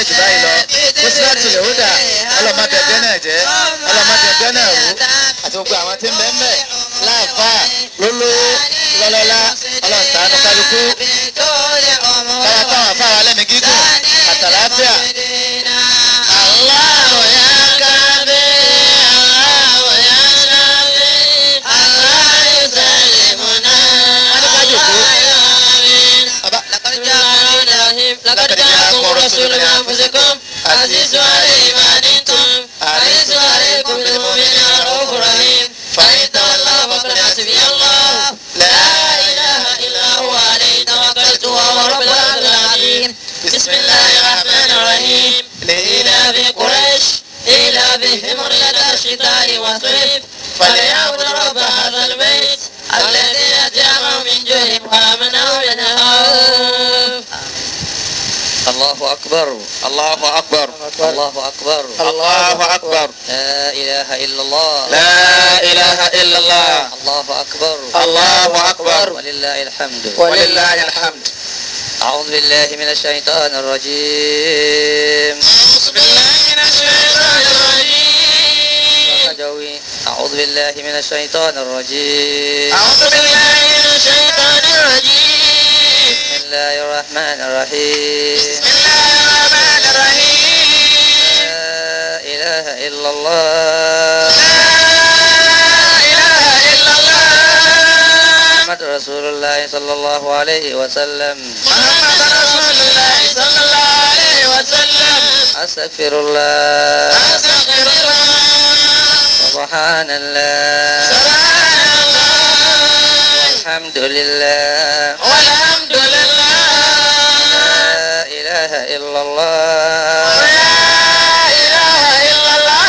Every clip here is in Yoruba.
jù báyìí lọ mọ́sálásí lè húdà ọlọ́mọdé ẹgbẹ́ náà jẹ́ ọlọ́mọdé ẹgbẹ́ náà rú àti gbogbo àwọn tí ń bẹ́ẹ̀ mẹ́ láàfà lólówó lọ́lọ́lá ọlọ́sàánú kálukú káwá fáwọn afáwọn alẹ́mí gígùn àtàlàáfíà. Allahu ya kafi, Allahu ya shafi, Allah yusallimuna. Wọ́n ní ká jòkó. Bàbá لقد جاءكم رسول من انفسكم عزيز عليه ما عنتم حريص عليكم بالمؤمنين رؤوف رحيم فان تولوا فقل حسبي الله لا اله الا هو عليه توكلت وهو رب العرش العظيم بسم الله الرحمن الرحيم لإلاف قريش إلافهم رحلة الشتاء والصيف فليعبدوا رب هذا البيت الذي أطعمهم من جوع وآمنهم من خوف الله أكبر Allahu akbar. الله أكبر Allahu akbar. لا إله إلا الله La ilaha illallah. الله أكبر Allahu akbar. ولله الحمد Walillahi alhamd. أعوذ بالله من الشيطان الرجيم أعوذ بالله من الشيطان الرجيم. جوي أعوذ بالله من الشيطان الرجيم أعوذ بالله من الشيطان الرجيم. بسم الله الرحمن الرحيم بسم الله الرحمن الرحيم. لا إله إلا الله لا إله إلا الله. محمد رسول الله صلى الله عليه وسلم محمد رسول الله صلى الله عليه وسلم. أستغفر الله أستغفر الله. سبحان الله سبحان الله. الحمد لله والحمد لله. لا إله إلا الله لا إله إلا الله.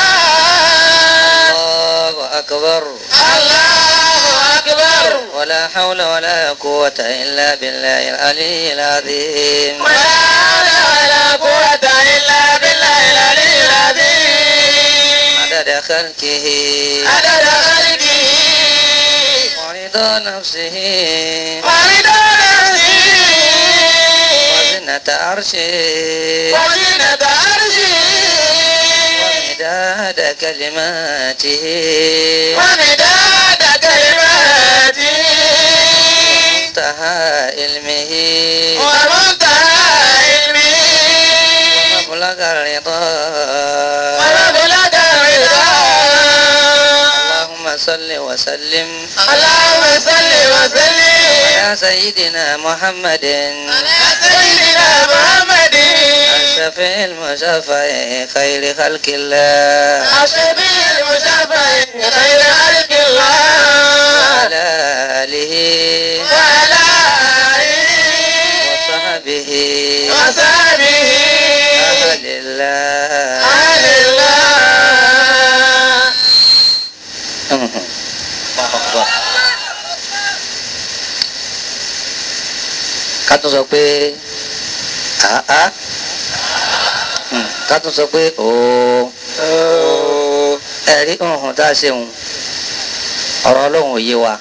الله أكبر الله أكبر. ولا حول ولا قوة إلا بالله العلي العظيم ولا حول ولا قوة إلا بالله العلي العظيم. عدد خلقه عدد خلقه ورضا نفسه ورضا نفسه وزنة عرشه وزنة عرشه ومداد كلماته ومداد كلماته منتهى علمه ومنتهى علمه ومبلغ الرضا ومبلغ الرضا اللهم صل وسلم اللهم صل وسلم على سيدنا محمد على سيدنا محمد الشفيع المشفع خير خلق الله الشفيع المشفع خير خلق الله وعلى آله وعلى آله وصحبه وصحبه أهل الله أهل الله ká tún sọ pé àá Hmm, ká tún sọ pé ooo ẹ̀rí ọ̀hún tá a ṣe hùn ọ̀rọ̀ ọlọ́run ò yé wa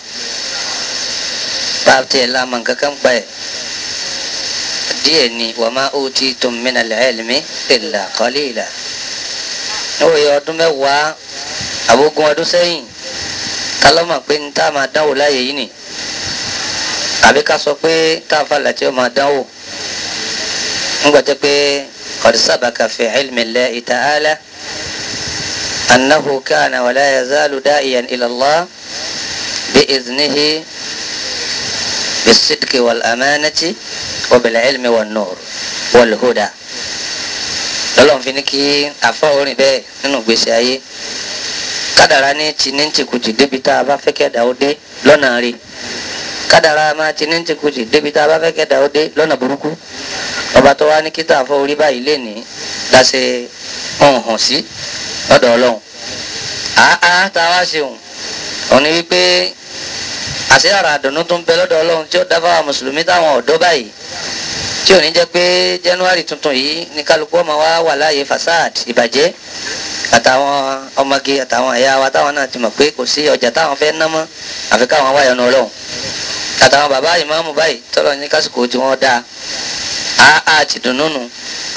bá a tiẹ̀ la mọ̀ nǹkan kan pa ẹ̀ díẹ̀ ni wa ma utitum minal ilmi illa qalila níwòye ọdún mẹ́wàá àbógun ọdún sẹ́yìn ta ló mọ̀ pé ní tá a máa dánwò láàyè yìí nì àbí ká sọ pé tá a falẹ̀ tí ó máa dánwò ńgbà jẹ́ pé qad sabaka fi ilmi Allahi ta'ala annahu kana wa la yazalu da'iyan ila Allah bi iznihi بالصدق والأمانة وبالعلم والنور والهدى lọ́lọ́run fi ní kí àfa orin bẹ́ẹ̀ nínú ìgbésí ayé kádàrá ní tìní tìkùtì débi tá a bá fẹ́ kẹ́dà ó dé lọ́nà rí kádàrá máa tìní tìkùtì débi tá a bá fẹ́ kẹ́dà ó dé lọ́nà burúkú ọba tó wá ní kí tá a fọ orí báyìí lè ní láṣẹ hàn hàn sí lọ́dọ̀ ọlọ́run àá tá a wá ṣe òun òun ni wípé àṣẹ àrà àdùnnú tó ń bẹ lọ́dọ̀ ọlọ́run tí ó dá fáwọn mùsùlùmí táwọn ọ̀dọ́ báyìí tí ò ní jẹ́ pé january tuntun yìí ní kálukú ọmọ wa wà láàyè fasad ìbàjẹ́ àtàwọn ọmọge àtàwọn ẹ̀yà wa táwọn náà ti mọ̀ pé kò sí ọjà táwọn fẹ́ ná mọ́ àfi káwọn wáyọ̀ ní ọlọ́run àtàwọn bàbá ìmáàmù báyìí tọ́lọ̀ ní kásìkò tí wọ́n dáa àá ti dùnnú nù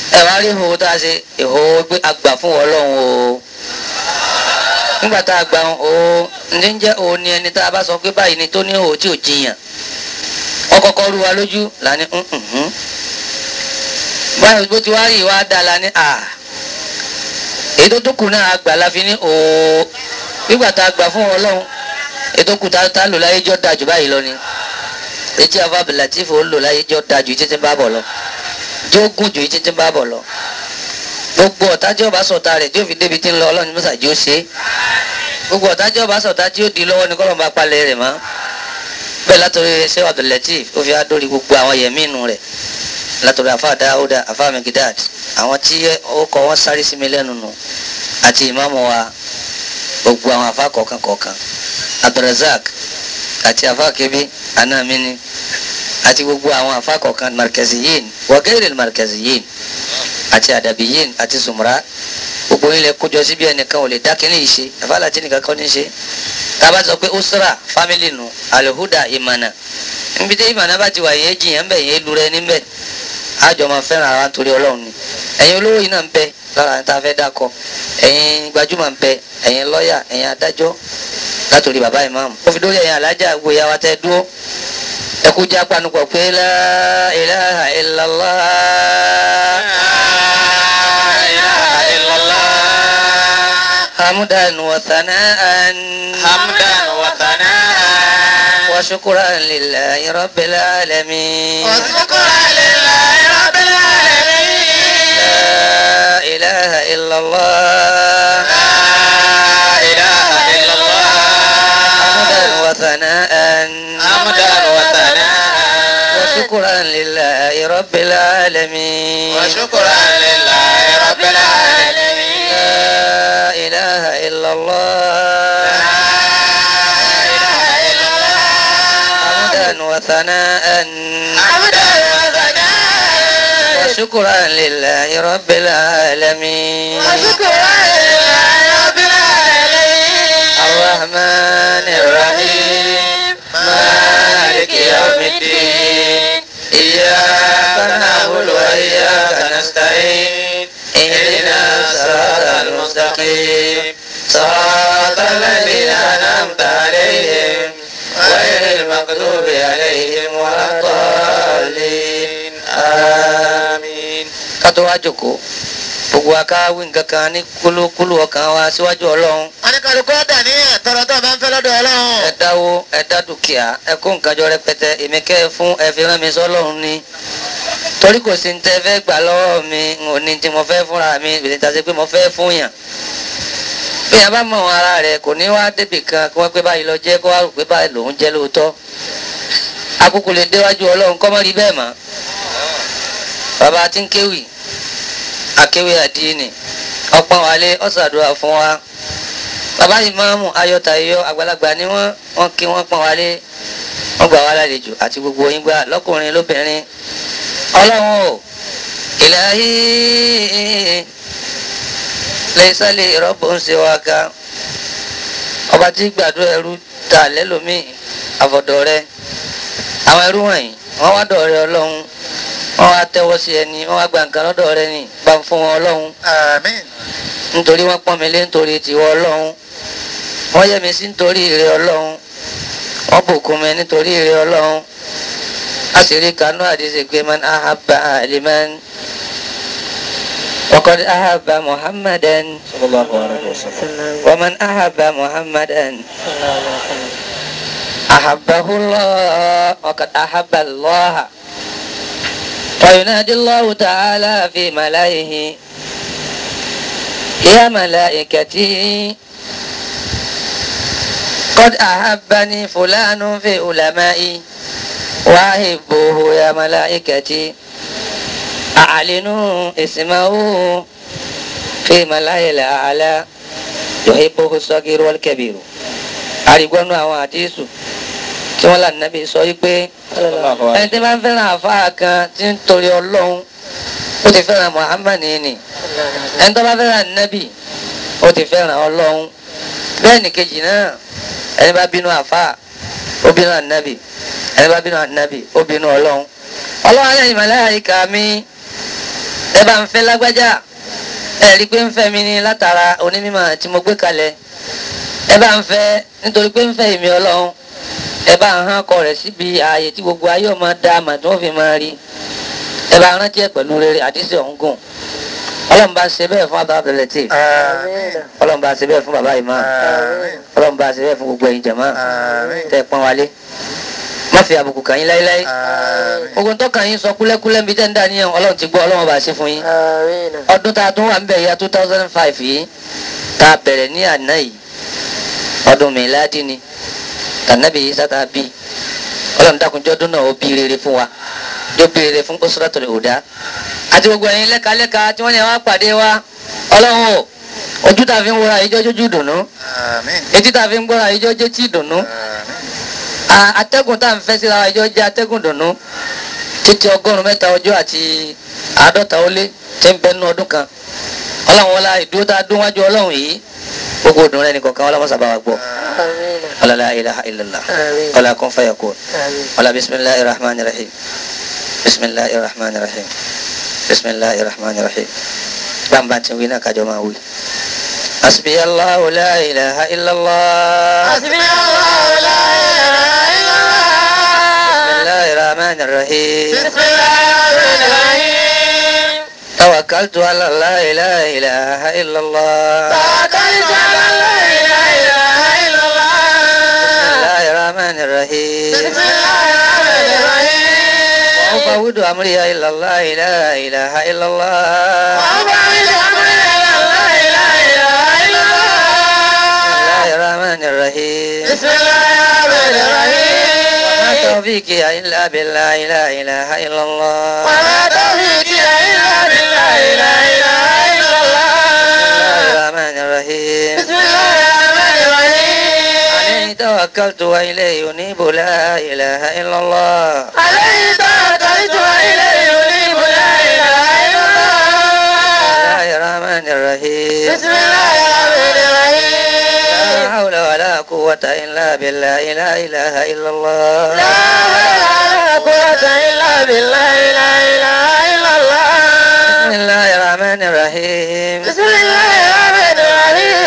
ẹ wá rí ihò tá a ṣe ihò pé a gbà fún ọlọ́run o nígbà tá a gbà o ní jẹ́ òun ni ẹni tá a bá sọ pé báyìí ni tó ní ihò tí ò jiyàn wọ́n kọ́kọ́ rú wa lójú lání nhùn báyìí bó ti wá rí ìwà dá lání à èyí tó tó kù náà a gbà la fi ní òó nígbà tá a gbà fún ọlọ́run èyí tó kù tá a lò láyé jọ́ dájú báyìí lọ ni etí afa abdulatif ó lò láyé jọ́ dájú títí bá bọ̀ lọ jógùn ju títí bá bọ̀ lọ gbogbo ọ̀tájọ́ bá sọ̀tà rẹ̀ tí ó fi débi tí ń lọ ọlọ́run mọ́sá jí ó ṣe é gbogbo ọ̀tájọ́ bá sọ̀tà tí ó di lọ́wọ́ ni kọ́lọ́n bá palẹ̀ rẹ̀ mọ́ bẹ́ẹ̀ látọ̀rí ṣé abdulatif ó fi á dórí gbogbo àwọn yẹ̀mínú rẹ̀ látọ̀rí afa dáúdà afa megidad àwọn tí ó kọ́ wọn sáré sí mi lẹ́nu nù àti ìmáàmù wa gbogbo àwọn afa kọ̀ọ̀kan kọ̀ọ̀kan abdulrazak àti afa kébé anamini àti gbogbo àwọn afa kọ̀ọ̀kan markaziyin wagẹ́rẹ́ markaziyin àti adabiyin àti sumra gbogbo yín lẹ kójọ síbi ẹnìkan ò lè dá kínní yìí ṣe afa láti nìkan kọ́ ní ṣe tába sọ pé usra family nu alihuda imana níbi tí imana bá ti wà yẹn jiyàn ń bẹ yẹn lu rẹ níbẹ̀ àjọ máa fẹ́ràn ara torí ọlọ́run ni ẹ̀yin olówó yìí náà ń bẹ lára tá a fẹ́ dákọ ẹ̀yin gbajúmọ̀ ń bẹ ẹ̀yin lọ́ọ̀yà ẹ̀yin adájọ́ látòrí bàbá ìmáàmù ó fi dórí ẹ̀yin alájà gbòòyà wa tẹ́ dúró ẹ kú já panupọ̀ pé la ilaha illallah. hamdan wa thana'an hamdan wa thana'an wa shukran lillahi rabbil alamin. wa shukran lillahi rabbil alamin la ilaha illallah. la ilaha illallah hamdan wa thana'an hamdan wa thana'an wa shukran lillahi rabbil alamin. wa shukran lillahi rabbil alamin لا إله إلا الله حمدا وثناء حمدا وثناء وشكرا لله رب العالمين وشكرا لله رب العالمين الرحمن الرحيم مالك يوم الدين إياك نعبد وإياك نستعين اهدنا الصراط المستقيم صراط الذين أنعمت عليهم غير المغضوب عليهم ولا الضالين آمين kátó wá jókòó gbogbo akáwé nǹkan kan ní kúlúkúlú ọkàn wa síwájú ọlọ́run oníkàlùkù ọ̀dà ní ẹ̀tọ́rọ̀ tó máa ń fẹ́ lọ́dọ̀ ọlọ́run. ẹ dáwó ẹ dá dúkìá ẹ kó nǹkan jọ rẹpẹtẹ èmi kẹ́ ẹ fún ẹ fi rán mi sọ́lọ́run ni torí kò sí ní tẹ́ fẹ́ gbà lọ́wọ́ mi n ò ní tí mo fẹ́ fúnra mi bìrì ta sí pé mo fẹ́ fún yàn bí yàn bá mọ ara rẹ̀ kò ní wá débì kan kí wọ́n pé báyìí lọ jẹ́ kó wá rò pé báyìí lòún jẹ́ lóòótọ́ akókò lè déwájú ọlọ́run kọ́ mọ́ rí bẹ́ẹ̀ mọ́ bàbá tí ń kéwì akéwì àdínì ọpọ́n wálé ọ̀sàdúrà fún wa bàbá ìmáàmù ayọ̀tayọ àgbàlagbà ni wọ́n wọ́n kí wọ́n pọ́n wálé wọ́n gbà wá lálejò àti gbogbo yín gbà lọ́kùnrin lóbìnrin ọlọ́run o ìlàhí lẹ́sàlẹ̀ ìrọ́bù ń ṣe wá ká ọba tí gbàdúrà ẹrú ta lẹ́lòmíì àfọ̀dọ̀ rẹ àwọn ẹrú wọ̀nyí wọ́n wá dọ̀rẹ́ ọlọ́run wọ́n wá tẹ́wọ́ sí ẹni wọ́n wá gba nǹkan lọ́dọ̀ rẹ ni bá ń fún wọn ọlọ́run àmín. nítorí wọ́n pọ́n mi lé nítorí tiwọ́ ọlọ́run wọ́n yẹ mi sí nítorí ìrẹ ọlọ́run wọ́n bùkún mi nítorí ìrẹ ọlọ́run a sì rí kanú àdìsí pé man ahabba aliman وقد أحب محمدا صلى الله عليه وسلم ومن أحب محمدا أحبه الله وقد أحب الله وينادي الله تعالى في ملائه يا ملائكتي قد أحبني فلان في علمائي وأحبه يا ملائكتي أعلنوا اسمه في ملائي الأعلى يحبه الصغير والكبير àrígbọ́nú àwọn àdísù tí wọ́n là nàbí sọ wípé ẹni tí máa ń fẹ́ràn àfáà kan tí ń torí ọlọ́run ó ti fẹ́ràn Muhammad ni ẹni tó bá fẹ́ràn nàbì ó ti fẹ́ràn ọlọ́run bẹ́ẹ̀ ni kejì náà ẹni bá bínú àfáà ó bínú ànábì ẹni bá bínú ànábì ó bínú ọlọ́run ọlọ́run ayé ìmọ̀láyà ìka mi ẹ bá ń fẹ́ lágbájá ẹ rí i pé ń fẹ́ mi ní látara onímọ̀ tí mo gbé kalẹ̀ ẹ bá ń fẹ́ nítorí pé ń fẹ́ èmi ọlọ́run ẹ bá ń hàn kọ rẹ̀ síbi ààyè tí gbogbo ayé ọmọ dá àmà tí wọ́n fi máa rí ẹ bá rántí ẹ pẹ̀lú rere àdísì ọ̀hún gùn ọlọ́run bá ṣe bẹ́ẹ̀ fún abba abdulateef Àmín. ọlọ́run bá ṣe bẹ́ẹ̀ fún bàbá imam Àmín. ọlọ́run bá ṣe bẹ́ẹ̀ fún gbogbo ẹ̀yin jàmá Àmín. tẹ́ ẹ pọ́n wálé má fi àbùkù kàn yín láéláé Àmín. ogun tó kàn yín sọ kúlẹ́kúlẹ́ níbi tẹ́ ń dà níyàn ọlọ́run ti gbọ́ ọlọ́run bá ṣe fún yín Àmín. ọdún tá a tún wà ń bẹ̀ ya two thousand five yìí tá a bẹ̀rẹ̀ ní àná yìí ọdún mìládì ni tànàbí yìí sátá bí ọlọ́run dákunjọ́ ọdún náà ó bí rere fún wa yóò bí rere fún Usratul Huda àti gbogbo ẹ̀yin lẹ́kalẹ́ka tí wọ́n ní àwọn àpàdé wa ọlọ́run o ojú tá a fi ń wọra ìjọ́ jójú dùnú Àmín. etí tá a fi ń gbọ́ra ìjọ́ jẹ́ tí dùnú Àmín. a- atẹ́gùn tá à ń fẹ́ síra wa ìjọ́ jẹ́ atẹ́gùn dùnú títí ọgọ́rùn-ún mẹ́ta ọjọ́ àti àádọ́ta ó lé tí ń bẹ nínú ọdún kan ọlọ́run wọlá ìdúró tá a dún wájú ọlọ́run yìí gbogbo òdùn rẹ nìkan ọlọ́run sábà wà gbọ́ Àmín. ọlá la ilaha illallah Àmín. ọlá kun fayakun Àmín. ọlá bisimilahi rahman rahim bisimilahi rahman rahim bisimilahi rahman rahim bàbá tí wí náà kájọ máa wí. hasbi allahu la ilaha illallah. Hasbi Allahu la ilaha illallah. bisimilahi rahman rahim. Bismillahir rahim. توكلت على الله لا إله إلا الله Tawakkaltu ala Allah, la ilaha illallah. بسم الله الرحمن الرحيم Bismillahir rahmanir rahim. وأفوض أمري إلى الله لا إله إلا الله وأبعد أمري إلى الله, لا إله إلا بسم الله. الله الرحمن الرحيم بسم الله الرحمن وما الرحيم توفيقي إلا بالله لا إله إلا الله وما توفيقي إلا بالله لا إله إلا بسم الله الله الرحمن الرحيم بسم الله الرحمن الرحيم عليه توكلت وإليه أنيب لا إله إلا الله عليه توكلت وإليه أنيب لا إله إلا بسم الله الله الرحمن الرحيم بسم الله الرحمن لا الرحيم حول ولا قوة إلا بالله لا إله إلا الله لا حول ولا قوة إلا بالله لا إله إلا الله بسم الله الرحمن الرحيم بسم الله الرحمن ما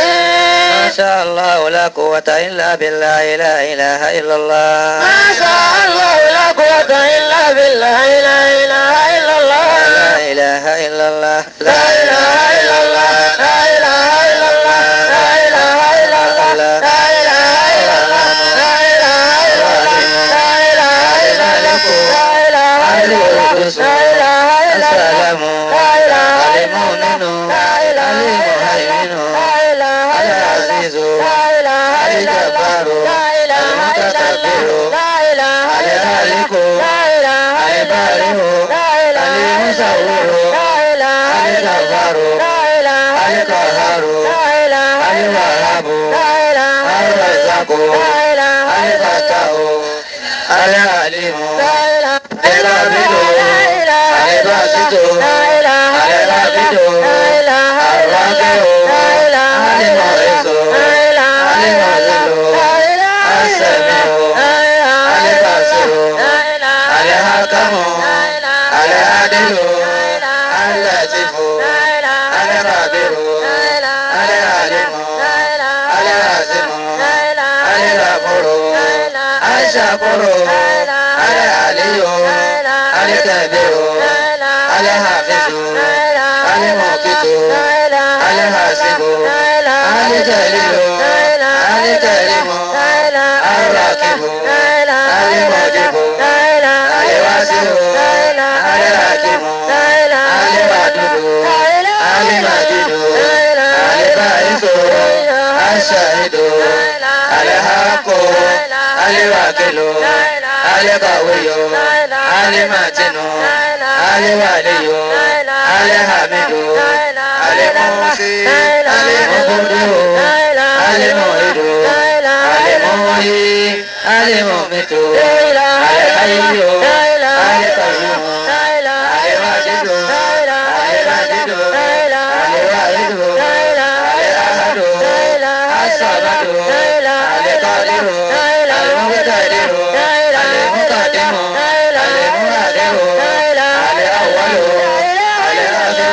الرحيم شاء الله لا قوة إلا بالله لا إله إلا الله ما شاء الله لا قوة إلا بالله لا إله إلا الله لا إله إلا الله لا إله إلا الله لا إله إلا الله لا إله إلا الله لا إله إلا الله لا إله إلا الله لا إله إلا الله لا إله إلا الله لا إله إلا السلام الله لا إله إلا الله المؤمن لا إله إلا الله المهيمن لا إله إلا الله العزيز لا إله إلا الله الجبار لا إله إلا الله المتكبر لا إله إلا الخالق الله لا إله إلا البارئ الله لا إله إلا المصور الله لا إله إلا الله الجبار لا إله إلا الله القهار لا إله إلا الله الوهاب لا إله إلا الرزاق الله لا إله إلا الفتاح الله العليم لا إله إلا العابد الله لا إله إلا الباسط الله لا إله إلا العابد الله لا إله إلا الله لا إله إلا الله لا إله إلا الله لا إله إلا الله لا إله إلا الله لا إله إلا الحكم الله لا إله العادل إلا الله اللطيف لا إله إلا الخبير الله لا إله إلا العليم الله لا إله إلا العظيم الله لا إله إلا الغفور الله لا إله إلا الشكور الله لا إله إلا العلي الله لا إله إلا الكبير الله لا إله إلا الحافظ الله لا إله إلا الموقت الله لا إله إلا الحاسب الله لا إله إلا الجليل الله لا إله إلا الكريم الله لا إله إلا الراكب الله لا إله إلا المجيب الله لا إله إلا الواسع الله لا إله إلا الحكيم الله لا إله إلا الودود الله لا إله إلا المجيد الله لا إله إلا الباعث الله لا إله إلا الشاهد الله لا إله الحق إلا الله الواكل لا إله إلا القوي الله لا إله إلا المتين الله لا إله إلا الولي الله لا إله إلا الحميد الله لا إله إلا الله المحسن لا إله إلا المبدع الله لا إله إلا المعيد الله لا إله إلا الله المحيي المميت لا إله إلا الحي الله لا إله إلا القيوم الله لا إله إلا الواجد الله لا إله إلا الماجد الله لا إله إلا الواحد الله لا إله إلا الأحد الله لا إله إلا الصمد الله لا إله إلا القادر الله لا إله إلا المقتدر الله لا إله إلا المقدم الله لا إله إلا المؤخر الله لا إله إلا الأول الله لا إله إلا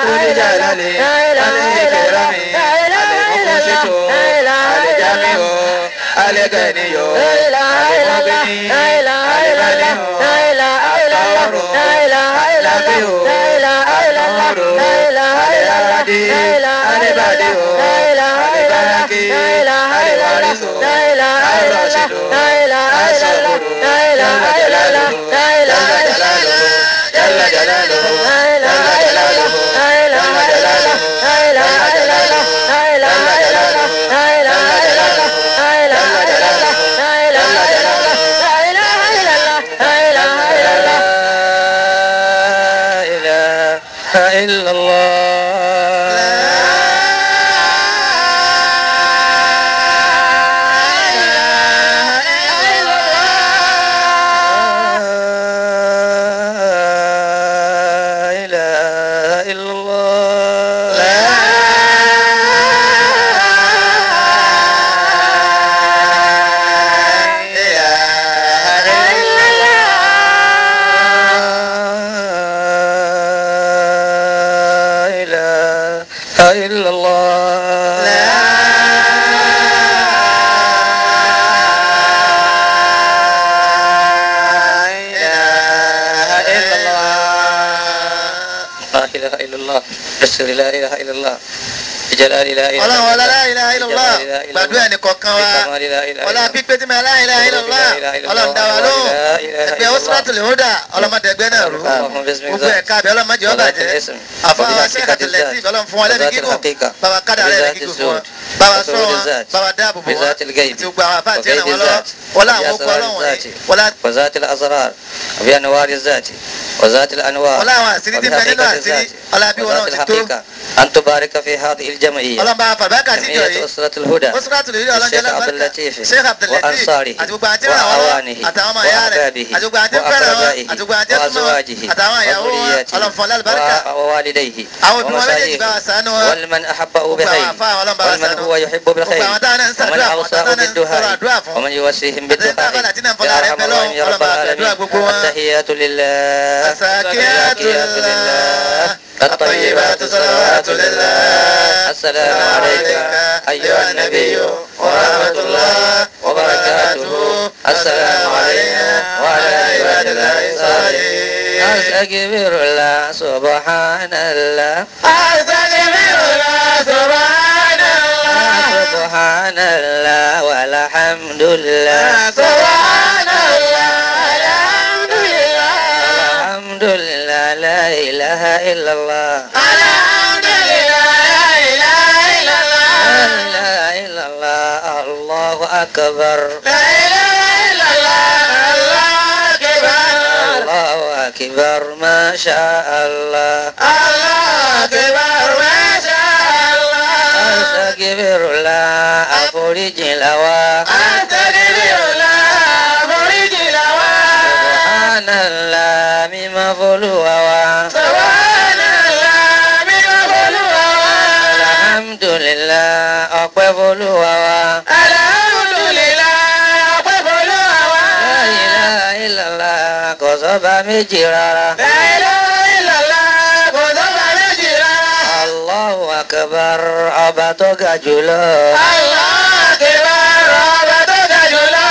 Olùjàlálẹ̀ alẹ́kẹ̀rẹ́mi alẹ́kọ̀kọ̀sítò alẹ́jàmíò alẹ́gẹ̀niyò alẹ́kọ̀bìnì alẹ́bàníò àtọ̀rọ̀ alábíò àtọ̀rọ̀ alẹ́hàdí alẹ́bàdíò alẹ́bàrákì alẹ́wàrísò alẹ́rọ̀ṣìdò asọ̀bùrù yálà jàlálò yálà jàlálò yálà jàlálò yálà jàlálò yálà jàlálò yálà jàlálò yálà jàlálò yálà jàlálò yálà jàlálò لا إله إلا الله لا إله إلا الله لا إله إلا الله لا إله إلا الله بسر لا إله إلا الله بجلال لا إله ọlọ́run إلا ọlá الله la ilaha illallah بجلال لا إله إلا gbàdúrà الله ẹnì kọ̀ọ̀kan wa بكمال لا إله ọlá إلا الله pípé tí mi la ilaha illallah ọlọ́run dá wa lóhùn ẹgbẹ́ Usratul Huda ọlọ́mọdé ẹgbẹ́ náà rú اللهم باسمك gbogbo ẹ̀ka àbẹ̀ ọlọ́mọdé ọba وذات jẹ́ الاسم àfọwọ́ وبذاتك sẹ́kàtì lẹ́tì الذات ọlọ́run fún wọn lẹ́nu وذات gígùn الحقيقة bàbá kádà rẹ̀ بذات gígùn fún wọn الزهد bàbá sọ وسرور wọn الذات bàbá dáàbò bò wọn بذات الغيب àti gbogbo àwọn àfáà tí وقيد wọn lọ الذات wọlé àwọn okọ بأسرار ọlọ́run الذات yìí wọlé وذات الأسرار بأنوار الذات وذات الأنوار wọlé àwọn àṣírí tí ń bẹ nínú وبحقيقة àṣírí الذات ọlá bí wọn وذات náà ti tó الحقيقة أن تبارك في هذه الجمعية ọlọ́run bá fàbákà síjọ جمعية yìí أسرة الهدى Usratul Huda ọlọ́run jẹ́ الشيخ عبد lọ́gbàdà اللطيف Sheikh Abdul Latif وأنصاره àti gbogbo àti ìrànwọ́ وأعوانه àtàwọn ọmọ ìyá rẹ̀ وأحبابه àti gbogbo àti fẹ́ràn wọn وأقربائه àti gbogbo àti súnmọ́ wọn وأزواجه àtàwọn ìyàwó wọn وذرياته ọlọ́run fún ọlálùbáríkà و- ووالديه àwọn òbí wọn méjèèjì bá wa ومشايخه ṣàánú wọn ولمن أحبه gbogbo àwọn بخير àfáà wọn ọlọ́run bá wa ولمن ṣàánú هو يحب gbogbo بالخير àwọn táwọn náà ń ومن ṣàdúrà fún أوصاه àtàwọn náà ń sọ̀rọ̀ بالدعاء àdúrà fún ومن يوصيهم àti táwọn بالدعاء náà tí náà ń يا fọlá rẹ̀ أرحم bẹ́ẹ̀ lọ́wọ́ الراحمين يا ọlọ́run رب bá wa ṣàdúrà العالمين gbogbo wọn. التحيات لله الزاكيات لله الطيبات صلوات لله السلام عليك أيها النبي ورحمة الله وبركاته السلام علينا وعلى عباد الله الصالحين أستغفر الله سبحان الله أستغفر الله سبحان الله سبحان الله والحمد لله سبحان الله الحمد لله الحمد لله لا إله إلا الله الحمد لله لا إله إلا لا الله إله إلا الله الله أكبر لا إله إلا الله الله أكبر الله أكبر ما شاء الله الله أكبر ما شاء الله أستغفر الله أفرج لوا أستغفر الله فرج لوا سبحان الله مما فلوا سبحان الله من فلوى الحمد لله أقوى فلوا الحمد لله فلوى لا إله إلا الله كذب مجرارا لا إله إلا الله قدر نجرا الله أكبر أبتك جلو الله أكبر ربك جلا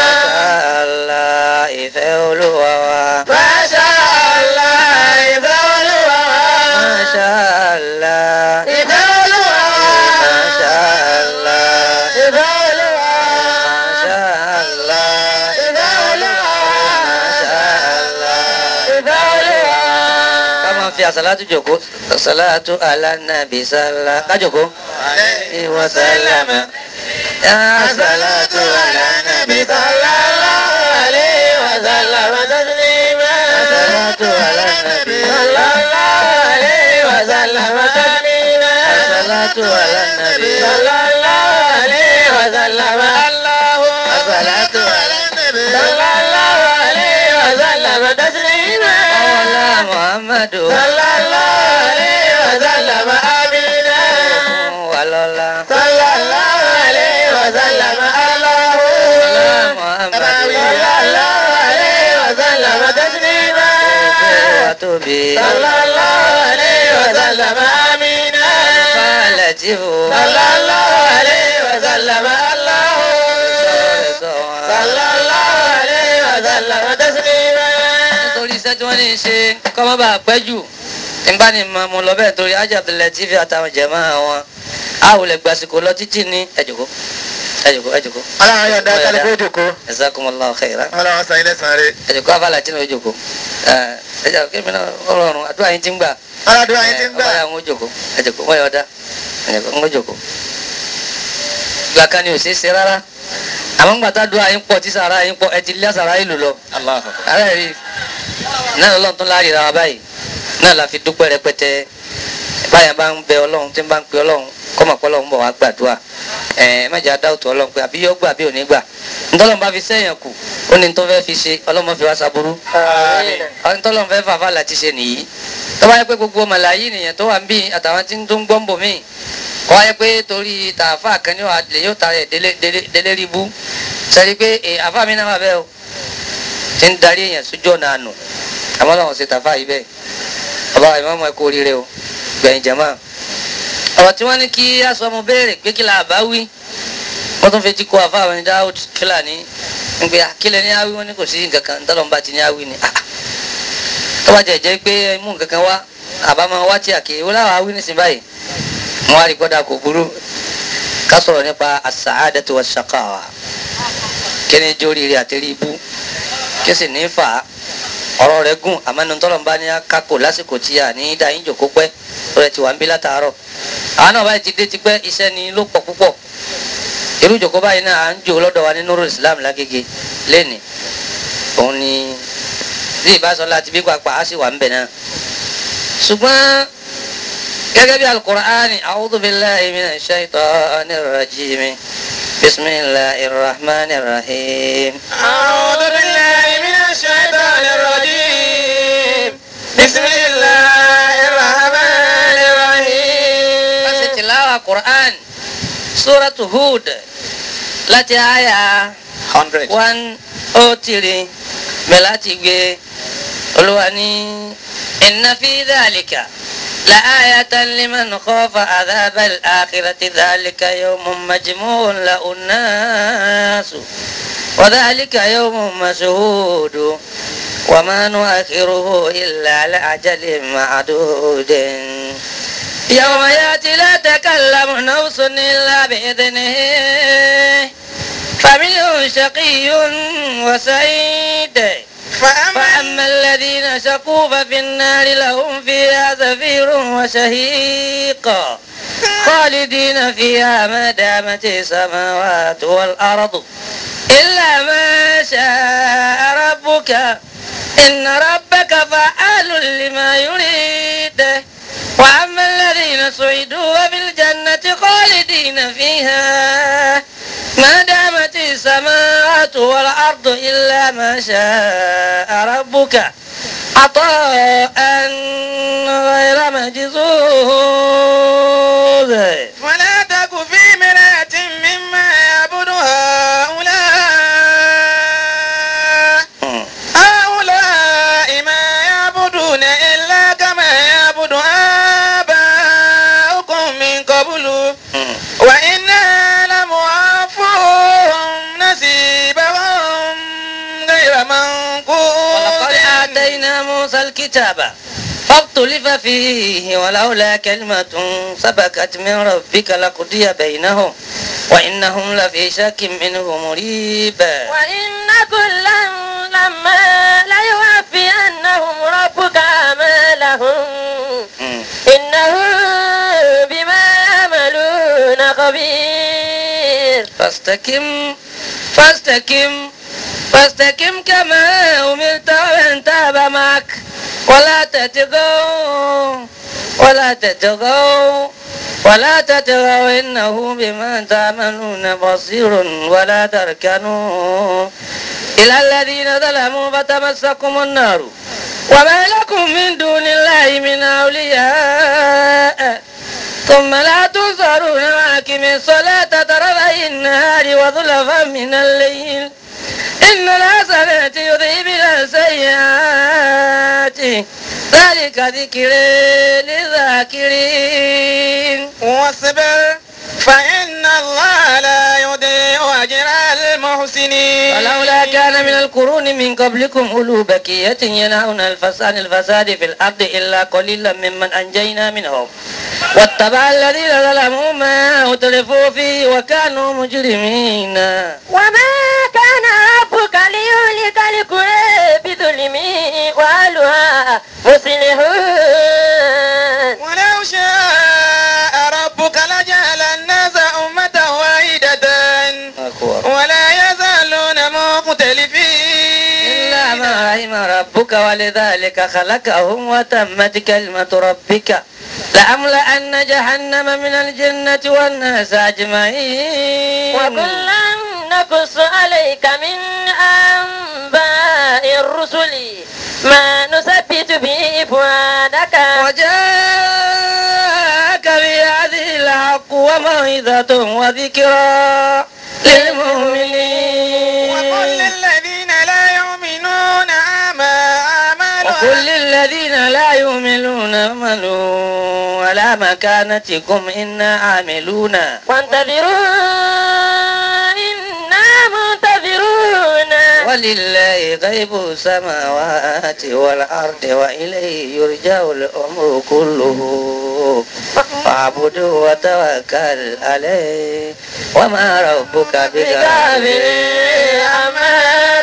الله إفعلوا ما شاء الله فلوى ما شاء الله فلوى ما شاء الله فلوى ما شاء الله ما شاء الله كما في صلاة جوكو صلاة على النبي صلى كجوكو عليه وسلم يا صلاة على النبي صلى الله عليه وسلم تسليما صلاة على النبي صلى الله عليه وسلم تسليما صلاة على النبي صلى الله عليه وسلم الله صلاة على النبي صلى الله عليه وسلم تسليما مولا محمد صلى الله عليه وسلم آمينا ولولا صلى الله عليه وسلم الله محمد صلى الله عليه وسلم تسليما tóbi. sallallahu alayhi wa sallam amina. àlùfáà lẹ́tìfù. sallallahu alayhi wa sallam allahu. sọ̀rọ̀ sọ̀rọ̀. sallallahu alayhi wa sallam taslima. nítorí iṣẹ́ tí wọ́n ní í ṣe kọ́ má bàa pẹ́ jù nígbà ní ma mo lọ bẹ́ẹ̀ torí ajá Abdul TV àtàwọn jẹ̀mọ́ wọn a ò lè gbàsìkò lọ títí ní ẹ̀jọ̀kọ́ ẹ̀jọ̀kọ́ ẹ̀jọ̀kọ́ aláwọ̀ yọ̀ǹda kálífù òjòkó. jazakumullahu khairan aláwọ̀ sàn ilé sàn rè. ẹ̀jọ̀kọ́ afálà tí ní ojoko ẹ̀jọ̀ kí mi náà rọrùn àdúrà yín ti ń gbà aládùn ayé ti ń gbà. ọba yà ń ojoko ẹ̀jọ̀kọ́ wọ́n yọ̀ ọ́dá ẹ̀jọ̀kọ́ ń ojoko ìgbà kan ni ò ṣeé ṣe rárá àmọ́ ń gbàtà dùn àyín pọ̀ tí sàrà yín pọ̀ ẹ ti lé sàrà yín lò lọ Allahu. ara rí náà lọ́n tún láàrin ra wa báyìí náà la fi dúpẹ́ rẹpẹtẹ báyà bá ń bẹ ọlọ́run tí ń bá ń pe ọlọ́run kọ́mọ̀ pé ọlọ́run bọ̀ wá gbàdúrà ẹ̀ mẹ́jà dáwùtò ọlọ́run pé àbí yóò gbà bí ò ní gbà ntọ́lọ́run bá fi sẹ́yìn kù ó ní tó fẹ́ fi ṣe ọlọ́run fi wá saburú Àmín. ntọ́lọ́run fẹ́ fàfà láti ṣe nìyí tó bá yẹ pé gbogbo màláyé nìyẹn tó wà ń bí àtàwọn tí ń tó ń gbọ́ ń bò míì kọ́ wáyé pé torí tààfà kan ní wàá lè yóò ta rẹ̀ délé délé délé rí bú sẹ́ni pé ẹ̀ àfà mi náà wà bẹ́ẹ̀ o ti ń darí èèyàn sójú ọ̀nà àná àmọ́ làwọn ṣe tàfà yìí bẹ́ẹ̀ ọba ìmọ̀ ọmọ ẹ̀kọ́ oríire o gbẹ̀yìn jẹ̀mọ́ ọ̀rọ̀ tí wọ́n ní kí aṣọ́mu béèrè pé kí la bá wí wọ́n tún fi ti kó àfa àwọn Dáúd Fúlàní nígbè akílẹ̀ ní awí wọn ní kò sí nǹkan kan tọ́lọ́mùbá ti ní awí ni Ah, ah. tó bá jẹ́ jẹ́ pé mú nǹkan kan wá àbámọ́ wá tí àkè wọ́n láwọn awí nísìnyí báyìí wọ́n á rí gbọ́dọ̀ kò burú ká sọ̀rọ̀ nípa as-sa'adatu wash-shaqawa kí ni jóríire àtẹ̀rí ibú kí sì ní fà á ọ̀rọ̀ rẹ̀ gùn àmọ́nu tọ́lọ̀ ń bá ní kákò lásìkò tí a ní dá yín jòkó pẹ́ lọ́rẹ̀ tí wà ń bí látàárọ̀ àwọn náà báyìí ti dé tipẹ́ iṣẹ́ ni ló pọ̀ púpọ̀ irú ìjòkó báyìí náà à ń jò lọ́dọ̀ wa ní Nurul Islam lágége lẹ́nìí òun ni bí ìbáṣọ láti bí pàpà á sì wà ń bẹ̀ náà ṣùgbọ́n gẹ́gẹ́ bí al-Qur'ani a'udhu billahi minash shaitanir rajim bismillahir rahmanir rahim. أعوذ بالله من الشيطان الرجيم بسم الله الرحمن الرحيم Kasi tilawa Quran Suratu Hud láti àyà 100 one oh three bẹ́ẹ̀ láti gbé Olúwa ní inna fi dhalika la ayatan liman khafa adhaba al-akhirati dhalika yawmun majmu'un lahu an-nasu wa dhalika yawmun mashhudu wa ma nu'akhiruhu illa li'ajalin ma'dudin يوم يأتي لا تكلم نفس إلا بإذنه فمنهم شقي وسعيد فأما فأما الذين شقوا ففي النار لهم فيها زفير وشهيق خالدين فيها ما دامت السماوات والأرض إلا ما شاء ربك إن ربك فعال لما يريد وأما الذين سعدوا ففي الجنة خالدين فيها ما دامت السماوات والأرض إلا ما شاء ربك عطاء غير مجزوز ولا تك في مرية مما يعبد هؤلاء هؤلاء ما يعبدون إلا كما يعبد آباؤكم من قبل وإنا لمعافوهم نصيبهم غير ولقد منقوص آتينا موسى الكتاب فاختلف فيه ولولا كلمة سبقت من ربك لقضي بينهم وإنهم لفي شك منه مريب وإن كلا لما ليوفينهم ربك أعمالهم إنه بما يعملون خبير فاستقم فاستقم فاستقم كما أمرت ومن تاب معك ولا تتقوا ولا تتقوا ولا تتقوا إنه بما تعملون بصير ولا تركنوا إلى الذين ظلموا فتمسكم النار وما لكم من دون الله من أولياء ثم لا تنصرون واقم الصلاة طرفي النهار وظلفا من الليل إن الحسنات يذهبن السيئات ذلك ذكر للذاكرين واصبر فإن الله لا يضيع أجر المحسنين ولولا كان من القرون من قبلكم أولو بكية ينهون الفس- عن الفساد في الأرض إلا قليلا ممن أنجينا منهم واتبع الذين ظلموا ما أتلفوا فيه وكانوا مجرمين وما كان ربك ليهلك القرى بظلم وأهلها مصلحون ولو شاء ربك لجعل الناس أمة واحدة ولا يزالون مختلفين إلا ما رحم ربك ولذلك خلقهم وتمت كلمة ربك لأملأن جهنم من الجنة والناس أجمعين وكلا نقص عليك من أنباء الرسل ما نثبت به فؤادك وجاءك بهذه الحق وموعظة وذكرى للمؤمنين وقل للذين لا يؤمنون أما وقل أعمالها للذين لا يؤمنون اعملوا على مكانتكم إنا عاملون وانتظروا إنا منتظرون ولله غيب السماوات والأرض وإليه يرجع الأمر كله فاعبده وتوكل عليه وما ربك بغافل بغافل عما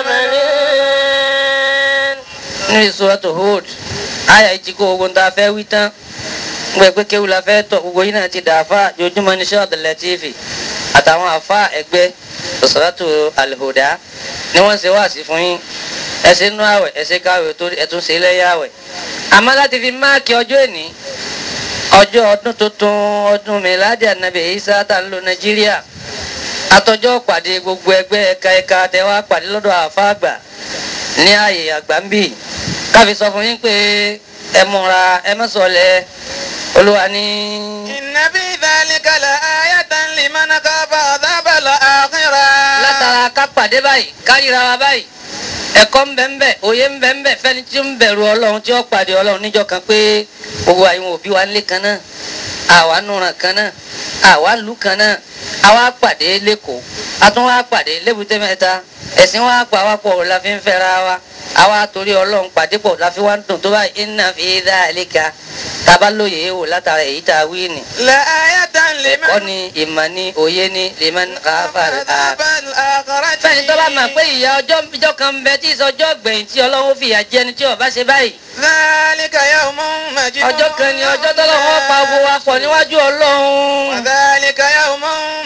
تعملون ní sọ́tò Hud àyà ìtì kó ogun tá a fẹ́ wí tán gbẹ pé kéwù la fẹ́ tọ̀ gbogbo yìí náà ti dà fà jojúmọ́ ní sọ́ọ̀tù lẹ́tífì àtàwọn àfa ẹgbẹ́ sọ́tò Al-Huda ni wọ́n ṣe wáàsí fún yín ẹsẹ̀ nú àwẹ̀ ẹsẹ̀ káwé tó ẹtún ṣe lẹ́yìn àwẹ̀ àmọ́ láti fi máàkì ọjọ́ ìní ọjọ́ ọdún tuntun ọdún mẹ́ládì ànábì Ìsá tá ń lo Nàìjíríà àtọjọ́ pàdé gbogbo ẹgbẹ́ ẹ̀ka ẹ̀ka tẹ́wàá pàdé lọ́dọ̀ àfa àgbà ní ààyè àgbà ń bì káfi sọ fún yín pé ẹ múra ẹ má sọlẹ̀ olúwa ní. إن في ذلك لآية لمن خاف عذاب الآخرة látara ká pàdé báyìí ká ríra wa báyìí ẹ̀kọ́ ń bẹ ń bẹ òye ń bẹ ń bẹ fẹ́ni tí ń bẹ̀rù ọlọ́run tí ó pàdé ọlọ́run níjọ́ kan pé gbogbo àyùn òbí wa nílé kan náà àwa nùràn kan náà àwa lù kan náà àwa pàdé lẹ́kọ̀ọ́ àtún wa pàdé lébùté mẹ́ta ẹ̀sìn wa pa wá pọ̀ la fi ń fẹ́ra wa àwa torí ọlọ́run pàdé pọ̀ la fi wá ń dùn tó báyìí inna fi dhalika tábà lóye wò látara èyí tá a wí ni لآية ẹ̀kọ́ لمن ni ìmọ̀ ni òye ni liman خاف khafa al-akhirah عذاب الآخرة fẹ́ni tó bá mọ̀ pé ìyá ọjọ́ ìjọ kan ń bẹ tí ìsọjọ́ gbẹ̀yìn tí ọlọ́run fìyà jẹ ni tí ó bá ṣe báyìí ذلك يوم مجموع ọjọ́ kan ni ọjọ́ tọ́lọ́run pa owó wa pọ̀ níwájú ọlọ́run وذلك يوم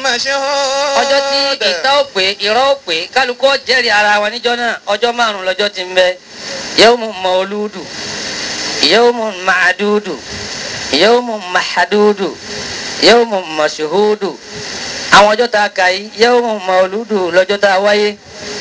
مشهود ọjọ́ tí ìta ò pé ìrọ́ ò pé kálukú ó jẹ́rìí ara wa níjọ́ náà ọjọ́ márùn-ún lọ́jọ́ ti ń bẹ yawmun mawludu yawmun ma'dudu yawmun mahdudu yawmun mashhudu àwọn ọjọ́ tá a kà yìí yawmun mawludu lọ́jọ́ tá a wáyé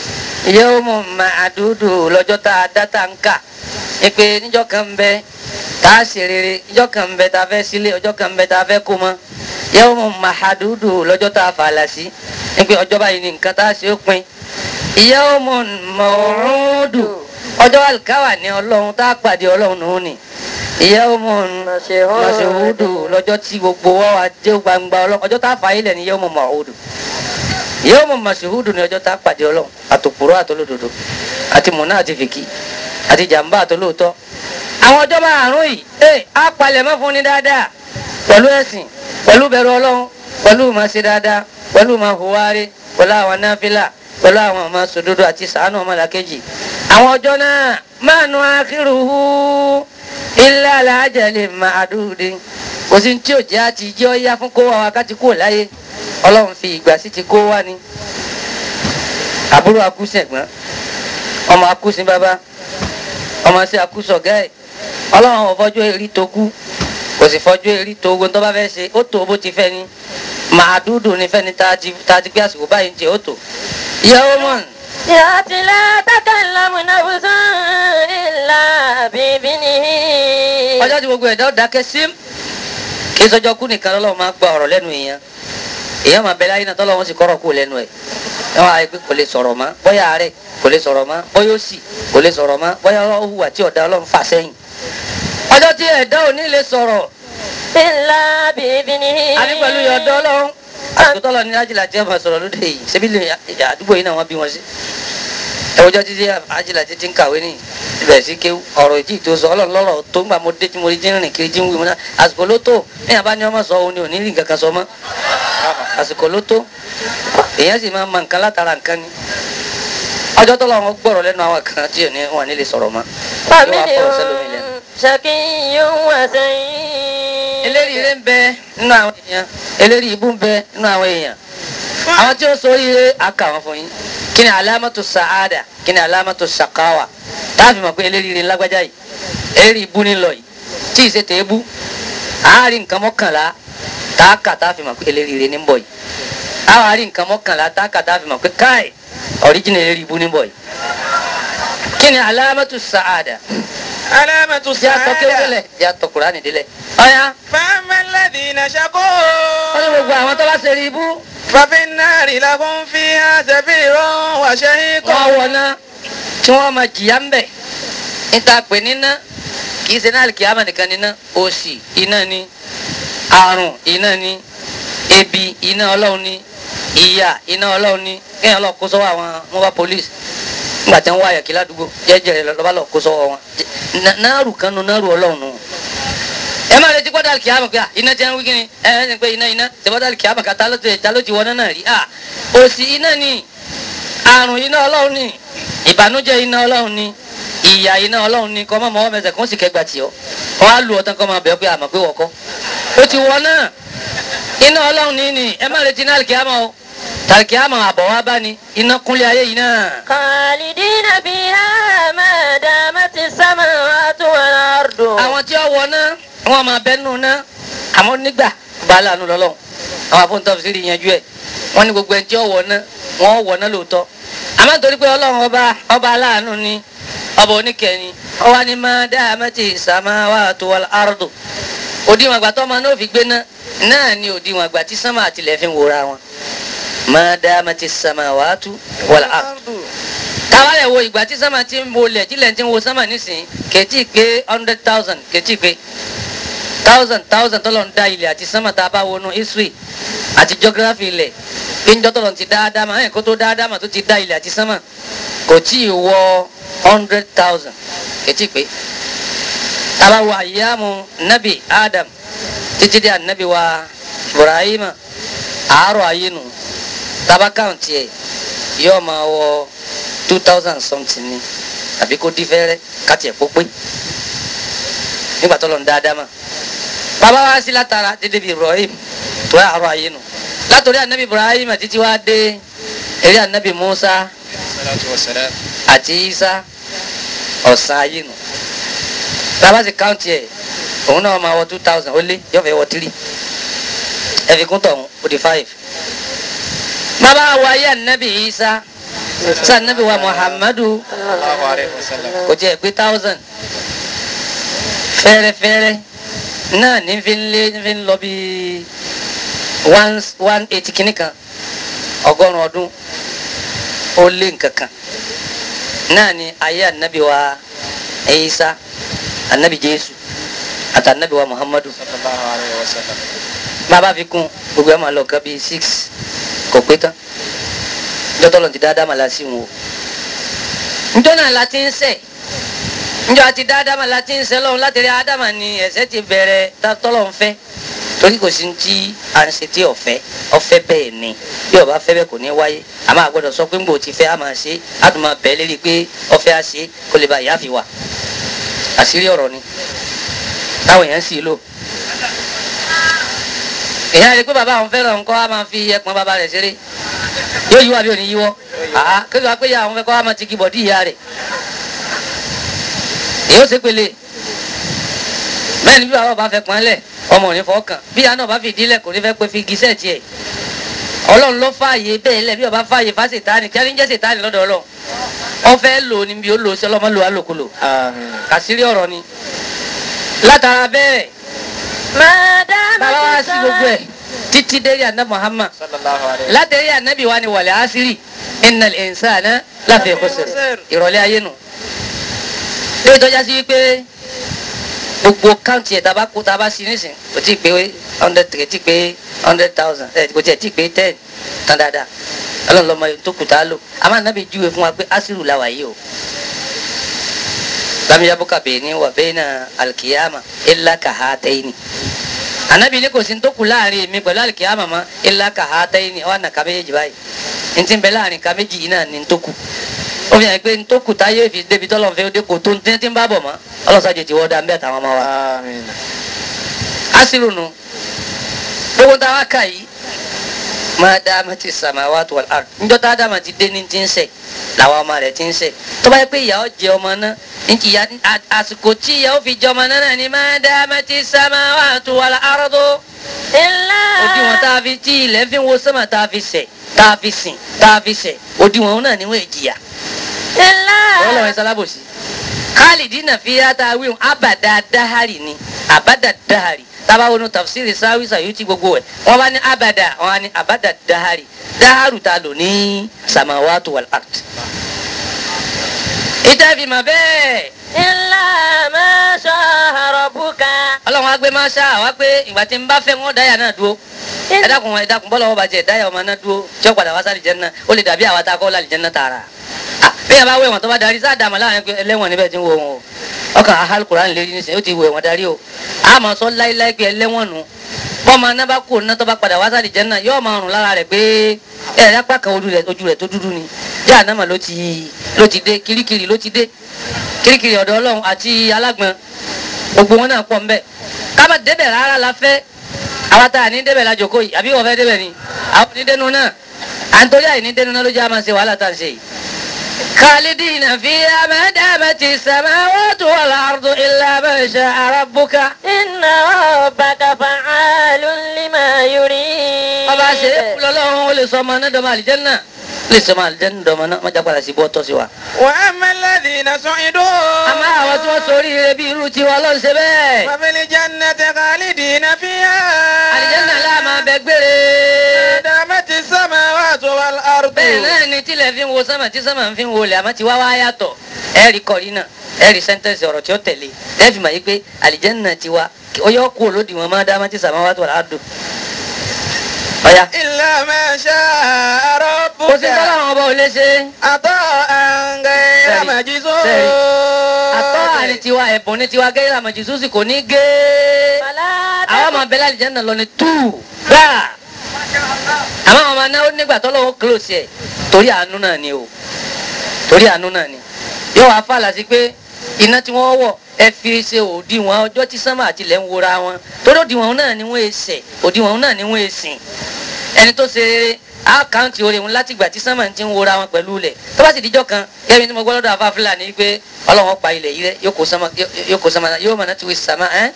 yawmun ma'dudu lọ́jọ́ tá a dá tá a ń kà ìpè níjọ́ kan ń bẹ tá a ṣe rere níjọ́ kan ń bẹ tá a fẹ́ sílé ọjọ́ kan ń bẹ tá a fẹ́ kó mọ́ yawmun mahdudu lọ́jọ́ tá a fàlà sí ìpè ọjọ́ báyìí ni nǹkan tá a ṣe ó pin yawmun maw'udu ọjọ́ alikawa ni ọlọ́run tá a pàdé ọlọ́run nù ní yawmun mashhudu lọ́jọ́ tí gbogbo wa wà dé gbangba ọlọ́run ọjọ́ tá a fà ilẹ̀ ni yawmun maw'udu yawmun mashhudu ni ọjọ́ tá a pàdé ọlọ́run àtòpùrọ̀ àtolódodo àti mọ̀nà àti fìkì àti jàmbá àtolóòtọ́ àwọn ọjọ́ márùn-ún yìí ẹ á palẹ̀ mọ́ fún ni dáadáa pẹ̀lú ẹ̀sìn pẹ̀lú bẹ̀rù ọlọ́run pẹ̀lú máa ṣe dáadáa pẹ̀lú máa hùwárí pẹ̀lú àwọn náfìlà pẹ̀lú àwọn ọmọ sòdodo àti sàánù ọmọlàkejì àwọn ọjọ́ náà máa nu akhiruhu illa ala ajalin ma'dudi kò sí tí ò jẹ́ àti jẹ́ ọ́ yá fún kó wa wákàtí kúrò láyé ọlọ́run fi ìgbà sí ti kó wá ni àbúrò akúsẹ̀gbọ́n ọmọ akúsin bàbá ọmọ sí akúsọ̀gá ẹ̀ ọlọ́run ò fọjú èrí tó kú kò sì fọjú èrí tó ogun tó bá fẹ́ ṣe ó tó bó ti fẹ́ ni màá dúdú ní fẹ́ni tá a ti tá a ti gbé àsìkò báyìí ń jẹ ó tó ìyàwó mọ̀ يأتي لا تكلم نفس إلا بإذنه ọjọ́ tí gbogbo ẹ̀dá ó dákẹ́ sí kí sọjọ́ kú nìkan lọ́lọ́run máa gba ọ̀rọ̀ lẹ́nu èèyàn èèyàn máa bẹ láyé náà tọ́lọ́run sì kọ́rọ̀ kú lẹ́nu ẹ̀ ẹ wá pé kò lè sọ̀rọ̀ mọ́ bóyá rẹ̀ kò lè sọ̀rọ̀ mọ́ bóyá ó sì kò lè sọ̀rọ̀ mọ́ bóyá ó hùwà tí ọ̀dà ọlọ́run fà sẹ́yìn. ọjọ́ tí ẹ̀dá ò ní lè sọ̀rọ̀ إلا بإذنه àní pẹ̀lú yọ̀dọ̀ ọlọ́run àsìkò tọ́lọ̀ ní ajílà jẹ́ máa sọ̀rọ̀ lóde yìí ṣebí lè àdúgbò yìí náà wọ́n bí wọn sí. ẹ wọ́jọ́ títí ajílà títí ń kàwé ní ibẹ̀ sí kéwú ọ̀rọ̀ ìjì tó sọ ọlọ́run lọ́rọ̀ tó ń gbà mo dé tí mo rí jí rìn kiri jí ń wí mo náà àsìkò ló tó ní àbá ní ọmọ sọ òun ni ò ní rí nǹkan kan sọ mọ́ àsìkò ló tó èèyàn sì máa ma nǹkan látara nǹkan ni ọjọ́ tọ́lọ̀ wọn gbọ́rọ̀ lẹ́nu àwọn kan tí ò ní wọn ní lè sọ̀rọ̀ mọ́ yóò wá fọ̀rọ̀ sẹ́lómi lẹ́nu. فمنهم شقي وسعيد eléríire ń bẹ nínú àwọn èèyàn eléri ibú ń bẹ nínú àwọn èèyàn àwọn tí ó sọ oríire àkà wọn fún yín kí ni alámọ̀tò sàádà kí ni alámọ̀tò sàkáwà táàfin mọ̀ pé eléríire ńlágbájá yìí eléri ibú ní lọ yìí tí ì ṣe tẹ̀ ébú àárín nǹkan mọ́kànlá táàkà táàfin mọ̀ pé eléríire ní ń bọ̀ yìí àárín nǹkan mọ́kànlá táàkà táàfin mọ̀ pé káì ọ̀ríjìnà eléri ibú ní ń bọ̀ yìí kí ni alámọ̀tò sàádà علامة yàtọ̀ السعادة kéwìlẹ̀ yàtọ̀ kùránì délẹ̀ ọ̀ya فأما الذين wọ́n ní شقوا gbogbo àwọn tó bá ṣe rí ibú ففي النار لهم فيها زفير وشهيق wọ́n wọná tí wọ́n máa jìyà ń bẹ̀ níta pè níná kì í ṣe náà kì í àmà nìkan níná òṣì iná ni àrùn iná ni ebi iná ọlọ́run ni ìyà iná ọlọ́run ni kéèyàn lọ kó sọ́wọ́ àwọn mobile police nígbà tí wọ́n wá àyàkí ládùúgbò jẹ́jẹ́ lọ́ba lọ kó sọ́wọ́ wọn Ná- náàrù kan nu náàrù ọlọ́run nù ẹ máa retí gbọ́dọ̀ kí á mọ̀ pé à, iná jẹ́ ń wí kíni ẹ ẹ ní pé iná iná tẹ̀gbọ́dọ̀ kí á mọ̀ ká ta ló ti ta ló ti wọná náà rí à òsì iná ni àrùn iná ọlọ́run ni ìbànújẹ́ iná ọlọ́run ni ìyà iná ọlọ́run ni kọ́ mọ́ mọ́ mẹsẹ̀ kó sì kẹgbà tì ọ́ wọ́n á lu ọ̀tán kọ́ máa bẹ̀ ọ́ pé àmọ̀ pé wọ́kọ́ ó ti wọ náà iná ọlọ́run ni ni ẹ má retí náà kí á mọ̀ o tàkì á mọ̀ àbọ̀ wá bá ni iná kúnlé ayé yìí náà خالدين فيها ما دامت السماوات والأرض àwọn tí ó wọ náà wọn máa bẹ nù náà àmọ́ nígbà bàálà nù lọ́lọ́ àwọn afọ́ntọ́ fi rí yanjú ẹ̀ wọ́n ní gbogbo ẹni tí ó wọ náà wọ́n wọ náà lóòótọ́ àmọ́ nítorí pé ọlọ́run ọba ọba aláàánú ni ọba oníkẹ́ni ọwọ́ ni máa dá àmẹ́tì samawatu wal ardu òdiwọ̀n àgbà tó ọmọ náà fi gbé náà náà ni òdiwọ̀n àgbà tí sánmà àtìlẹ̀ fi ń wòra wọn máa dá àmẹ́tì samawatu wal ardu táwa lè wo ìgbà tí sánmà ti ń bolẹ̀ tílẹ̀ ti ń wo sánmà nísìnyí kèétí pé hundred thousand kèétí pé thousand thousand tọ́lọ̀ ń da ilẹ̀ àti sánmà tá a bá wọnú history àti geography ilẹ̀ kíńjọ́ tọ́lọ̀ ti dá ádámà ẹ̀ kó tó dá ádámà tó ti dá ilẹ̀ àti sánmà kò tí ì wọ hundred thousand kèétí pé tábà wo àyàmú nabi adam títí dé ànábì wa ibrahima àárọ̀ ayé nu tábà káùntì ẹ̀ yóò máa wọ two thousand something ni àbí kó dín fẹ́rẹ́ káti ẹ̀ kó pé nígbà tó lọ ń dá ádámà bàbá wa sí látara dédé bíi ibrahim tó yà àárọ̀ ayé nu látòrí ànábì ibrahim títí wá dé eré ànábì musa àti isa ọ̀sán ayé nu bàbá sì káùntì ẹ̀ òun náà máa wọ two thousand ó lé yóò fẹ́ wọ three ẹ fi kún tọ̀hún ó di five bàbá wa ayé ànábì isa sí ànábì wa muhammadu kò jẹ́ pé thousand fẹ́rẹ́fẹ́rẹ́ náà ní fi ń lé ní fi ń lọ bí one one eighty kìíní kan ọgọ́rùn-ún ọdún ó lé nǹkan kan náà ní ayé ànábì wa Ìsá ànábì Jésù àti ànábì wa muhammadu bàbá fi kún gbogbo ẹ̀ máa lọ kan bíi six kò pé tán jọ́tọ̀lọ́ ti dáadáa máa la sí wọn o njọ́ náà la ti ń ṣẹ̀ njọ́ àti dáadáa máa la ti ń ṣẹ̀ lọ́hùn láti rí ádámà ni ẹ̀ṣẹ̀ ti bẹ̀rẹ̀ tọ́lọ̀ ń fẹ́ torí kò sí ní tí à ń ṣe tí ọ̀fẹ́ ọ̀fẹ́ bẹ́ẹ̀ ni bí ọba fẹ́ bẹ́ẹ̀ kò ní wáyé a máa gbọ́dọ̀ sọ pé ngbò tí fẹ́ a máa ṣe a tún máa bẹ̀ lérí pé ọ̀fẹ́ a ṣe kó lè ba ìyá fi wà àṣírí ọ̀rọ̀ ni táwọn èèyàn sì lò èèyàn rí i pé bàbá àwọn fẹ́ràn nǹkan a máa fi ẹpọn bàbá rẹ̀ ṣeré yóò yíwọ́ àbí òní yíwọ́ àá kéwàá pé ìyá àwọn fẹ́ kọ́ wa máa ti kí bọ̀dí ìyá rẹ̀ èyí ó ṣe pele bẹ́ẹ̀ ni bí bàbá bá fẹ́ pọ́n lẹ̀ ọmọ ò ní fọ́ kàn bí ìyá náà bá fi ìdílẹ̀ kò ní fẹ́ pé fi gíṣẹ́ tiẹ̀ ọlọ́run ló fààyè bẹ́ẹ̀ lẹ̀ bí ọba fààyè fá ṣètánì kí ẹni jẹ́ ṣètánì lọ́dọ̀ ọlọ́run wọ́n fẹ́ lò ní bí ó lò sí ọlọ́mọ lò alòkulò kàṣírí ọ̀rọ̀ ni látara bẹ́ẹ̀ ما دامت bàbá wa sí gbogbo ẹ̀ السماوات títí dé àná Muhammad látẹ̀rí ànábì wa ni wàlẹ̀ àṣírí innal insana lafi khusr ìrọ̀lẹ́ ayé nù. lórí tọ́já sí wípé gbogbo káùntì ẹ̀ taba kó taba sí nísìn kò tí ì pé hundred kò tí ì pé hundred thousand ẹ̀ kò tí ì pé ten tán dáadáa ọlọ́run lọ́mọ yìí tó kù tá a lò àmọ́ ànábì júwe fún wa pé asiru la wà yìí o lamiyabuka bẹni wa bẹna alikiyama illa ka hatayni anabi ni kò sí tó kù láàrin mi pẹ̀lú alikiyama ma illa ka hatayni ọ na kàméjì jì báyìí n ti bẹ láàrin kàméjì yìí náà ni tó kù ó fi hàn pé n tó kù táyé fi débi tọ́lọ̀ fẹ́ dé kò tó n tí ń bá bọ̀ mọ́ ọlọ́sàjò ti wọ́n dá ń bẹ́ẹ̀ táwọn ọmọ wa àmín asiru nu gbogbo tá a wá kà yìí máa dá ama ti samawati wal ard njọ́ tá a dá ma ti dé ní ti ń sẹ̀ làwọn ọmọ rẹ̀ ti ń sẹ̀ tó bá yẹ pé ìyàwó jẹ ọmọ náà nti ya a- àsìkò tí ìyàwó fi jẹ ọmọ náà náà ni máa dá ama ti samawati wal ard إلا òdiwọ̀n tá a fi tí ilẹ̀ fi ń wo sọ́mà tá a fi sẹ̀ tá a fi sìn tá a fi sẹ̀ òdiwọ̀n náà ni wọ́n èjìyà إلا ọlọ́run sálábòsí khalidina fiha tá a wíwọ̀n abada dahari ni abada dahari tábà wọnú tafsiri sáwí sàyúti gbogbo ẹ̀ wọ́n bá ní abada wọ́n á ní abada dahari daharu ta lò ní samawatu wal ard. ìtàfimọ̀ bẹ́ẹ̀ إلا ما شاء ربك ọlọ́run á gbé máa ṣá wá pé ìgbà tí n bá fẹ́ wọn dáyà náà dúró ẹ dákun ẹ dákun bọ́lá wọn bá jẹ dáyà ọmọ náà dúró tí ó padà wá sálì jẹ́nà ó lè dàbí àwa tá a kọ́ lálì jẹ́nà tààrà Ah, bí ẹ bá wẹ̀ wọ́n tó bá darí sáà dàmọ́ láàrin pé ẹlẹ́wọ̀n níbẹ̀ tí ń wo wọn o ọkàn ahal kuran lè rí nísìnyí ó ti wẹ̀ wọ́n darí o a máa sọ láíláí pé ẹlẹ́wọ̀n nù bọ́mọ náà bá kú òun náà tó bá padà wá sálì jẹ́nà yóò máa rùn lára rẹ̀ pé ẹ ẹ lápá kan ojú rẹ̀ ojú rẹ̀ tó dúdú ni jáà náà mà ló ti ló ti dé kirikiri ló ti dé kirikiri ọ̀dọ̀ ọlọ́run àti alágbọ̀n gbogbo wọn náà pọ̀ nbẹ kábà débẹ̀ rárá la fẹ́ àwa tá a ní débẹ̀ la jòkó yìí àbí wọ́n fẹ́ débẹ̀ ni àwọn onídẹ́nu náà à ń torí àìní dẹ́nu náà ló jẹ́ àmà ṣe wàhálà tá à ń ṣe yìí. khalidina fiha ma damati samawati wal ardu illa ma sha'a rabbuka. إن ربك فعال لما يريد ọba ṣe é kú lọ́lọ́run ó lè sọ ọmọ náà dọ́mọ àlìjẹ́nà lè sọ ọmọ àlìjẹ́nà dọ́mọ náà wọ́n jápadà sí bọ́ tọ́ sí wa. وأما الذين سعدوا àmọ́ àwọn tí wọ́n sori rẹ bí irú tiwa ló ń ṣe bẹ́ẹ̀. ففي الجنة خالدين فيها àlìjẹ́nà láàmú abẹ gbére. ما دامت السماوات والأرض bẹ́ẹ̀ náà ni tílẹ̀ fi ń wo sánmà tí sánmà fi ń wo lẹ̀ àmọ́ tí wá wá yàtọ̀ ẹ̀rí kọ̀rí náà ẹ̀rí sẹ́ńtẹ̀sì ọ̀rọ̀ tí ó tẹ̀lé lẹ́ẹ̀fì mà yí pé àlìjẹ́nà ti wá ọyọ́ kú olódì wọn máa dá má ti sàmá wá tó wà á dùn. ọ̀ya إلا ما شاء kò sí tọ́lá ربك àwọn ọba ò lè ṣe عطاء غير سري. مجزوز سري. àtọ́ àní tiwa ẹ̀bùn ní tiwa gẹ́gẹ́ àmọ̀ jésù sì kò ní gé فلا àwọn ọmọ abẹ́lẹ́ àlìjẹ́nà lọ ní tù gbà àmọ́ àwọn ọmọ anáwó nígbà tọ́lọ́wọ́ close ẹ̀ torí àánú náà ni o torí àánú náà ni yóò wá fàlà sí pé iná tí wọ́n wọ̀ ẹ fi ṣe òdiwọ̀n ọjọ́ tí sánmà àti ilẹ̀ ń wora wọn torí òdiwọ̀n náà ni wọ́n ṣe òdiwọ̀n náà ni wọ́n sìn ẹni tó ṣe rere àkáǹtì orí wọn láti ìgbà tí sánmà ti ń wora wọn pẹ̀lú ilẹ̀ tó bá sì díjọ́ kan kẹ́mi tí mo gbọ́ lọ́dọ̀ àfa fúlàní pé ọlọ́run pa ilẹ̀ yìí rẹ yóò kó sánmà yóò kó sánmà yóò mọ̀ náà ti wí sàmà ẹ́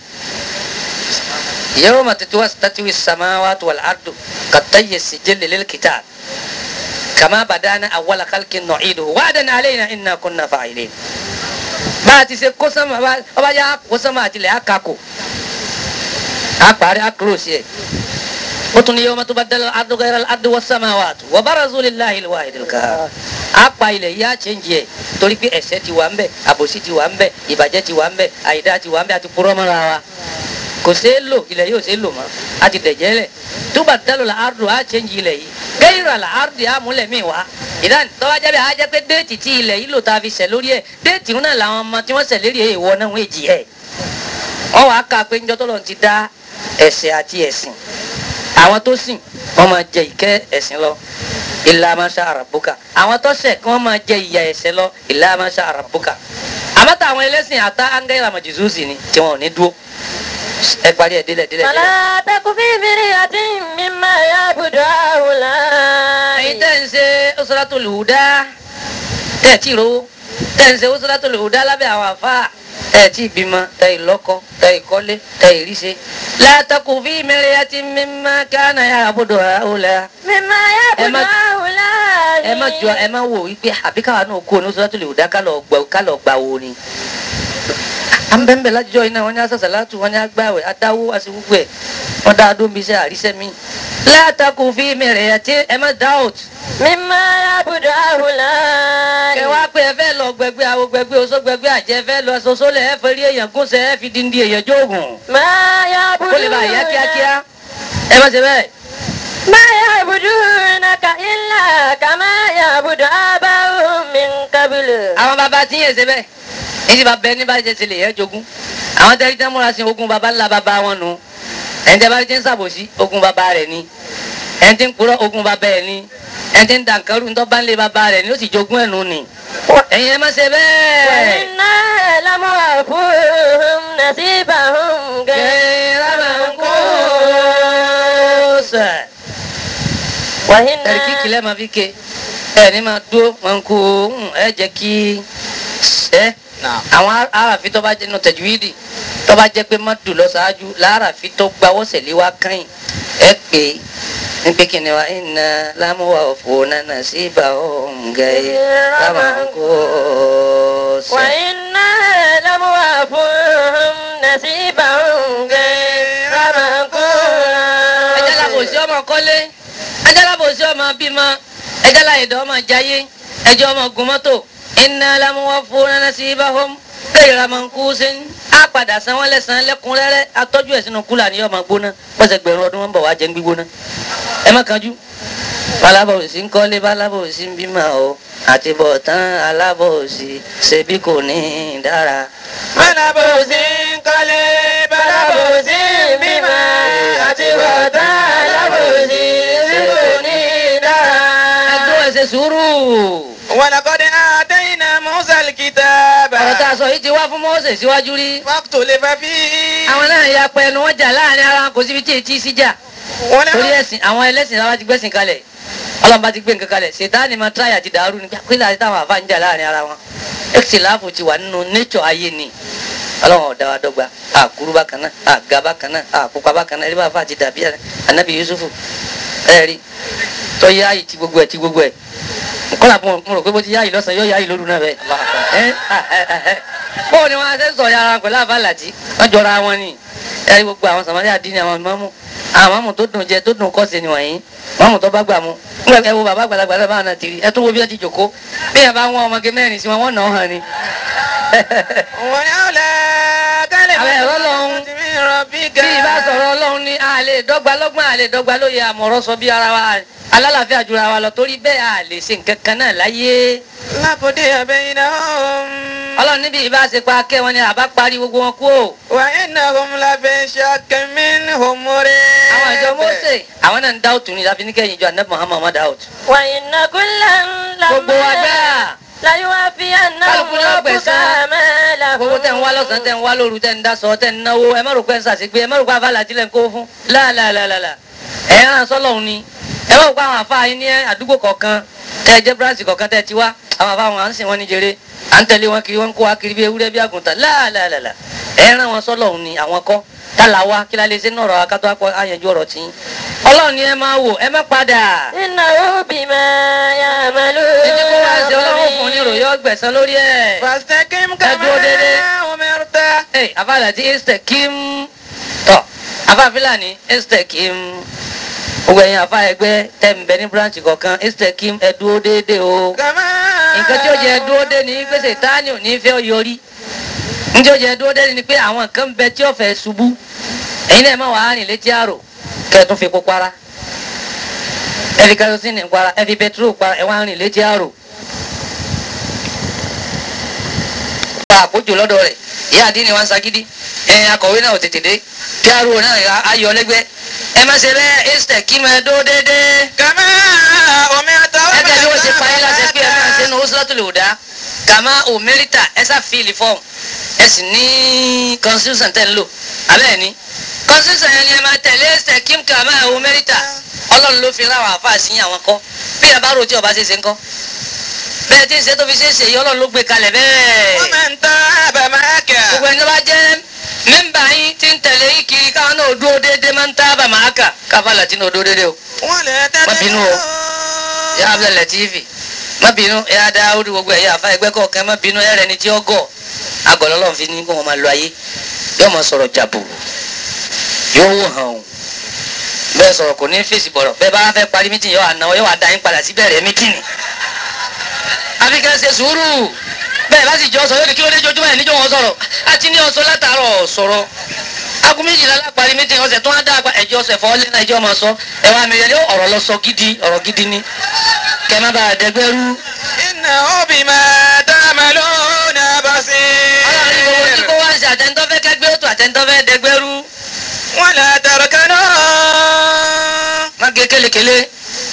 يوم تتوي السماوات والأرض كالطي السجل للكتاب كما بدانا أول خلق نعيده وعدا علينا إنا كنا فاعلين bá a ti ṣe kó sánmà bá ọba yá kó sánmà àtìlẹ̀ àkàkò àparí àkúròsì ẹ̀ ó tún ní yawma tubaddalu al-ardu ghayra al-ardi was-samawatu wa barazu lillahi al-wahid al-qahhar àpá ilẹ̀ yá chẹ́ǹjì ẹ̀ torí pé ẹ̀ṣẹ̀ ti wà ń bẹ̀ àbòsí ti wà ń bẹ̀ ìbàjẹ́ ti wà ń bẹ̀ àìdá ti wà ń bẹ̀ àti purọ́ mọ́ra wa kò ṣeé lò ilẹ̀ yóò ṣeé lò mọ́ a ti dẹ̀jẹ́ lẹ̀ tuba dalo la ardu a change ilẹ̀ yìí gẹ́yìrà la ardu a múlẹ̀ mi wá ìdáni tọ́wọ́ jábẹ́ a jẹ́ pé déètì tí ilẹ̀ yìí lò tá a fi ṣẹ̀ lórí ẹ̀ déètì náà làwọn ọmọ tí wọ́n ṣẹ̀ lérí ẹ̀ ìwọ náà wọ́n èjì ẹ̀ wọ́n wàá kà pé njọ́ tọ́lọ́ ti dá ẹ̀ṣẹ̀ àti ẹ̀sìn àwọn tó sìn wọ́n máa jẹ ìkẹ́ ẹ̀sìn lọ ilá amáṣá arabuka àwọn tó ṣẹ̀ kí wọ́n máa jẹ ìyà ẹ̀ṣẹ̀ lọ ilá amáṣá arabuka àmọ́ táwọn ẹlẹ́sìn àtà áńgẹ́lá màjìzúùsì ni tí wọn ò ní dúró ẹ parí ẹ délẹ̀ délẹ̀ délẹ̀. فلا تك في مرية مما يعبد هؤلاء ẹ̀yin tẹ́ ń ṣe Usratul Huda tẹ́ ẹ̀ tí ro tẹ́ ń ṣe Usratul Huda lábẹ́ àwọn àfa ẹ̀ tí bímọ tẹ́ ì lọ́kọ tẹ́ ì kọ́lé tẹ́ ì ríṣe. La taku fi miryatin mimma kana ya'budu haula. مما يعبد ما- هؤلاء ẹ má jọ ẹ má wò wípé àbí káwa náà kó ní Usratul Huda ká lọ gbà ká lọ gbà wo ni. à ń bẹ́ẹ̀ bẹ́ẹ̀ lájọ́ iná wọn ní asàsàlátù wọn ní agbáwẹ̀ adáwó àti gbogbo ẹ̀ wọ́n dá dó bí iṣẹ́ àríṣẹ́ mi látàkùn fi mẹ́rẹ̀ àti ẹ má doubt مما يعبد هؤلاء kẹ wá pé ẹ fẹ́ lọ gbẹgbẹ́ àwọn gbẹgbẹ́ oṣó gbẹgbẹ́ àjẹ́ fẹ́ lọ ṣoṣo lẹ̀ ẹ fẹ́ rí èèyàn gúnṣẹ́ ẹ fi díndín èèyàn jóògùn ما kó lè bá yá يعبدون kíákíá ẹ má ṣe bẹ́ẹ̀. ما يعبدونك إلا كما يعبد آباؤهم من قبل àwọn bàbá tí yẹn ṣe bẹ́ẹ̀ ní ti bàbá ẹni bá ṣe ṣe lè yẹ jogún àwọn tẹ́lẹ̀ tẹ́ múra sí ogun bàbá ńlá bàbá wọn nù ẹni tẹ́ bá ti ń ṣàbòsí ogun bàbá rẹ̀ ni ẹni tí ń purọ́ ogun bàbá ẹ̀ ni ẹni tí ń dànkẹ́rù ń tọ́ba ńlẹ̀ bàbá rẹ̀ ni ó sì jogún ẹ̀ nù ni ẹ̀yin ẹ má ṣe bẹ́ẹ̀. وإنا لموافوهم نصيبهم غير منقوص وإنا tẹ̀ríkì kìlẹ̀ máa fi ké ẹ̀ ní máa dúró máa ń kó ẹ jẹ́ kí ẹ àwọn aráàfin tó bá jẹ́ nù tẹ̀júwìdì tó bá jẹ́ pé má dùn lọ ṣáájú láàràfin tó gbawọ́sẹ̀ lé wa kàn ẹ pé ní pé kìnìún wa iná lámúwá òfò nánà sí ibà òǹgẹ̀ láwọn kó sẹ́. وإنا لموافوهم نصيبهم غير منقوص ẹjẹ́ lábòsí ọmọ kọ́lé ẹjẹ́ lábòsí ọmọ bímọ ẹjẹ́ láyèdè ọmọ jayé ẹjẹ́ ọmọ gun mọ́tò iná lámúwá fún nánà sí ibà hóm kéèrè ra máa ń kú sí ní. á padà san wọ́n lẹ́sàn-án lẹ́kùnrẹ́rẹ́ atọ́jú ẹ̀ sínú kúlà ní ọmọ gbóná pọ̀sẹ̀ gbẹ̀rún ọdún wọn bọ̀ wá jẹ́ ń gbígbóná. ẹ má kanjú balábòsí ń kọ́lé balábòsí ń bímọ o àti bọ̀tán alábòsí ṣebí kò ní í dára. Bálábòsí ń kọ́lé, bálábòsí ń bímọ, àti bọ̀tá alábòsí tí kò ní dára. ẹdún ẹ ṣe sùúrù. ولقد آتينا موسى الكتاب ọ̀rọ̀ tá a sọ yìí ti wá fún Mósè síwájú rí. فاختلف فيه àwọn náà ya pẹnu wọn jà láàrin ara wọn kò síbi tí èyí sí jà torí ولما ẹ̀sìn àwọn ẹlẹ́sìn làwọn ti gbẹ́sìn kalẹ̀ ọlọ́run bá ti gbé nǹkan kalẹ̀ ṣètáàní máa tíráyà ti dàrú ni pé láti táwọn àfa ń jà láàrin ara wọn ẹ̀sìláàfù ti wà nínú nature ayé ni ọlọ́run ọ̀dà wa dọ́gba àkúrú bákan náà àga bákan náà àpupa bákan náà ẹ̀rí bá fa ti dàbí anabi yusufu ẹ̀rí tó yá yìí ti gbogbo ẹ̀ ti gbogbo ẹ̀ kọ́lá mo mo rò pé bó ti yá yìí lọ́sàn-án yóò yá yìí lóru náà bẹ́ẹ̀ ẹ́ bóun ni wọ́n á ṣe sọ yàrá pẹ̀lú àfàlàtì wọ́n jọra wọn ni ẹ̀rí gbogbo àwọn sàmárì àdínní àwọn mọ́mú àwọn mọ́mú tó dùn jẹ tó dùn kọ́sẹ̀ ni wọ̀nyí mọ́mú tó bá gbà mú nígbà ẹ wo bàbá àgbàlagbà náà báwọn náà ti rí ẹ tó wo bí wọ́n ti jòkó bí yẹn bá wọ́n ọmọge mẹ́rin sí wọn wọ́n nà ọ́ hàn ni. ولولا Àwọn ẹ̀rọ كلمة lọ́hún. من ربك bí ìbá sọ̀rọ̀ ọlọ́run ní a lè dọ́gba lọ́gbọ́n a lè dọ́gba lóye àmọ̀rọ̀ sọ bí ara wa alálàáfíà jura wa lọ torí bẹ́ẹ̀ a lè ṣe nǹkan kan náà láyé. لقضي بينهم ọlọ́run níbi ìbá ṣe pa akẹ́ wọn ni àbá parí gbogbo wọn kú o. وإنهم لفي شك منه مريب àwọn ìjọ Mósè àwọn náà ń dá òtún ní láfi ní kẹ́yìn ìjọ anabi Muhammad wọn dá òtún. وإن كلا gbogbo wa gbà ليوفينهم Kálukú ní ربك ọgbẹ̀san. أعمالهم gbogbo tẹ̀ ń wá lọ́sàn-án tẹ̀ ń wá lóru tẹ̀ ń dá sọ tẹ̀ ń náwó ẹ má rò pé ń sàṣègbè ẹ má rò pé àfàlà tilẹ̀ ń kó fún láàlàlàlà ẹ ràn sọ́lọ́hún ni ẹ má rò pé àwọn àfa yín ní àdúgbò kọ̀ọ̀kan tẹ́ ẹ jẹ́ bíráǹsì kọ̀ọ̀kan tẹ́ ẹ ti wá àwọn àfa wọn à ń sìn wọn ní jèrè à ń tẹ̀lé wọn kiri wọn ń kó wa kiri bí ewúrẹ́ bí àgùntàn láàlàlàlà ẹ ràn wọn sọ́lọ́hún ni àwọn kọ́ tálà wa kí la lè ṣe náà rọ̀ akátó àyànjú ọ̀rọ̀ tí ọlọ́run ni ẹ máa wò ẹ má padà إنه بما يعملون títí kó wá sí ọlọ́run fún ní ìròyìn ọgbẹ̀sán lórí ẹ̀. فاستقم Ẹ dúró كما dédé. أمرت Ẹ afáàlà tí Estekim tọ̀ afáàfílà ní Estekim gbogbo ẹ̀yin afá ẹgbẹ́ tẹ̀ ń bẹ ní branch kọ̀ọ̀kan Estekim ẹ dúró déédéé o. كما Nǹkan tí ó jẹ́ ẹ dúró dé ní pèsè táàní ò ní fẹ́ yọrí. Nǹkan tí ó jẹ́ ẹ dúró dé ni pé àwọn nǹkan ń bẹ tí ó fẹ́ ṣubú. Ẹ̀yin náà má wàá rìn létí àrò kẹ́ ẹ tún fi kó para. Ẹ fi kerosene para ẹ fi petrol para ẹ wá rìn létí àrò. pa àkójọ lọ́dọ̀ rẹ̀ ìyá àdínní wa ń sagídí ẹ akọ̀wé náà ò tètè dé kí arúgbó náà ayọ̀ lẹ́gbẹ́ ẹ má ṣe bẹ́ẹ̀ ẹsẹ̀ kí mẹ́ dó déédéé كما أمرت ẹgbẹ́ bí wọ́n ṣe pa yín láṣẹ pé ẹ máa ṣe nu Usratul Huda kàmá òmírítà ẹ sá fíìlì fọ́ọ̀mù ẹ sì ní constitution tẹ̀ ń lò abẹ́ẹ̀ ni constitution yẹn ni ẹ máa tẹ̀lé ẹsẹ̀ kí kàmá òmírítà ọlọ́run ló fi ráwọn àfa sí àwọn kọ́ bí ẹ bá rò tí ọba ṣe ṣe ń kọ́ bẹ́ẹ̀ tí ń ṣe tó fi ṣe é ṣe yìí ọlọ́run ló gbé kalẹ̀ bẹ́ẹ̀ ومن تاب معك gbogbo ẹni tó bá jẹ́ mẹ́mbà yín tí ń tẹ̀lé yín kiri káwọn náà dúró déédéé máa ń tábà máa kà káfà láti náà dúró déédéé o. ولا Má bínú o. ya Abdul Latif má bínú ya Dáúdù gbogbo ẹ̀yà àfa ẹgbẹ́ kọ̀ọ̀kan má bínú ẹ̀rẹ̀ ni tí ó gọ̀ agọ̀lọ́ lọ́n fi ní kó wọn máa lo ayé yóò máa sọ̀rọ̀ jàbù yóò wò hàn o bẹ́ẹ̀ sọ̀rọ̀ kò ní fèsì bọ̀rọ̀ bẹ́ẹ̀ bá fẹ́ parí mítìn yóò àná yóò wá dá yín padà sí bẹ̀rẹ̀ mítìn àfi kẹ́ ẹ ṣe sùúrù bẹ́ẹ̀ bá sì jọ sọ yóò ní kí ló dé jojúmọ́ ẹ̀ níjọ́ wọn sọ̀rọ̀ àti ní ọ̀sọ́ látàárọ̀ sọ̀rọ̀ aago méjìlá lápárí mítìn ọ̀sẹ̀ tó wá dá àgbà ẹ̀jẹ̀ ọ̀sẹ̀ fọ́ lẹ́nà ẹ̀jẹ̀ ọmọ sọ ẹ̀ wá mi yẹn ọ̀rọ̀ lọ sọ gidi ọ̀rọ̀ gidi ni kẹ́ má bàa dẹgbẹ́rú إنه بما تعملون ọlọ́run ní gbogbo tí بصير kò wá ń ṣe àtẹ̀ntọ́fẹ́ kẹgbẹ́ ó tó àtẹ̀ntọ́fẹ́ dẹgbẹ́rú ولا تركنوا má gé kélekèlé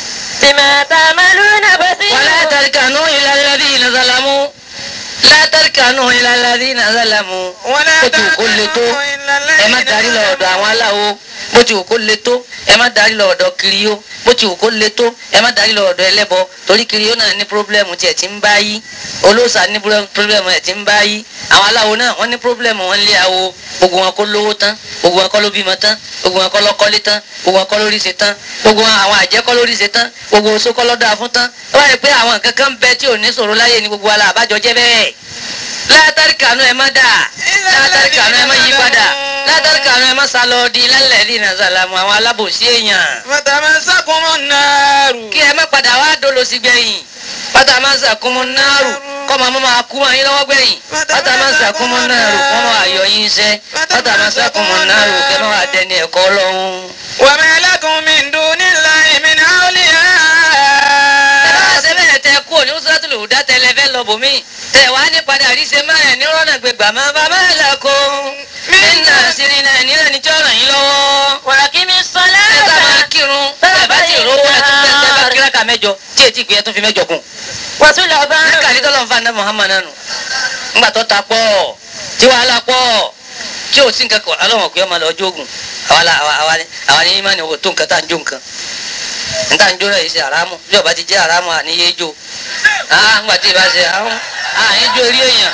بما تعملون بصير ولا تركنوا إلى الذين ظلموا لا تركنوا إلى الذين ظلموا ولا bó ti wù kó le tó تركنوا إلا ẹ má darí lọ ọ̀dọ̀ àwọn aláwo bó ti wù kó le tó ẹ má darí lọ ọ̀dọ̀ kiriyó bó ti wù kó le tó ẹ má darí lọ ọ̀dọ̀ ẹlẹ́bọ torí kiriyó náà ní pírọ́blẹ́mù tiẹ̀ ti ń bá yí olóòṣà ní pírọ́blẹ́mù ẹ̀ ti ń bá yí àwọn aláwo náà wọ́n ní pírọ́blẹ́mù wọn lé awo gbogbo wọn kó lówó tán gbogbo wọn kọ́ ló bímọ tán gbogbo wọn kọ́ ló kọ́lé tán gbogbo wọn kọ́ lórí ṣe tán gbogbo wọn àwọn àjẹ́ kọ́ lórí ṣe tán gbogbo oṣó kọ́ lọ́dọ̀ àfún tán ó wáyé pé àwọn nǹkan kan bẹ tí ò ní sọ̀rọ̀ láyé ní gbogbo ala àbájọ jẹ́ bẹ́ẹ̀ látàrí kànú ẹ má dà látàrí kànú ẹ má yí padà látàrí kànú ẹ má sálọ di lálẹ́ ní nàzàlámù àwọn alábòsí èèyàn فتمسكم النار kí ẹ má padà wá dolo sí gbẹ̀yìn pátá máa ń sàkúmọ́ náàrù kọ́ máa mọ́ máa kú wọn yín lọ́wọ́ gbẹ̀yìn pátá máa ń sàkúmọ́ náàrù kọ́ máa yọ yín iṣẹ́ pátá máa ń sàkúmọ́ náàrù kẹ́ máa wà dẹni ẹ̀kọ́ lọ́hún. وما لكم من دون الله من ẹ bá أولياء ṣe bẹ́ẹ̀ tẹ kú òní sọ́tò lò dá tẹlẹ fẹ́ lọ bòmí tẹ wá ní padà rí ṣe máa ní rọ́nà gbégbà máa bá máa là kó mí nà sírí náà nílẹ̀ ní tí ọ̀ràn yín lọ́wọ́. وأقم ẹ ká máa الصلاة kírun ẹ bá ti rówó ẹ tún fẹ́ tẹ́ bá kíráka mẹ́jọ tí etí ìgbé ẹ tún fi mẹ́jọ kún. وسلبا níkàlí tọ́lọ́ nfa ní Muhammad nánu ńgbà tó ta pọ̀ tí wàhálà pọ̀ tí ò sí nǹkan kan alọ́wọ̀n kò yẹ máa lọ ọjọ́ ogun àwa la àwa àwa ni àwa ni ìmánì owó tó nǹkan tá à ń jó nǹkan níta ń jó rẹ̀ yìí ṣe àrámù bí ọba ti jẹ́ àrámù àníyé jó ah ńgbà tí ìbá ṣe àrùn àyín jó eré èèyàn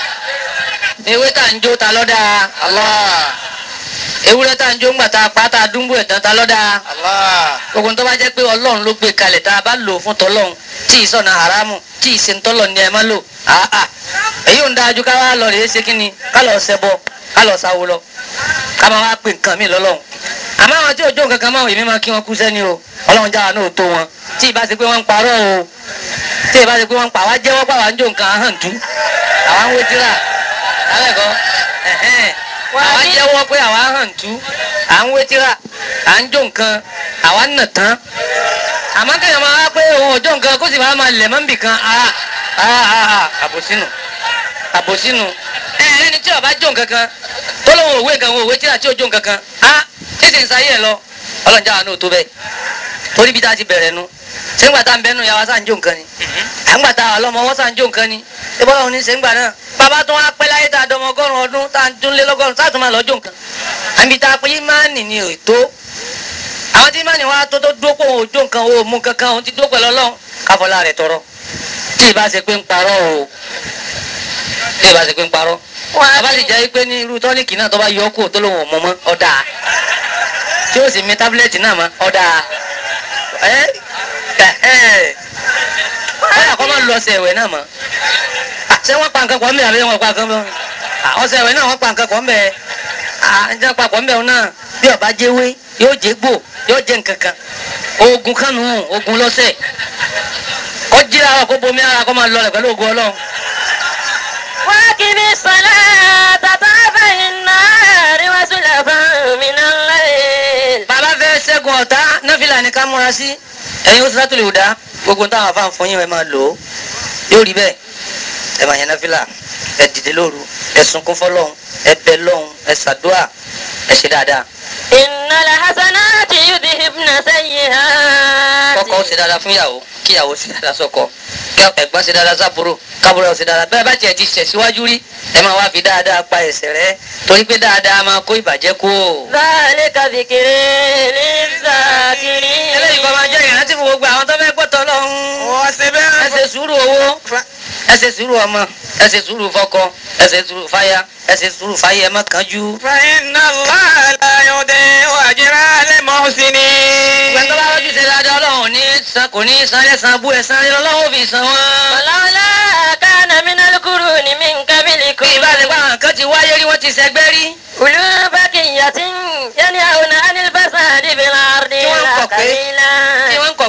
ewé tá à ń jó ta lọ́dà Allah ewúrẹ́ tá à ń jó ńgbà tá a pa tá a dúnbò ẹ̀tàn ta lọ́dà Allah gbogbo tó bá jẹ́ pé ọlọ́run ló gbé kalẹ̀ tá a bá lò fún tọ́lọ́run tí ì sọ̀nà haramu tí ì sentọ́lọ̀ ni ẹ má lò áá èyí ò ń dájú ká wá lọ rèé ṣe kí ni ká lọ ṣẹbọ ká lọ sáwo lọ ká máa wá pè nǹkan mi lọ́lọ́run àmọ́ àwọn tí ò jó nǹkan kan máa èmi máa kí wọn kú sẹ́ni o ọlọ́run jáwa náà ò tó wọn tí ì bá ṣe pé wọ́n ń parọ́ o tí ì bá ṣe pé wọ́n ń pa àwa jẹ́wọ́ pàwá ń jó nǹkan ahọ́n tú àwa ń wé tíra alẹ́ kọ́ ẹ̀hẹ́n àwa jẹ́wọ́ pé àwa hàn tú à ń wé tíra à ń jó nǹkan àwa ń nà tán àmọ́ kéèyàn máa wá pé òun ò jó nǹkan kó sì máa máa lẹ̀ mọ́bì kan ah ah ah àbòsínú àbòsínú ẹ ẹ ẹni tí ó bá jó nǹkan kan tó lóun òwe nǹkan òun òwe tíra tí ó jó nǹkan kan ah títí ń sáyé ẹ lọ ọlọ́njà wa náà tó bẹ́ẹ̀ torí bí tá a ti bẹ̀rẹ̀ nu sẹ́ńgbà tá a ń bẹ́nu yàrá sáà ń jó nǹkan ni àgbà tá a lọ́mọ wọ́n sáà ń jó nǹkan ni ṣé bọ́lá òní sẹ́ńgbà náà bàbá tó wá pẹ́ láyé tá a dọmọ ọgọ́rùn ọdún tá a dún lé lọ́gọ́rùn tá a tún máa lọ jó nǹkan àbí tá a pé ìmánì ni ò tó àwọn tí ìmánì wa tó tó dúró pé òun ò jó nǹkan òun ò mú kankan òun ti dúró pẹ̀lú ọlọ́run káfọlá rẹ̀ tọrọ tí ìbá ṣe pé ń parọ́ o tí ìbá ṣe pé ń parọ́ bàbá sì jẹ́ pé ní irú tọ́níkì náà tó bá yọ kó tó lóun ò mọ mọ́ ọ̀dà tí ó sì mi tábìlẹ̀tì náà mọ́ ọ̀dà ẹ́ ẹ̀ báyà kọ́ máa ń lọ ọsẹ ìwẹ̀ náà mọ́ ṣé wọ́n pa nǹkan pọ̀ ń bẹ̀ àbí wọ́n pa nǹkan pọ̀ ọsẹ ìwẹ̀ náà wọ́n pa nǹkan pọ̀ ń bẹ̀ ǹjẹ́ papọ̀ ń bẹ̀ náà bí ọba jẹ́wé yóò jẹ́ gbò yóò jẹ́ nǹkan kan oògùn kánú oògùn lọ́sẹ̀ kọ́ jí ara kó bomi ara kó máa lọ rẹ̀ pẹ̀lú oògùn ọlọ́run. وأقم الصلاة طرفي النهار وزلفا من الليل bàbá fẹ́ ṣẹ́gun ọ̀tá náfìlà ní ká múra sí ẹ̀yin ó sọ́tò lè dá gbogbo táwọn afáàn fún yín ẹ máa lò ó yóò rí bẹ́ẹ̀ ẹ máa yẹn náfìlà ẹ dìde lóru ẹ sunkún fọlọ́hún ẹ bẹ lọ́hún ẹ ṣàdúrà ẹ ṣe dáadáa إن الحسنات يذهبن سيئات kọ́kọ́ ó ṣe dáadáa fún ìyàwó kí ìyàwó ṣe dáadáa sọ́kọ kí ẹ̀gbọ́n ṣe dáadáa sábúrò kábúrò ṣe dáadáa bẹ́ẹ̀ bá tiẹ̀ ti ṣẹ̀ síwájú rí ẹ máa wá fi dáadáa pa ẹ̀ṣẹ̀ rẹ́ torí pé dáadáa máa kó ìbàjẹ́ kú o. ذلك ذكر للذاكرين eléyìí kọ́ máa jẹ́ ìrántí fún gbogbo àwọn tó fẹ́ gbọ́tọ̀ lọ́hún. واصبر ẹ ṣe sùúrù owó ẹ ṣe sùúrù ọmọ ẹ ṣe sùúrù fọ́kọ ẹ ṣe sùúrù fáyà ẹ ṣe sùúrù fáyà ẹ má kánjú. فإن الله لا يضيع أجر المحسنين ìgbà tó bá rọ́jú ṣe dáadáa ọlọ́run ní san kò ní san lẹ́sàn bú ẹ̀san rẹ̀ lọ́wọ́ fi san wọ́n. ولولا كان من القرون من قبلكم bí ìbá ti pa àwọn kan ti wáyé rí wọ́n ti ṣẹgbẹ́ rí. أولو بقية ينهون عن الفساد في الأرض tí wọ́n ń kọ̀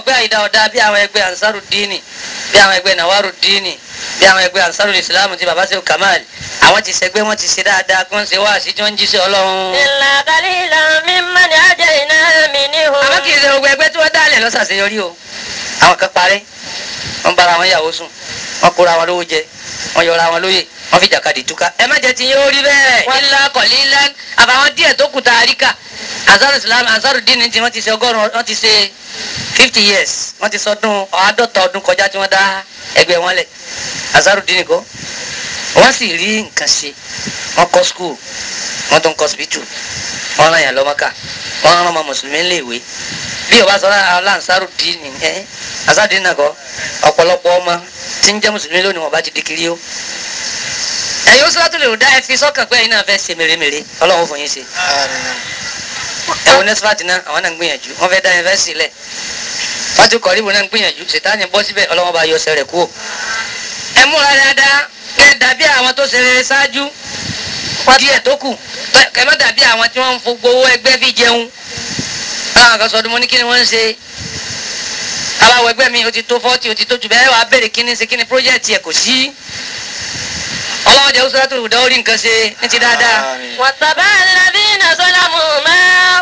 pé àyídá ọ̀dà bí àwọn ẹgbẹ́ ansaru díìnì bí àwọn ẹgbẹ́ nawaru díìnì bí àwọn ẹgbẹ́ ansaru islam ti baba seo kamal àwọn ti ṣẹgbẹ́ wọn ti ṣe dáadáa kí wọ́n ṣe wá sí tí wọ́n ń jíṣẹ́ ọlọ́run. إلا قليلا ممن هدينا منهم àmọ́ kì í ṣe gbogbo ẹgbẹ́ tí wọ́n dálẹ̀ ló ṣàṣeyọrí o àwọn kan parẹ́ wọ́n bára wọn yàwó sùn wọ́n kóra wọn lówó jẹ wọ́n yọra wọn lóye wọ́n fi jàkadì túká ẹ má jẹ́ ti yín ó rí bẹ́ẹ̀ ilá kọ̀lílá àbáwọn díẹ̀ tó kù tá a rí kà ansaru islam ansaru dín tí wọ́n ti ṣe ọgọ́rùn-ún wọ́n ti ṣe fifty years wọ́n ti sọdún àádọ́ta ọdún kọjá tí wọ́n dá ẹgbẹ́ wọn lẹ̀ ansaru dín kọ́ wọ́n sì rí nǹkan ṣe wọ́n kọ́ skul wọ́n tún kọ́ hospital wọ́n rán yàn lọ́mọ́ká wọ́n rán ọmọ mùsùlùmí léèwé bí o bá sọ aláǹsárù dín ní ẹ asádìín náà kọ ọ̀pọ̀lọpọ̀ ọmọ tí ń jẹ́ mùsùlùmí lónìí wọn bá ti di kiri o. ẹ̀yin ó sọ́dọ̀ tó lè dá ẹ fi sọ́kàn pé ẹ̀yin náà fẹ́ ṣe mèremère ọlọ́run fún yín ṣe. ẹ wo nẹ́sífàtì náà àwọn náà ń gbìyànjú wọ́n fẹ́ dá ẹ fẹ́ sílẹ̀ fati kọ̀ọ̀rìbù náà ń gbìyànjú ṣètánì bọ́ síbẹ̀ ọlọ́run bá yọ ọsẹ rẹ̀ kú. ẹ múra dáadáa kẹ dàbí àwọn tó ṣe rere ṣáájú díẹ̀ tó kù kẹ má dàbí àwọn tí wọ́n ń fo gbowó ẹgbẹ́ fi jẹun àwọn kan sọdún mo ní kí ni wọ́n ń ṣe aláwọ̀ ẹgbẹ́ mi o ti tó fọ́tì o ti tó jù bẹ́ẹ̀ wàá bèrè kí ni ṣe kí ni pírójẹ́tì ẹ̀ kò sí ọlọ́wọ́ jẹ́ usratu huda orí nǹkan ṣe ní ti dáadáa واتبع الذين ظلموا ما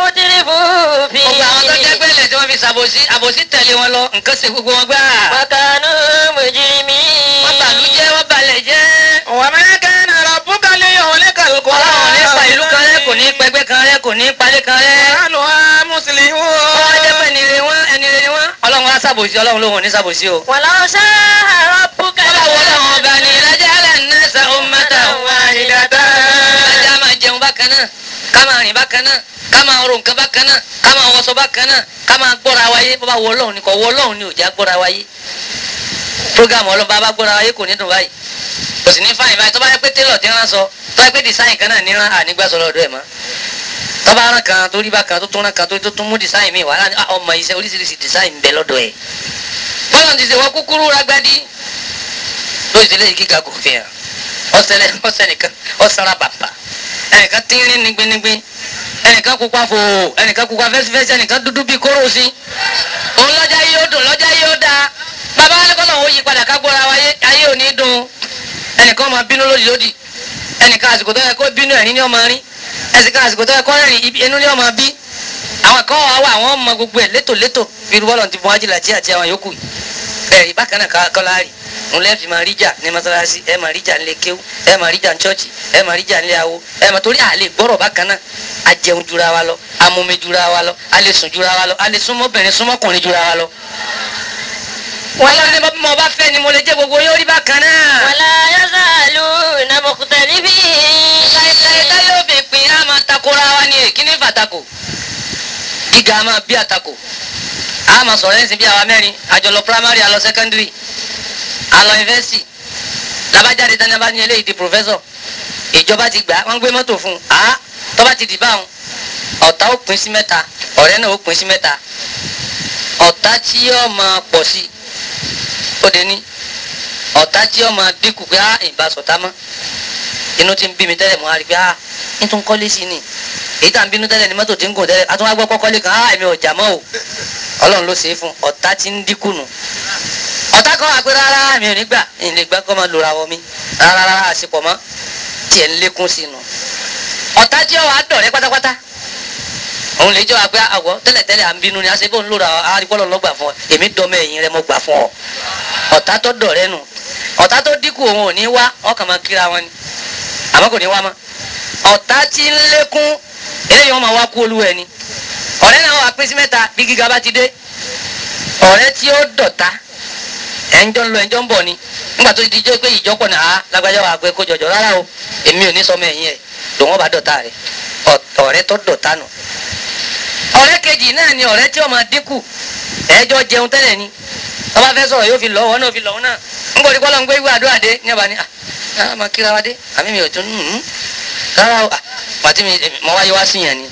أترفوا فيه gbogbo àwọn tó jẹ́ gbẹ́lẹ̀ tí wọ́n fi ṣàbòsí àbòsí tẹ̀lé wọn lọ nǹkan ṣe gbogbo wọn gbà وكانوا مجرمين wọ́n bàlú jẹ́ wọ́n balẹ̀ jẹ́ وما كان ربك ليهلك القرى ọlọ́run ní pa ìlú kan rẹ kò ní pẹgbẹ́ kan rẹ kò ní palẹ̀ kan rẹ أهلها wọ́n wá jẹ́ مسلمون pé ẹni rere wọn ẹni rere wọn ọlọ́run wá ṣàbòsí ọlọ́run ló wọn ní ṣàbòsí o. ولو شاء ربك Bọ́lá wo làwọn ọba ni lajala nasa ummatan wahidatan. Ajá máa jẹun bákan náà, ká máa rìn bákan náà, ká máa ro nǹkan bákan náà, ká máa wọṣọ bákan náà, ká máa gbọ́ra wáyé. Bọ́lá wo Ọlọ́run ni kò wọ Ọlọ́run ni ò já gbọ́ra wáyé. Prógámù Ọlọ́run bá bá gbọ́ra wáyé kò ní dùn báyìí. Kò sì ní fáyìn báyìí. Tó bá yẹ pé télọ̀ ti rán sọ, tó yẹ pé dísáyìn kan náà ní rán ànígbà sọ lọ́dọ̀ ẹ̀ mọ́. Tó bá rán kan tó rí bákan tó tún rán kan tó tún mú dísáyìn mi wà láti ọmọ iṣẹ́ oríṣiríṣi dísáyìn ń bẹ lọ́dọ̀ ẹ̀. Bọ́lá ti ṣe wọ́n kúkúrú rágbádí lóyún sílẹ̀ yìí kíkà kò fi hàn ọ̀sẹ̀lẹ̀ ọ̀sẹ̀nìkan ọ̀sára bàbà ẹnìkan tínrín nígbínígbín ẹnìkan kópa fò ẹnìkan kópa fẹsifẹsi ẹnìkan dúdú bíi kóró sí òun lọ́jà yìí ó dùn lọ́jà yìí ó dáa bàbá alẹ́kọ̀ọ́ ó yí padà ká gbọ́ra wáyé ayé ò ní dùn ẹnìkan máa bínú lódì lódì ẹnìkan àsìkò tó yẹ kó bínú ẹ̀rín ní ọmọ rí ẹnìkan àsìkò tó yẹ kó rẹ́rìn inú ní ọmọ bí àwọn kan wà wá àwọn ọmọ gbogbo ẹ̀ létòlétò bí irú bọ́ọ̀lù ti bọ́ ajílà tí àti àwọn yòókù ẹ̀rí bákan náà kọ́lá rí n lẹ́ fi máa ríjà ní mọ́sálásí ẹ máa ríjà nílé kéwú ẹ máa ríjà ní chọ́ọ̀chì ẹ máa ríjà nílé awo ẹ máa torí àlè gbọ́rọ̀ bákan náà a jẹun jura wa lọ a mumi jura wa lọ a lè sùn jura wa lọ a lè súnmọ́bìnrin súnmọ́kùnrin jura wa lọ. wọ́n lọ ní mo bá fẹ́ ni mo lè jẹ́ gbogbo yóò rí bákan náà. ولا يزالون مختلفين láyé táyé òfin pin á máa takora wa ni èkíní fàtakò gíga á máa bí àtakò á máa sọ̀rọ̀ ẹ̀sìn bí àwa mẹ́rin àjọlọ primary àlọ secondary àlọ university labájáde tani abá ní eléyìí di professor ìjọba ti gbà wọ́n gbé mọ́tò fún un á tọ́ba ti dì báwọn ọ̀tá ó pín sí mẹ́ta ọ̀rẹ́ náà ó pín sí mẹ́ta ọ̀tá tí yóò máa pọ̀ sí ó dé ní ọ̀tá tí yóò máa dínkù pé á ìbá sọ̀tá mọ́ inú ti ń bí mi tẹ́lẹ̀ mọ́ àrí pé ah n tún kọ́lé sí ni èyí tá à ń bínú tẹ́lẹ̀ ní mọ́tò tí ń gùn tẹ́lẹ̀ a tún wá gbọ́ kọ́kọ́lé kan ah èmi ò jà mọ́ o ọlọ́run ló ṣe é fún ọ̀tá tí ń dínkù nù ọ̀tá kan wà pé rárá mi ò ní gbà ń lè gbà kọ́ máa lora wọ mi rárá rárá àṣepọ̀ mọ́ tiẹ̀ ń lékún sí nu ọ̀tá tí ó wà á dọ̀rẹ́ pátápátá òun lè jọ àgbẹ̀ àwọ̀ tẹ́lẹ̀tẹ́lẹ̀ à ń bínú ni a ṣe bóun lóra àríkọ́lọ́ lọ́gbà fún ọ èmi dọ́mọ ẹ̀yìn rẹ mo gbà fún ọ ọ̀tá tó dọ̀rẹ́ nù ọ̀tá tó dínkù òun ò ní wá ọkàn máa kíra wọn ni àmọ́ kò ní wá mọ́ ọ̀tá tí ń lékún eléyìí wọn máa wá kú olúwẹ̀ ni ọ̀rẹ́ náà wà pín sí mẹ́ta bí gíga bá ti dé ọ̀rẹ́ tí ó dọ̀tá ẹ̀ńjọ́ ń lọ ẹ̀ńjọ́ ń bọ̀ ni nígbà tó ti jẹ́ pé ìjọ́pọ̀ ní àá lágbájá wà pé kó jọjọ rárá o èmi ò ní sọmọ ẹ̀yìn ẹ̀ lòun ọba dọ̀tá rẹ̀ ọ̀rẹ́ tó dọ̀tá nù ọ̀rẹ́ kejì náà ni ọ̀rẹ́ tí ó máa dínkù ẹ̀ẹ́jọ́ jẹun tẹ́lẹ̀ ni wọ́n bá fẹ́ sọ̀rọ̀ yóò fi lọ́wọ́ náà fi lọ́wọ́ náà ń gbọ́dọ̀ kọ́ lọ́n gbé ìwé àdúrà dé ní ọba ni ah máa kíra wa dé àmì mi ò tún nù rárá o pàtí mi mo wáyé wá sí yẹn ni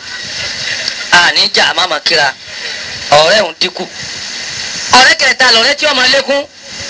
a ní jà má máa kíra ọ̀rẹ́ òun dínkù ọ̀rẹ́ kẹta lọ̀rẹ́ tí ó máa lékún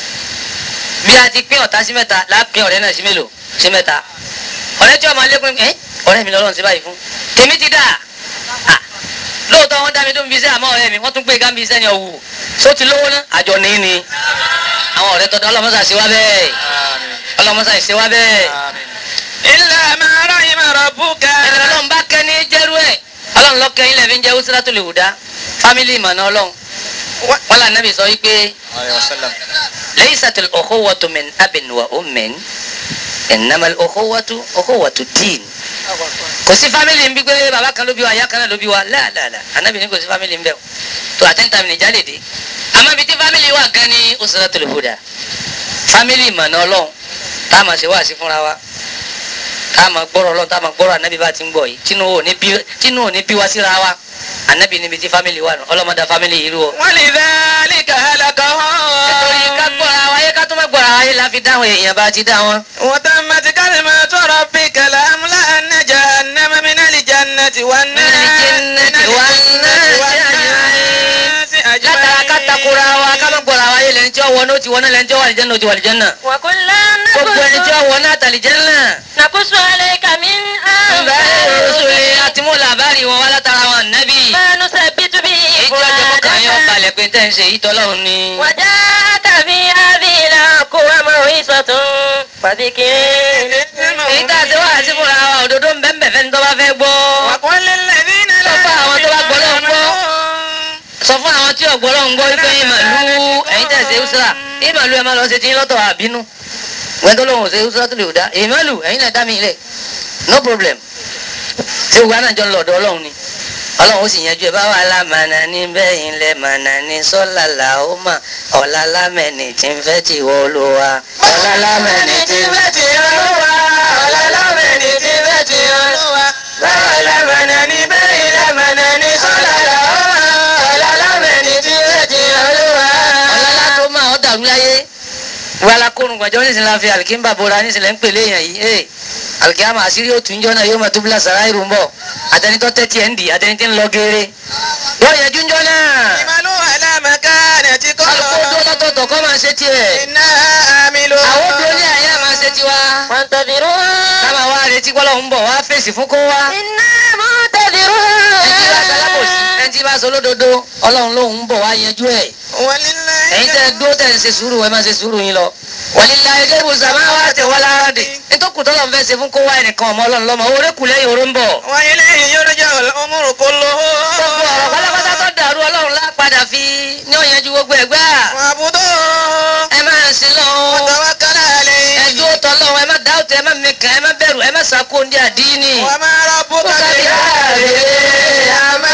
bí a ti pín ọ̀tá sí mẹ́ta láàpín ọ̀rẹ́ náà sí mélòó sí mẹ́ta ọ̀rẹ́ tí ó máa lékún ẹ́ ọ̀rẹ́ mi lọ́lọ́run sí báyìí fún tèmi ti dà lóòótọ́ wọ́n dá mi tó ń fi iṣẹ́ àmọ́ ọ̀rẹ́ mi wọ́n tún gbé gáàmì iṣẹ́ ni ọ̀wù só ti lówó ná àjọ ní ni àwọn ọ̀rẹ́ tọ́jú ọlọ́mọsà sí wa bẹ́ẹ̀ ọlọ́mọsà sí wa bẹ́ẹ̀ إلا ما رحم ربك ẹni ọlọ́run bá kẹ́ ní jẹ́rú ẹ̀ ọlọ́run lọ́kẹ́ yín lẹ́fi ń jẹ́ Usratul Huda fámìlì ìmọ̀nà ọlọ́run wọn là nàbì sọ wípé laysatil ukhuwatu min abin wa ummin innamal ukhuwatu ukhuwatu din kò sí fámìlì ń bí pé bàbá kan ló bí wa ìyá kan náà ló bí wa láàlàlà ànábì ní kò sí fámìlì ń bẹ̀ o tó àtẹ́ntà mi nìjà lè dé àmọ́ ibi tí fámìlì wà gan ní Usratul Huda fámìlì ìmọ̀nà ọlọ́run tá a máa ṣe wáàsí fúnra wa tá a máa gbọ́rọ̀ ọlọ́run tá a máa gbọ́rọ̀ ànábì bá ti ń gbọ́ yìí tínú ò ní bí tínú ò ní bí wá síra wa ànábì níbi tí fámìlì wà nù ọlọ́mọdé fámìlì yìí rú o. ولذلك هلكهم nítorí ká gbọ́ra wáyé ká tó má gbọ́ra wáyé la fi dáhùn èèyàn bá ti dá wọn. وتمت كلمة ربك لأملأن جهنم من الجنة والناس من الجنة والناس látara ká takora wa ká má gbọ́ra wáyé lẹ́ni tí ó wọ ní ó ti wọ náà lẹ́ni tí ó wà lìjẹ́ náà ó ti wà lìjẹ́ náà. وكلا gbogbo ẹni tí ó wọ náà tàlìjẹ́ náà. نقص عليك من bẹ́ẹ̀ أنباء rọ́sùlẹ̀ الرسل àti mú làbárì wọn wá látara wọn nẹ́bí. ما نثبت به èyí tí ọjọ́ kọkàn yóò فؤادك balẹ̀ pé tẹ́ ń ṣe yìí tọ́lọ́run ni. وجاءك في هذه الحق وموعظة وذكر èyí tá a ti wá àti fúnra wa òdodo ń bẹ́ẹ̀ bẹ́ẹ̀ fẹ́ni tó bá fẹ́ gbọ́. وقل للذين لا Sọ fún àwọn tó bá gbọ́ lọ́wọ́ gbọ́. يؤمنون sọ fún àwọn tí ọ̀gbọ́rọ̀ ń gbọ́ wípé ìmàlú ẹ̀yin tẹ̀ ṣe usra ìmàlú ẹ̀ máa lọ ṣe tí ń lọ́tọ̀ àbínú wọ́n tó lóun ò ṣe usra tó lè dá ìmàlú ẹ̀yin náà dá mi lẹ̀ no problem ṣé gbogbo àná jọ ń lọ ọ̀dọ̀ ọlọ́run ni ọlọ́run ó sì yanjú ẹ̀ bá wà lámànà ní bẹ́yìn lẹ̀ mànà ní sọ́là làómà ọ̀là lámẹ̀nì tí ń fẹ́ ti wọ́ ló wa ọ̀là lámẹ̀nì tí ń fẹ́ ti wọ́ ló wa ọ̀là lámẹ̀nì tí ń fẹ́ ti wọ́ ló wa báwa lámànà ní bẹ́yìn lẹ̀ mànà ní sọ́là làómà ọ̀là lámẹ̀nì tí ń fẹ́ ti wọ́ ló wa. ọ̀làlá tó máa ọ́ dàrú láyé wàhálà kórun gbàjọ́ nísìnyí la fi alikimba bora nísìnyí lẹ́ ń pèlè èèyàn yìí ee alikiyama àṣírí òtún jọ náà yóò máa tó bila sara irun bọ̀ àtẹnitọ́ tẹ́tí ẹ̀ ń di àtẹnití ń lọ geere yóò yẹjú ń jọ náà اعملوا على مكانتكم kálukú dúró lọ́tọ̀ọ̀tọ̀ kọ́ máa ṣe tiẹ̀ إنا عاملون àwọn dúró ní àyà máa ṣe tiwa وانتظروا káma wá retí kọ́lọ́ ń bọ̀ wá fèsì fún kó wá إنا ẹni bá sálábòsí منتظرون ẹni tí bá sọ lódodo ọlọ́run lòun ń bọ̀ wá yanjú ẹ̀ ولله ẹ̀yin tẹ́ dúró tẹ́ ń ṣe sùúrù ẹ máa ṣe sùúrù yín lọ. wàlílà ẹgbẹ́ ìwòsàn máa wá tẹ̀ wá lára dè. nítòkù tọ́lọ̀ ń fẹ́ ṣe fún kó wá ẹnìkan ọmọ ọlọ́run lọ́mọ orí kù lẹ́yìn oró ń bọ̀. وإليه يرجع الأمر كله gbogbo ọ̀rọ̀ pátápátá tó dàrú ọlọ́run lá padà fi ní ọ̀yẹ́jú gbogbo ẹ̀gbẹ́ à. واعبدوه ẹ máa sin lọ́wọ́ وتوكل ẹ عليه dúró tọ́lọ́wọ́ ẹ má dáwọ́tẹ̀ ẹ má mẹkàn ẹ má bẹ̀rù ẹ má sàkó ní àdínì. وما ربك Bùkátì بغافل عما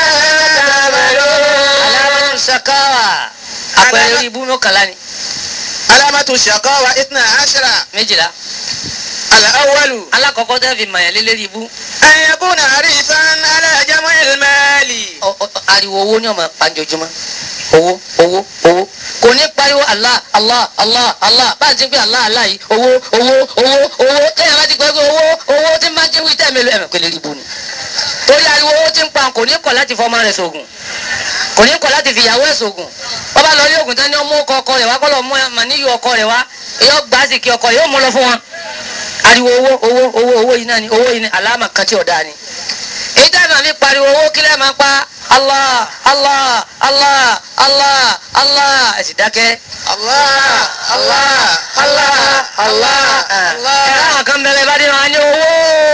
تعملون alámọ̀tún sakawa àpẹẹrẹ orí ibú mọ́kànlá ni علامة الشقاوة اثنا عشر méjìlá الأول alákọ̀ọ́kọ́ tẹ́ fi mọ̀yàn lélẹ́rìí ibú أن يكون حريصا على جمع المال ọ- ọ- ariwo owó ní ọmọ panjojúmọ́ owó owó owó kò ní pariwo allah allah allah allah bá a ti ń pè allah allah yìí owó owó owó owó tẹ́yìn bá ti pẹ́ pé owó owó tí ń bá ti ń wí tẹ́ mélòó ẹ̀mẹ̀ pẹ̀lú ìbú ni torí ariwo owó tí ń pa kò ní kọ̀ láti fọmọ rẹ̀ sògùn kò ní kọ̀ láti fi ìyàwó ẹ̀ sògùn wọ́n bá lọ ilé ògùn tán ní ọmọ ọkọ ọkọ rẹ̀ wá kọ́ lọ mú mà níyù ọkọ rẹ̀ wá èyí ọgbà sì kí ọkọ rẹ̀ yóò mú lọ fún wọn ariwo owó owó owó owó yìí náà ni owó yìí ni àlámà kan tí ò dáa ni èyí tá a máa fi pariwo owó kílẹ̀ máa pa allah allah allah allah allah ẹ sì dákẹ́. الله الله الله الله الله ẹ láwọn kan bẹ̀rẹ̀ bá dé wọn ní owó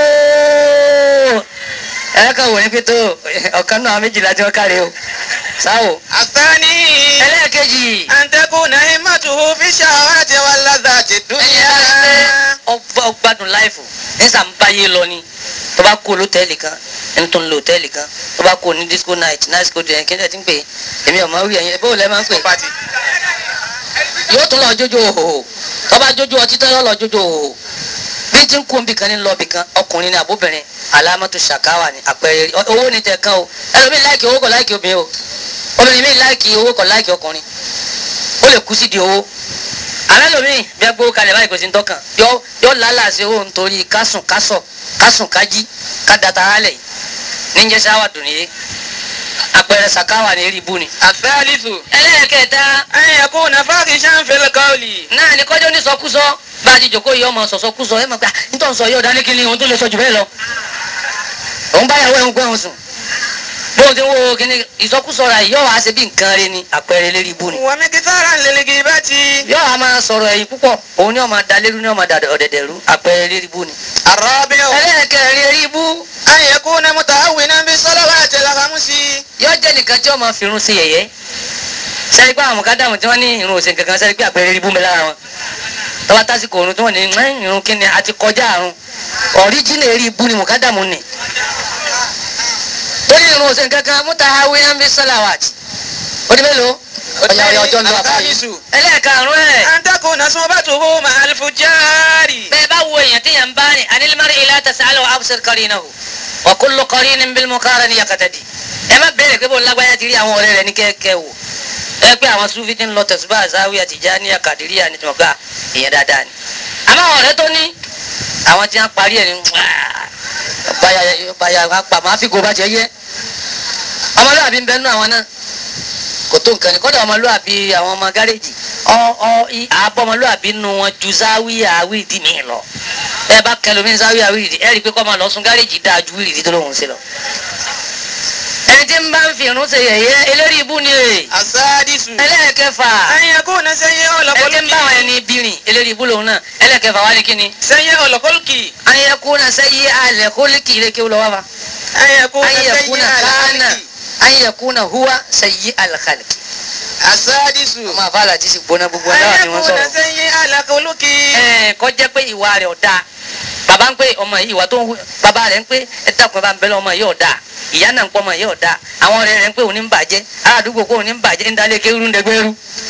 ẹ kàn wò ní pété ọ̀kan náà méjìlá tí wọ́n kárí o sáwò. الثاني ẹlẹ́ẹ̀kejì أن تكون همته في الشهوات واللذات ẹni الدنيا bá rí pé ọgbà ọgbàdùn láìfò nísà ń báyé lọ ni tó bá kó lótẹ́ẹ̀lì kan ẹni tó ń lo hòtẹ́ẹ̀lì kan tó bá kó ní disco night night disco day kí n tẹ̀ tí ń pè é èmi ọ̀ máa wí ẹ̀yin bó lẹ́ máa ń pè é party yóò tún lọ jójó òhòhò tó bá jójó ọtí tó yọ lọ jójó òhòhò bí tí ń kó nbì kan ní lọ bì kan ọkùnrin ní àbóbìnrin alámọ́tò ṣàkáwà ní àpẹẹrẹ rí. owó ní tẹ̀ kan o ẹlòmíì láìkì owó kọ̀ láìkì obìnrin o obìnrin míì láìkì owó kọ̀ láìkì ọkùnrin ó lè kú sí di owó àlẹ́ lòmíì bí agbówó kalẹ̀ báyìí kò sí ń tọ́kàn yọ yọ lálà sí owó nítorí kásùn kásọ̀ kásùn kájí kádàtà hálẹ̀ yìí níjẹ́ sáwà dùn níye àpẹẹrẹ ṣàkáwà ní eré ibú ni. الثالث ẹlẹ́ẹ̀kẹta أن يكون فاحشا في القول náà ní kọjọ́ ní sọkúsọ bá a ti jòkó yìí ọmọ sọ̀sọ́kúsọ ẹ mọ̀ pé nítorí sọ yóò dání kí ni ohun tó lè sọ jù bẹ́ẹ̀ lọ. òun bá yàwó ẹ̀hún gbẹ́hùn sùn bóun ti ń wo kíní ìsọkúsọ ra yìí yóò wá ṣe bí nǹkan rẹ ni àpẹẹrẹ lérí ibú ni ومقدارا للغيبة yóò wá máa sọ̀rọ̀ ẹ̀yìn púpọ̀ òun ni ó máa da lérú ni ó máa da ọ̀dẹ̀dẹ̀ rú àpẹẹrẹ lérí ibú ni. الرابع ẹlẹ́ẹ̀kẹrin lérí ibú أن يكون متهونا بالصلوات الخمس yóò jẹ́ nìkan tí ó máa fi irun sí yẹ̀yẹ́ sẹ́ni pé àwọn mọ̀kádàmù tí wọ́n ní irun òsè kankan sẹ́ni pé àpẹẹrẹ lérí ibú mi lára wọn tọ́wọ́ tásìkò òrùn tí wọ́n ní "Ẹ́n, irun kí ni àti kọjá àrùn ọ̀ríjìnà lérí ibú ni mọ̀kádàmù ni torí irun òsè kankan mútahawi ẹnbí sọláwàtì ó di mélòó ọjà ọjà ọjọ́ ń lọ àbáyé الخامس ẹlẹ́ẹ̀karùn-ún ẹ̀ أن تكون صحبته مع الفجار bẹ́ẹ̀ bá wo èèyàn téèyàn ń bá ní anilmari ilá tasalo abusir karinahu wa kullu qarinin bil muqarani yaqtadi ẹ má béèrè pé bó ń lágbáyà ti rí àwọn ọ̀rẹ́ rẹ̀ ní kẹ́kẹ́ wò ẹ pé àwọn sufi ti ń lọ tẹ̀síbá zawiya tijaniya kadiriya ní tìmọ̀ká èèyàn dáadáa ni àmọ́ àwọn ọ̀rẹ́ tó ní àwọn tí wọ́n parí ẹ̀ ní báyà báyà pa máa fi gòbá jẹ yẹ ọmọlúwàbí ń bẹ nínú àwọn náà kò tó nǹkan ni kọ́dà ọmọlúwàbí àwọn ọmọ gáréèjì ọ ọ i- àbọ̀ ọmọlúwàbí nínú wọn ju záwíyà wíìdì mi lọ ẹ bá kẹlòmí záwíyà wíìdì ẹ rí i pé kọ́ máa lọ sùn gáréèjì dáa ju wíìdì tó lóhùn sí lọ. ẹni tí ń bá ń fi irun ṣe yẹ̀yẹ́ eléri ibú ni e السادس ẹlẹ́ẹ̀kẹfà أن يكون سيء ẹni tí ń bá àwọn الخلق ẹni bìrìn eléri ibú lòun náà ẹlẹ́ẹ̀kẹfà wá ní kíni. سيء الخلق ayẹkùnà sẹ́yí alẹ́ kólíkì ilé kéwù lọ́wọ́ fa أن يكون سيء ayẹkùnà kánà الخلق ayẹkùnà huwa sẹ́yí alẹ́kàlẹ́kì. السادس ọmọ àfàlà ti sì gbóná gbogbo أن aláwọ̀ ni wọ́n يكون sọ̀rọ̀. سيء الخلق ẹ kọ́ jẹ́ pé ìwà rẹ̀ ọ̀dà bàbá ń pè ọmọ yìí ìwà tó ń hu bàbá rẹ̀ ń pè ẹ dákun ẹ bá ń bẹ́lẹ̀ ọmọ yìí ọ̀dà ìyá náà ń pọ̀ ọmọ yìí ọ̀dà àwọn ọ̀rẹ́ rẹ̀ ń pè òní ń bàjẹ́ ará àdúgbò kó òní ń bàjẹ́ ń dalẹ̀ kéwú ń dẹgbẹ́rú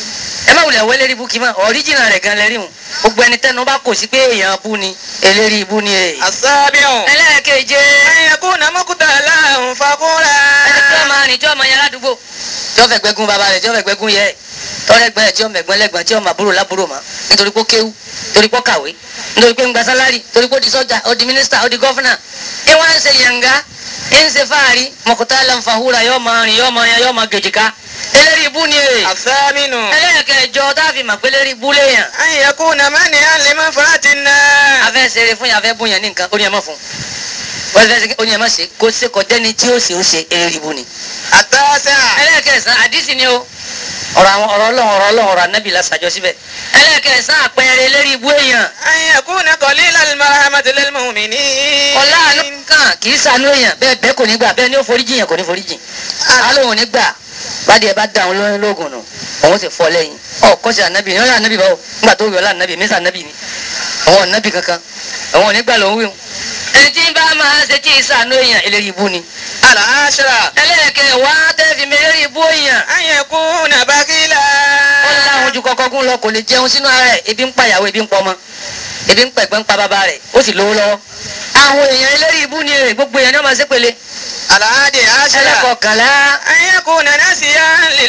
ẹ má wulẹ̀ wọlé rí bukí mọ́ ọ̀ríjìnà rẹ̀ gan lẹ́rìí hùn gbogbo ẹni tẹ́nu bá kò sí pé èèyàn bú ni eléri ibú ni e. السابع ẹlẹ́ẹ̀keje أن يكون مقتلا فقولا ẹni tí wọ́n máa rìn tí wọ́n máa yan ládùúgbò tí wọ́n fẹ́ gbẹ́gun bàbá rẹ̀ tí wọ́n fẹ́ gbẹ́gun yẹ ẹ̀ tọ́lẹ́gbẹ́ ẹ̀ tí wọ́n mẹ̀gbọ́n lẹ́gbọ́n tí wọ́n máa búrò lábúrò mọ́ nítorí pé ó kéwú nítorí pé ó kàwé nítorí pé ń gba sálárì nítorí pé ó di sọ́jà ó di mínísítà ó di gọ́fúnà ẹ wá ń ṣe yànga ẹ ń ṣe fáàrí mọ̀kútà lẹ́nfàhúrà yóò máa rìn yóò máa yan yóò máa gèjìká eléri ibú ni e الثامن ẹlẹ́ẹ̀kẹjọ tá a fi mà pé eléri ibú léèyàn أن يكون مانعا لمنفعة الناس afẹ́ ṣeré fún yàn afẹ́ bún yàn ní nǹkan ó ní ẹ má fún wọ́n fẹ́ ṣe ó ní ẹ má ṣe kó ṣe kọjá ni tí ó ṣe ó ṣe eléri ibú ni. التاسع ẹlẹ́ẹ̀kẹsàn àdìsí ni o ọ̀rọ̀ àwọn ọ̀rọ̀ ọlọ́run ọ̀rọ̀ ọlọ́run ọ̀rọ̀ anábì lásàjọ síbẹ̀ ẹlẹ́ẹ̀kẹsàn àpẹẹrẹ lérí ibú èèyàn أن يكون قليل المرحمة للمؤمنين ọ̀la àánú kan kì í sànú èèyàn bẹ́ẹ̀ bẹ́ẹ̀ kò ní gbà bẹ́ẹ̀ ni ó foríjì yẹn kò ní foríjì alóhùn ò ní gbà bádìí ẹ bá dá àwọn olóyún lóògùn nù òun sì fọ lẹ́yìn ọ kọ́sì ànábì ni ọ̀la ànábì báwo nígbà tó wí ọ̀la ànábì mísà ànábì ni àwọn ànábì kankan àwọn ò ní gbà lòún wíwù ẹni tí bá máa ṣe tí ì sànú èèyàn eléyìí ibú ni العاشرة ẹlẹ́ẹ̀kẹ́ wá tẹ́ẹ̀fì mi eléyìí ibú èèyàn أن يكون بخيلا ó láwọn ojú kọ́kọ́ gún lọ kò lè jẹun sínú ara ẹ̀ ebi ń pa ìyàwó ebi ń pọ ọmọ ebi ń pa ẹ̀gbọ́n ń pa bàbá rẹ̀ ó sì lówó lọ́wọ́. àwọn èèyàn eléri ibú ni èrè gbogbo èèyàn ní ọmọ ṣépele العادي عشرة ẹlẹ́kọ̀ọ́kànlá أن يكون ناسيا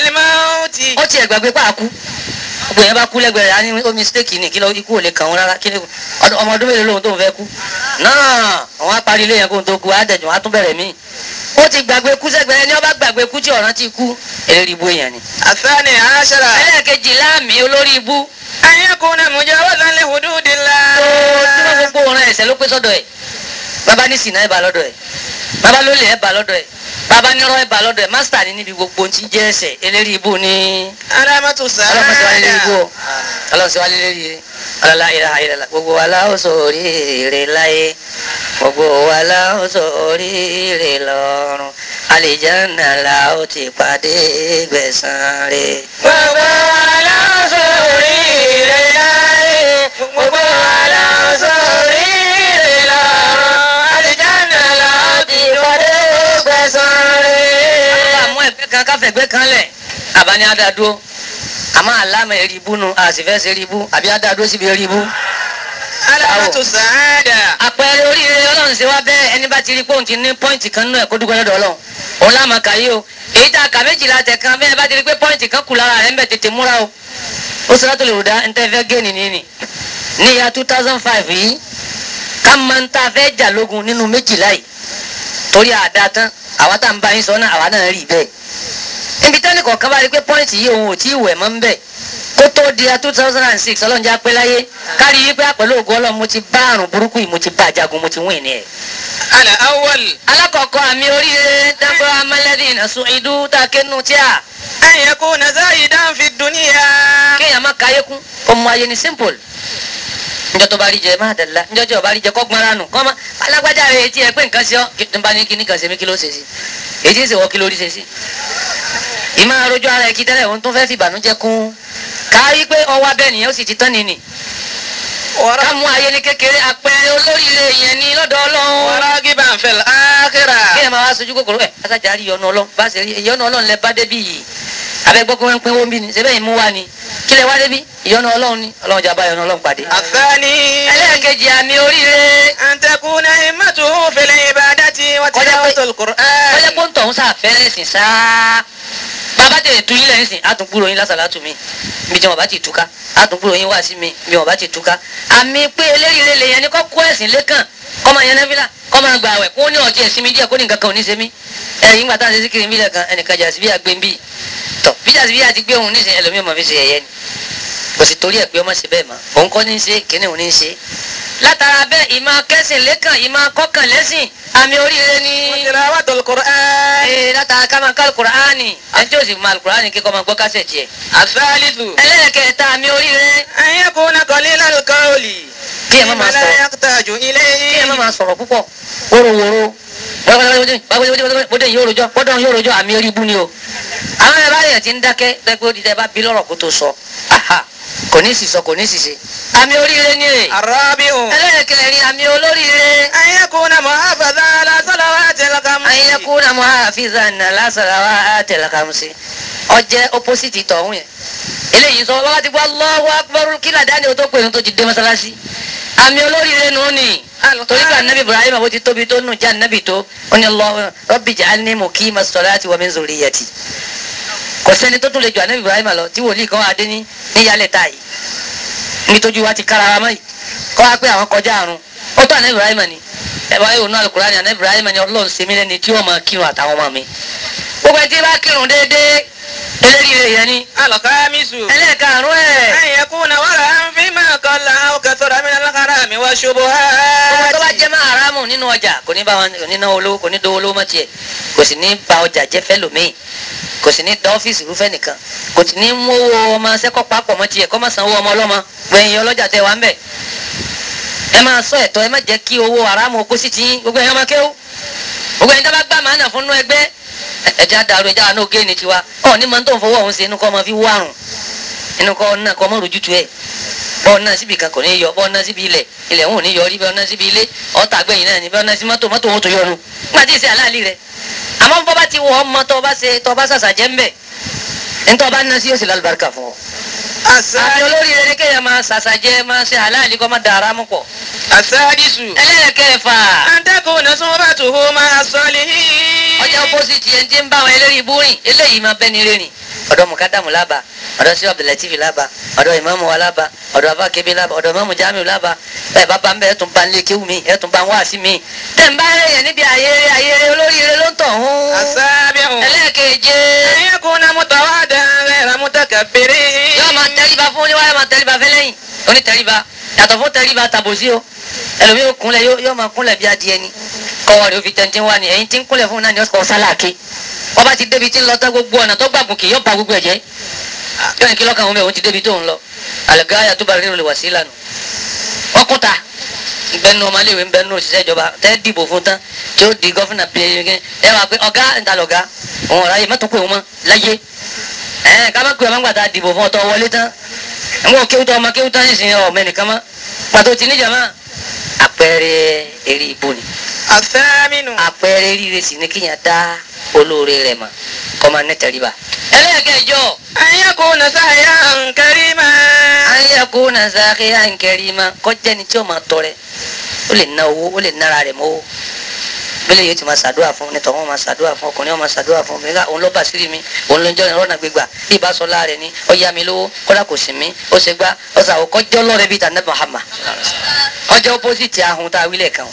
للموت ó tiẹ̀ gbàgbé pa àkú gbogbo èèyàn bá kú lẹ́gbẹ̀ẹ́ rẹ̀ á ní ó mistake ni kí ló ikú ò lè kàn wọ́n rárá kí ni ọdún- ọmọ ọdún mélòó lóhun tó ń fẹ́ kú náà àwọn apárí ilé yẹn kó n tó kú àdẹ̀jùn á tún bẹ̀rẹ̀ míì ó ti gbàgbé kú sẹ́gbẹ̀rẹ́ ní ọba gbàgbé kú tí ọ̀ràn ti kú eléri ibú èèyàn ni. الثاني عشرة ẹlẹ́ẹ̀kejì láàmì olórí ibú أن يكون مجاوزا لحدود الله ojoojúmọ́ gbogbo ọ̀ràn ẹ̀sẹ̀ ló pé sọ́dọ̀ ẹ̀ bàbá ní sinna ẹ̀ bá lọ́dọ̀ ẹ̀ bàbá lólè ẹ̀ bá lọ́dọ̀ ẹ̀ bàbá nírọ̀ ẹ̀ bá lọ́dọ̀ ẹ̀ mástà ní níbi gbogbo ohun tí ń jẹ́ ẹ̀sẹ̀ eléri ibú ní علامة ọlọ́mọdé wa lérí ibú السعادة o ọlọ́mọdé wa lérí ire ọlọ́lá ilaha illallah gbogbo wa la ó ṣoríire láyé gbogbo wa la ó ṣoríire lọ́run àlìjánnà la ó ti pàdé gbẹ̀san rẹ̀. gbogbo aláṣọríire láyé gbogbo aláṣọríire lọ́run àlìjáná láti pàdé gbẹ̀san rẹ̀. bá mú ẹgbẹ́ kan káfẹ̀gbẹ́ kan lẹ̀ àbáni adádúró àmọ́ àlámà eribu nu àsìfẹ́ ṣe eribu àbí adádúró síbi eribu. alamatu sàádà àpẹẹrẹ oríire ọlọ́run ṣe wá bẹ́ẹ̀ ẹni bá ti rí pọ́ùn ti ní pọ́ìntì kan nínú ẹ̀ kó dúpẹ́ lọ́dọ̀ ọlọ́run òun láàmà kàyé o èyí tá a kà méjìlá tẹ̀ kan bẹ́ẹ̀ bá ti rí pé pọ́ìntì kan kù lára rẹ̀ ń bẹ̀ tètè múra o ó sọ látò lè rò dá ntẹ́ fẹ́ gé nìní nì ní ìyá two thousand five yìí ká máa ń ta fẹ́ jà lógun nínú méjìlá yìí torí àdá tán àwa tá à ń bá yín sọ náà àwa náà rí bẹ́ẹ̀ níbi tẹ́nì kọ̀ọ̀kan bá rí pé pọ́ìntì yìí òun ò tí ì wẹ̀ mọ́ ń bẹ̀ kó tó di ya two thousand and six ọlọ́njẹ́ apẹ́ láyé kárí yí pé àpẹ̀lú ògùn ọlọ́run mo ti bá àrùn burúkú yìí mo ti bá jagun mo ti wín ní ẹ̀ الأول alákọ̀ọ́kọ́ àmì oríire dábọ̀ amálẹ́dì ìnàsùn ìdú tákẹ́nu tíà أن يكون زاهدا في الدنيا kéèyàn má káyé kún ọmọ ayé ni simple njọ tó bá rí jẹ má dàlá njọ tí o bá rí jẹ kọ́ gbọ́n ránù kọ́ ma alágbájá rẹ etí ẹ pé nǹkan sí ọ kí n bá ní kíní kan ṣe mí kí ló ṣe sí èyí ń ṣe wọ́ kí ló rí ṣe sí. ìmọ̀ àròjọ ara ẹ̀ kí tẹ́lẹ̀ òun tó fẹ́ fi ìbànújẹ́ kún kárí pé ọwọ́ abẹ́ nìyẹn ó sì ti tán nìyí ká mú ayé ní kékeré àpẹẹrẹ olóríire yẹn ní lọ́dọ̀ ọlọ́run وراغبا في الآخرة kéèyàn máa wá sojú kòkòrò ẹ̀ asájà rí ìyọnu ọlọ́run bá ṣe rí ìyọnu ọlọ́run lẹ bá débi yìí abẹ́gbọ́ pé wọ́n ń pín owó ń bí ni ṣe bẹ́ẹ̀ mú wá ni kí lẹ wá débi ìyọnu ọlọ́run ni ọlọ́run jà bá ìyọnu ọlọ́run pàdé. الثاني ẹlẹ́ẹ̀kejì àmì oríire أن تكون همته في العبادة وتلاوة kọjá القرآن pé ń tọ̀hún sàfẹ́rẹ́ sìn sáá bàbá tẹ̀lé tu yín lẹ́yìn sìn àtúngbúrò yín lásàlátù mi bí tí wọn bá ti túká àtúngbúrò yín wá sí mi bí wọn bá ti túká àmì pé eléyìí lè yẹn ni kọ́ kó ẹ̀sìn lẹ́kàn kọ́ máa yẹn nẹ́fílà kọ́ máa gbà wẹ̀ kó ní ọ̀tí ẹ̀sìn mi díẹ̀ kó ní nǹkan kan ò ní ṣe mí ẹ̀yìn gbà tá à ń ṣe síkiri mílẹ̀ kan ẹnìkan jà sí bí àgbẹ̀ ń bì tọ̀ bí jà sí bí àti gbé òun níṣẹ́ ẹlòmíì mọ̀ fi ṣe ẹ̀yẹ ni kò sì torí ẹ̀ pé ọmọ ṣe bẹ́ẹ̀ mọ́ òun kọ́ ní í ṣe kíní òun ní í ṣe látara bẹ́ẹ̀ ìmọ̀ kẹ́sìn lẹ́kàn ìmọ̀ kọ́kàn lẹ́sìn àmì oríire ni وتلاوة القرآن ee látara ká máa ká alukur'ani ẹni tí ó sì máa alukur'ani kíkọ́ máa gbọ́ kásẹ̀ tiẹ̀. الثالث ẹlẹ́ẹ̀kẹta àmì oríire أن يكون قليل القول kí ẹ má máa فيما لا sọ̀rọ̀ يحتاج kí ẹ má إليه máa sọ̀rọ̀ púpọ̀ wórówóró bọ́dọ̀ yóò rojọ́ bọ́dọ̀ yóò rojọ́ àmì orí ibú ni o. àwọn ẹ̀ báyẹ̀ ti ń dákẹ́ dẹ́gbẹ́ òdìdẹ́ bá bí lọ́rọ̀ kó tó sọ aha kò ní sì sọ kò ní sì ṣe. àmì oríire ni rè الرابع ẹlẹ́ẹ̀kẹrin àmì olóríire أن يكون محافظا على صلوات الخمس ayẹkúnà muhafizan lásàràwà àtẹlẹkàmùsí ọjẹ opposite tọ̀hún yẹn eléyìí sọ bàbá ti gbọ́ Allahu akbar kí ládàáni o tó pè ní tó ti dé mọ́sálásí àmì olóríire nù ní torí pé anabi ibrahim àbó ti tóbi tó nù jẹ́ anabi tó ó ní Allah rabbi ja'alni muqima as-salati wa min zurriyyati kò sẹ́ni tó tún lè jọ anabi ibrahim lọ tí wòlíì kan wà dé ní níyàlẹ̀ ta yìí nítorí wa ti kára wa mọ́ yìí kọ́ wa pé àwọn kọjá àrùn ó tó anabi ibrahim ni ẹ bá yóò nú alukurani anabi ibrahim ni ọlọ́run ṣe mí lẹ́ni tí wọ́n máa kírun àtàwọn ọmọ mi gbogbo ẹni tí bá kírun déédéé eléríire yẹn ni الخامس ẹlẹ́ẹ̀karùn-ún ẹ̀ أن يكون ورعا فيما قل أو كثر من الحرام gbogbo tó bá والشبهات jẹ́ máa haramu nínú ọjà kò ní bá wọn kò ní náwó olówó kò ní dówó olówó mọ́ tiẹ̀ kò sì ní ba ọjà jẹ́ fẹ́ lòmíì kò sì ní da ọ́fíìsì irúfẹ́ nìkan kò sì ní mú owó ọmọ sẹ́kọ̀ papọ̀ mọ́ tiẹ̀ kọ́ máa san owó ọmọ ọlọ́mọ gbẹ̀yìn ọlọ́jà tẹ wá ń bẹ̀ ẹ máa sọ ẹ̀tọ́ ẹ má jẹ́ kí owó haramu kó sí tiyín gbogbo ẹ̀yàn máa kéwú gbogbo ẹ̀yìn tó bá gbà máa nà fún nú ẹgbẹ́ ẹ̀já dàrú ẹ̀já àánú géènì tiwa ọ̀ ní mọ̀ tó ń fowó ọ̀hún ṣe inú kọ́ ọmọ fi wú àrùn inú kọ́ ọ̀nà kọ́ ọmọ rojútu ẹ̀ bọ́ọ̀ náà síbi kan kò ní yọ bọ́ọ̀ náà síbi ilẹ̀ ilẹ̀ wọn ò ní yọrí bọ́ọ̀ náà síbi ilé ọ̀tá gbẹ̀yìn náà ní bọ́ọ̀ náà sí mọ́tò mọ́tò wọn tó yọnu nígbà tí ìṣe aláàlí rẹ̀ àmọ́ bọ́ bá ti wọ ọmọ tó bá ṣe tó bá ṣàṣà jẹ́ ńbẹ̀ ntọ́ bá ná sí yóò sì lálùbáríkà fún ọ. àmì السادس olórí rẹ̀ ní kéèyàn máa ṣàṣà jẹ́ máa ṣe aláàlí kọ́ máa dàrá mú pọ̀. السادس ẹlẹ́ẹ̀kẹfà أن تكون صحبته مع الصالحين ọjà opposite yẹn ti ń bá àwọn eléyìí bú rìn eléyìí máa bẹ́ni rẹ́rìn ọ̀dọ̀ mukadamu lába ọ̀dọ̀ sí abdulatif lába ọ̀dọ̀ ìmáàmù wa lába ọ̀dọ̀ abakebe lába ọ̀dọ̀ ìmáàmù jamiu lába ẹ̀ bá bá ń bẹ̀ ẹ̀ tún bá ń lé kéwù mi ẹ̀ tún bá ń wá sí mi tẹ̀ ń bá rẹ̀ yẹn níbi ayére ayére olóríire ló ń tọ̀ hún. السابع ẹlẹ́ẹ̀keje أن يكون متواضعا غير متكبر yóò máa tẹríba fún oníwáyà máa tẹríba fẹ́ lẹ́yìn onítẹríba yàtọ̀ fún tẹríba tàbòsí o ẹlòmíì yóò kúnlẹ̀ yóò yóò máa kúnlẹ̀ bí adìẹ ni kọ́wọ́ rẹ̀ ó fi tẹ̀ntẹ́ wá ni ẹ̀yin tí ń kúnlẹ̀ fún náà ni ọ̀sán sálàkì wọ́n bá ti débi tí ń lọ tán gbogbo ọ̀nà tó gbàgùn kì yóò ba gbogbo ẹ̀ jẹ́ yóò ní kí lọ́kàn wọn bẹ̀ òun ti débi tó ń lọ àlùgáyà tó bá rírun lè wà sí ìlànà wọ́n kúta nbẹ́nu ọmọléèwé nbẹ́nu òṣìṣẹ́ ìjọba tẹ́ dìbò fún tán tí ó di gọ́fìnà pé ẹ wà pé ọ̀gá ìta lọ̀gá òun ọ̀rá yìí mọ́tò pé òun mọ́ láyé ẹ̀ ká má pè ọmọ gbàtà dìbò fún ọtọ wọlé tán ẹ̀wọ̀n kéwútọ́ ọmọ kéwútọ́ yìí sìn ọmọ ẹnìkan mọ́ pàtó ti níjàmá àpẹẹrẹ eré ibo ni الثامن àpẹẹrẹ rírẹ sì ni kíyàn dá olóore rẹ̀ mọ̀ kọ́ máa nẹ́tẹ̀ríba. ẹlẹ́ẹ̀kẹjọ أن يكون سعيا كريما ayẹkú na sàkíyà nkẹrìmà kọjá ni tí o máa tọrẹ ó lè ná owó ó lè nára rẹ̀ mọ́ owó bílẹ̀ yóò ti máa ṣàdúrà fún nítorí wọn máa ṣàdúrà fún ọkùnrin wọn máa ṣàdúrà fún mi òun ló bá sírí mi òun ló ń jọyìn rọ́nà gbégbà bí ìbá sọ láàrẹ̀ ni ó yá mi lówó kódà kò sí mi ó ṣe gbá ó ṣe àwọn kọjọ́ lọ́rẹ̀ bíi tànà Muhammad ọjọ́ opposite ahun tá a wílẹ̀ kan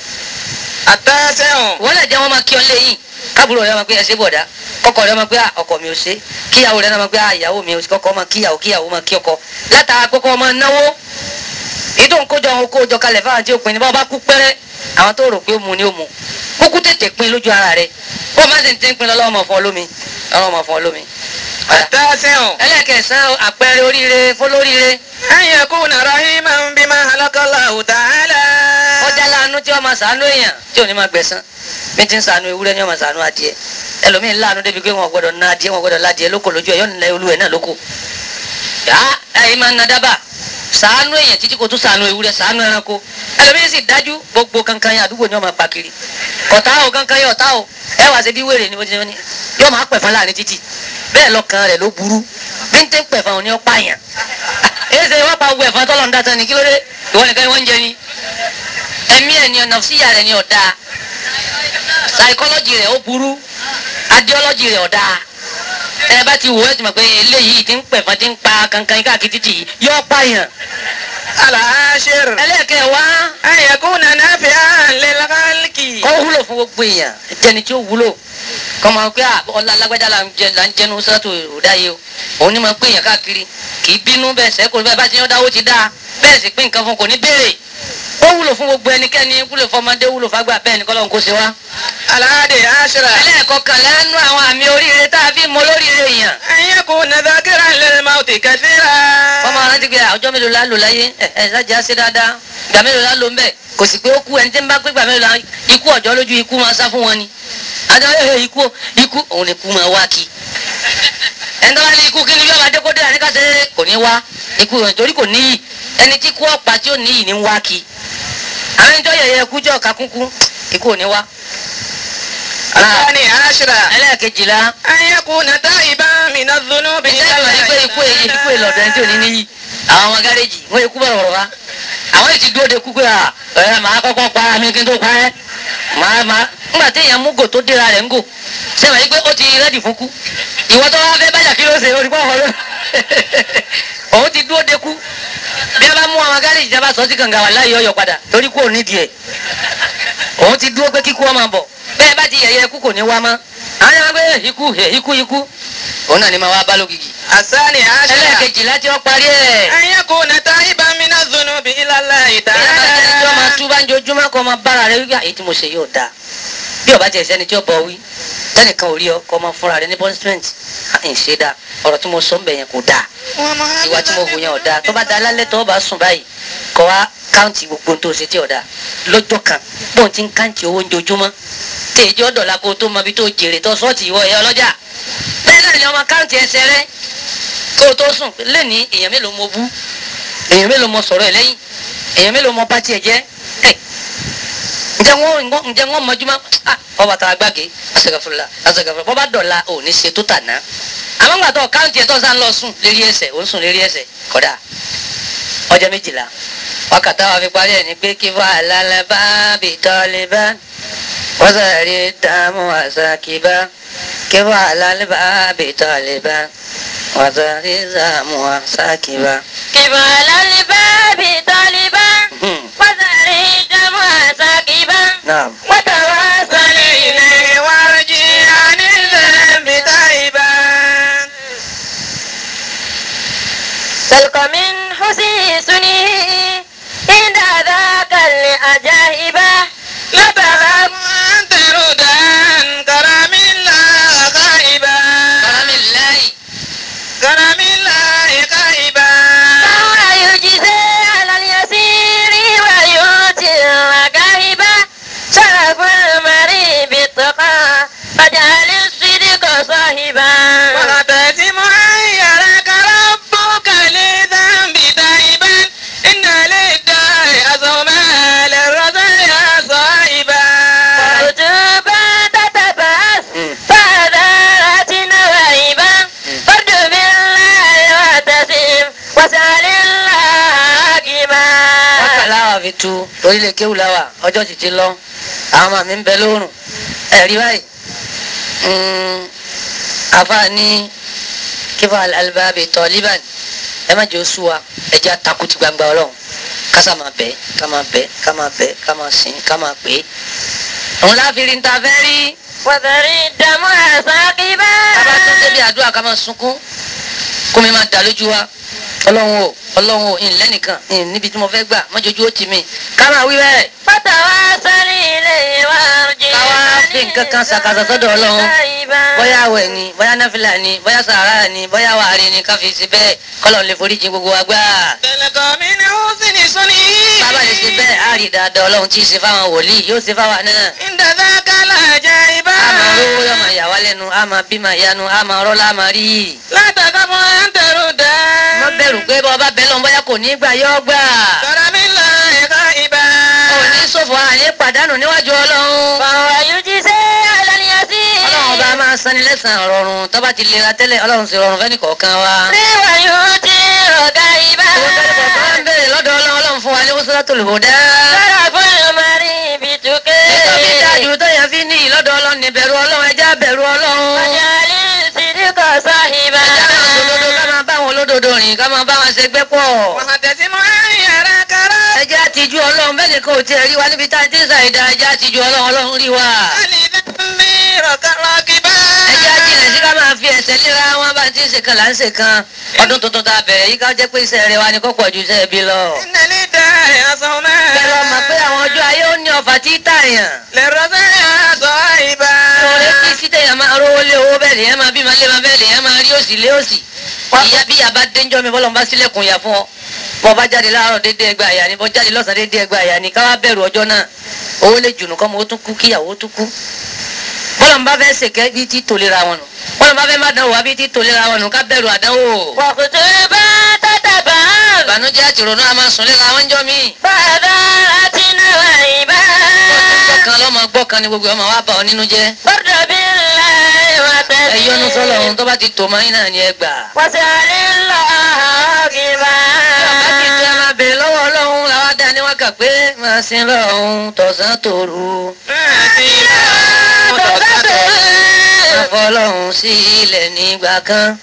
التاسع wọ́n lè jẹ́ wọn máa kí ọ léyìn kábùrò rẹ máa pé ẹsẹ̀ bọ̀dá kọ́kọ́ rẹ máa pé "Ah, ọkọ mi ò ṣe kíyàwó rẹ náà máa pé "Ah, ìyàwó mi ò ṣe kọ́kọ́ máa kíyàwó kíyàwó máa kí ọkọ látara kọ́kọ́ máa náwó ìdó nkójọ àwọn kójọ kalẹ̀ fáwọn tí ó pin ní bá bá kú pẹ́rẹ́ àwọn tó rò pé ó mu ni ó mu kúkú tètè pin lójú ara rẹ bó má sì ń tí ń pin lọ lọ́wọ́ mọ̀ fún ọ lómi lọ́wọ́ mọ̀ fún ọ lómi. التاسع ẹlẹ́kẹ̀sán àpẹẹrẹ oríire fọlóríire أن يكون رحيما بما خلق الله تعالى ọjà láàánú tí wọ́n máa sàánú èèyàn tí ò ní máa gbẹ̀san bí ti ń sàánú ewúrẹ́ ni wọ́n máa sàánú adìẹ ẹlòmíín láàánú débi pé wọn gbọ́dọ̀ ná adìẹ wọn gbọ́dọ̀ ládìẹ lóko lójú ẹ̀ yọ̀ nílẹ̀ olúwẹ̀ náà lóko. yá ẹ̀yin máa ń na dábàá sàánú èèyàn títí kò tún sàánú ewúrẹ́ sàánú ẹranko ẹlòmíín sì dájú gbogbo kankan yẹn àdúgbò ni wọ́n máa pa kiri ọ̀tá o kankan yẹn ọ̀tá o ẹ wá ṣe bí wèrè ni wọ́n ti ní yóò máa pẹ̀ fún láàrin títì bẹ́ẹ̀ lọ́kàn rẹ̀ ló burú bí ń tẹ́ pẹ̀ fún òní ọ̀pá yẹn èyí ṣe wọ́n pa gbogbo ẹ̀fọn tọ́lọ́ ń dá tán ni kí ló dé ìwọ nìkan ni wọ́n ń jẹ ni ẹ̀mí ẹ̀ ni ọ̀nà síyà rẹ̀ ni ọ̀dà psychology rẹ̀ ó burú ideology rẹ̀ ọ̀dà ẹ bá ti wò ẹ́ ti mọ̀ pé eléyìí ti ń pẹ̀fọn ti ń pa kankan káàkiri títì yìí yọ pààyàn. العاشر ẹlẹ́ẹ̀kẹ́ wá أن يكون نافعا للخلق kọ́ wúlò fún gbogbo èèyàn jẹni tí ó wúlò kọ́ máa pé à, ọlá alágbájá là ń jẹ là ń jẹnu sọ́tò ìrúdá yìí o òun ni máa pé èèyàn káàkiri kì í bínú bẹ́ẹ̀ sẹ́kù bẹ́ẹ̀ bá ti yàn dáwó ti dáa bẹ́ẹ̀ sì pín nǹkan fún kò ní béèrè ó wúlò fún gbogbo ẹnikẹ́ni wúlò fọmọdé wúlò fágbà bẹ́ẹ̀ ni kọ́lọ́n kó ṣe wá. الحادي عشر ẹlẹ́ẹ̀kọkànlá nú àwọn àmì oríire tá a fi mọ lóríire èèyàn. أن يكون ذاكرا للموت كثيرا wọ́n máa rántí pé ọjọ́ mélòó la lò láyé ẹ ẹ sájà ṣe dáadáa ìgbà mélòó la lò ń bẹ̀ kò sì pé ó kú ẹni tí ń bá pé ìgbà mélòó la ikú ọjọ́ lójú ikú máa sá fún wọn ni àti ẹ ẹ ikú ikú òun ni ikú máa wá kí ẹni tó bá ní ikú kí ni bí ọba adékòdé àníkàṣe kò ní wá ikú rẹ̀ torí kò níyì ẹni tí kú ọ̀pá tí ó níyì ní wá kí àwọn ẹni tó yẹ̀yẹ́ kú jọ kakúkú ikú ò ní wá. الثاني عشر ẹlẹ́ẹ̀kejìlá أن يكون تائبا من الذنوب ìṣe ìwà ní pé ikú èyí ikú èlò ọ̀dọ̀ ẹni tí ò ní níyì àwọn ọmọ gáréjì wọ́n ikú bọ̀rọ̀ bọ̀rọ̀ wá àwọn èyí ti dúró de kú pé à ẹ màá kọ́kọ́ pa ara mi kí n tó pa ẹ́ màá màá nígbà tí èèyàn mú gò tó déra rẹ̀ ń gò ṣé wàá yí pé ó ti rẹ́dì fún kú ìwọ tó wá fẹ́ bájà kí ló ṣe orí pọ̀ ọ̀rọ̀ òun ti dúró de kú bí a bá mú àwọn gáréjì tí a bá sọ sí kànga wà láyé ọyọ padà torí kú ò nídìí ẹ̀ òun ti dúró pé kíkú ọmọ bọ̀ bẹ́ẹ̀ bá ti yẹ̀yẹ́ kú kò ní wá mọ́ àwọn yàrá pé ikú ẹ̀ ikú ikú òun náà ni máa wá bá lógìkì الثاني عشر ẹlẹ́ẹ̀kejì láti ọ parí ẹ̀. أن يكون تائبا من الذنوب إلى الله bí a bá jẹ́ni tí wọ́n máa تعالى tú bá ń jojúmọ́ kọ́ máa bára rẹ wíwá èyí tí mo ṣe yóò dáa bí ọba jẹ́ sẹ́ni tí ó bọ̀ wí tẹ́nìkan ò rí ọ kọ́ máa fúnra rẹ ní punishment ń ṣe dáa ọ̀rọ̀ tí mo sọ ń bẹ̀ yẹn kò dáa ìwà tí mo hù yẹn ò dáa tó bá da lálẹ́ tó bá sùn báyìí kọ́ wá káùntì gbogbo tó ṣe tí ò dáa lọ́jọ́ kan bóun ti ń káùntì owó ń jojúmọ́ tèjọ́ dọ̀la kó tó mọ ibi tó jèrè tó sọ́ọ̀tì ìwọ ẹ̀yà ọlọ́jà bẹ́ẹ̀ náà ni ọmọ káùntì ẹsẹ̀ rẹ kó o tó sùn lẹ́ni èèyàn mélòó mo bú èèyàn mélòó mo sọ̀rọ̀ ẹ̀ lẹ́yìn èèyàn mélòó mo bá tiẹ̀ jẹ́ ẹ̀ ǹjẹ́ wọ́n ǹjẹ́ wọ́n mọ̀júmọ́ ah ọba tá a gbàgé asẹ̀gàfúnla asẹ̀gàfúnla bọ́ bá dọ̀la ò ní ṣe tó tà ná àmọ́ ńgbà tó káùntì ẹ̀ tó sá ń lọ sùn lérí ẹsẹ̀ ó ń sùn lérí ẹsẹ̀ kódà ọjọ́ méjìlá wákàtá wa fi parí ẹ̀ ní pé kí wà lálẹ́ bá bì tọ́lé bá wọ́n sàrí dààmú àṣàkíbá kí wà lálẹ́ bá bì tọ́lé bá wọ́n sàrí dààmú àṣàkíbá. كبال الباب طالبا وزر الدمع ساكبا naam. وتواصل إليه وارجي عن الذنب تائبا تلقى من حسيسنه عند ذاك الأجائب لا تخاف أن ترد عن كرم الله غائبا karamilayi. كرم الله غائبا فهو يجزي على اليسير ويؤتي الرغائب شرف المرء بالتقى فاجعل الصدق صاحبا وابتسم أن يراك ربك لذنب تائبا إن للداء أزما للرزايا صائبا رتوبا تتبعث فذرات نوائبا فرد بالله واعتصم وسال الله عاقبا wákà láwà fi tu orílẹ̀ kéwù láwà ọjọ́ sì ti lọ àwọn ọmọ mi ń bẹ lóòrùn ẹ̀rí báyìí àfààní kífà alibábi tọ́líbàn ẹ má jẹ́ oṣù wa ẹ jẹ́ àtakùn ti gbangba ọlọ́run kásá máa bẹ̀ ká máa bẹ̀ ká máa bẹ̀ ká máa sìn ká máa pè é òun láfi rí níta fẹ́ rí وذر الدمع ساقبا tábà tún débi àdúrà ká máa sunkún kó mi máa dà lójú wa ọlọ́run o ọlọ́run ò ìlẹ́ nìkan ìhìn níbi tí mo fẹ́ gbà mọ́jọ́jú ó ti mi ká máa wí bẹ́ẹ̀ فتواصل إليه وارجع káwá fi nǹkan kan ṣàkàṣà sọ́dọ̀ ọlọ́run bóyá àwẹ̀ ni bóyá náfìlà ni bóyá sàárà ni bóyá wàrí ni ká fi sí bẹ́ẹ̀ kọ́lọ̀ lè forí jì gbogbo wa gbà. تلقى من حسن صنعه bàbá lè ṣe bẹ́ẹ̀ á rí dáadáa ọlọ́run tí ì ṣe fáwọn wòlíì yóò ṣe fáwa náà. عند ذاك العجائب a máa rówó yóò máa yà wá lẹ́nu a máa bí máa yanu a máa rọ́lá a máa rí. لا تخف أن ترد má bẹ̀rù pé bọ́ba bẹ́ẹ̀ lọ́n bóyá kò ní í gbà yọ́ gbà. ترى بالله غائبا òní ṣòfò àyè pàdánù níwájú ọlọ́run. فهو يجزي على اليسير ọlọ́run ọba máa sanni lẹ́sàn-án rọrùn tó bá ti lera tẹ́lẹ̀ ọlọ́run sì rọrùn fẹ́ni kọ̀ọ̀kan wa. ويؤتي غائبا owó tẹ́lẹ̀ kọ̀ọ̀kan ń béèrè lọ́dọ̀ ọlọ́run ọlọ́run fún wa ní Usratul Huda. شرف المريب nítorí تكي dájú tó yẹn fi ní ìlọ́dọ̀ ọlọ́run ní bẹ̀rù ọlọ́run ẹja bẹ̀rù ọlọ́run. وجعل الصدق صاحبا ẹja máa sòdodo ká máa bá àwọn olódodo rìn ká máa bá wọn ṣe gbẹ́ pọ̀. واعتصم أن يراك رب ẹja àtijú ọlọ́run bẹ́ẹ̀ nìkan ò tiẹ̀ rí wa níbi tá a ti ń ṣàìdá ẹja àtijú ọlọ́run ọlọ́run rí wa. لذنبي راكبا ẹja jìnà sí ká máa fi ẹsẹ̀ léra wọn bá ti ń ṣe kan là ń ṣe kan ọdún tuntun tá a bẹ̀rẹ̀ yìí ká jẹ́ pé iṣẹ́ rẹ wa ni kò pọ̀ ju iṣẹ́ bí lọ. إن للداعي صوما bẹ́ẹ̀ lọ mọ̀ pé àwọn ọjọ́ ayé ó ní ọ̀fà tí tààyàn. للرزايا صاحبا orí kí sítẹ̀yàn máa rówó lé owó bẹ́ẹ̀ lèyàn máa bímọ lé máa bẹ́ẹ̀ lèyàn máa rí òsì lé òsì. ìyá bí ìyá bá dénjọ́ mi bọ́lọ̀ ń bá sílẹ̀kùn ìyá fún ọ. bọ́ bá jáde láàárọ̀ dédé ẹgbẹ́ àyà ni bọ́ jáde lọ́sàn-án dédé ẹgbẹ́ àyà ni káwá bẹ̀rù ọjọ́ náà owó lè jùnú kọ́ mọ́ ó tún kú kíyàwó tún kú. bọ́lọ̀ ń bá fẹ́ ṣèkẹ́ bí tí tòlera wọn nù bọ́lọ̀ ń bá fẹ́ má dánwò wá bí tí tòlera wọn nù ká bẹ̀rù àdánwò. واكتبا تتبعا ìbànújẹ́ àti ìrònú a máa sùn léra wọn jọ mí. فأذاعت نوائبا gbọ́kan lọ́mọ gbọ́kan ni gbogbo ọmọ wa bà ọ nínú jẹ́. فرد بالله ẹ yọnu sọ́lọ̀ ohun وتسليم tó bá ti tò máa ń náà ni ẹ gbà. وسأل الله عاقبا bàbá ti tẹ máa bèrè lọ́wọ́ ọlọ́run làwọn adá ni wọ́n kà pé máa sin lọ́hún tọ̀sán tòru. máa fọ́ ọlọ́run sí ilẹ̀ nígbà kan.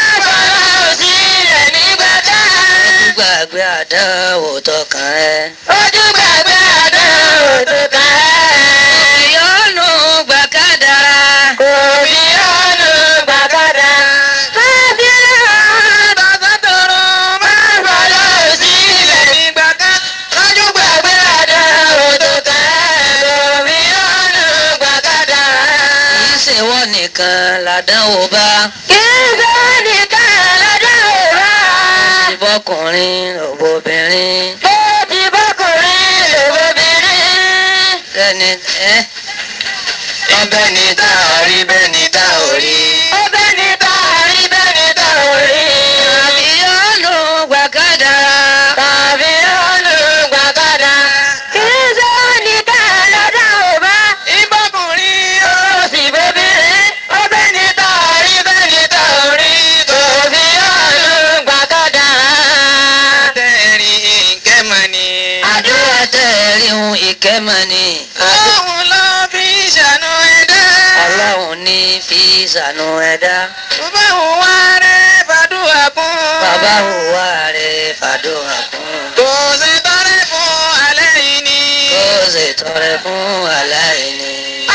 ojú gbàgbé àdánwò tọkàn ẹ. ìyọ́nù gbàkádàrà. kì í ṣèwọ́ nìkan làdánwò bá. ìbọkùnrin òbobìnrin. ẹni ẹ. ọbẹ̀ ni tá a rí bẹ́ẹ̀ ni tá a ò rí. ìyọ́nù gbàkádàrà. Ìbọ̀kùnrin ó sì bóbìnrin, ó bẹ́ẹ̀ ni tá a rí bẹ́ẹ̀ ni tá a ò rí, kò fi ọ̀nù gbàkádàrá. Tẹ̀rín ìkẹ́mọ̀ ni. àdúrà tẹ̀rí hun ìkẹ́mọ̀ ni. Ọlọ́run ló fi ṣàánú ẹ̀dá. ọlọ́run ní fi ṣàánú ẹ̀dá. Bàbá òun wá rẹ̀ fàdúrà kún. bàbá hùwà rẹ̀ fàdúrà kún. Kò sí tọrẹ fún alẹ́ yìí ni. kó o sì tọrẹ fún aláìní.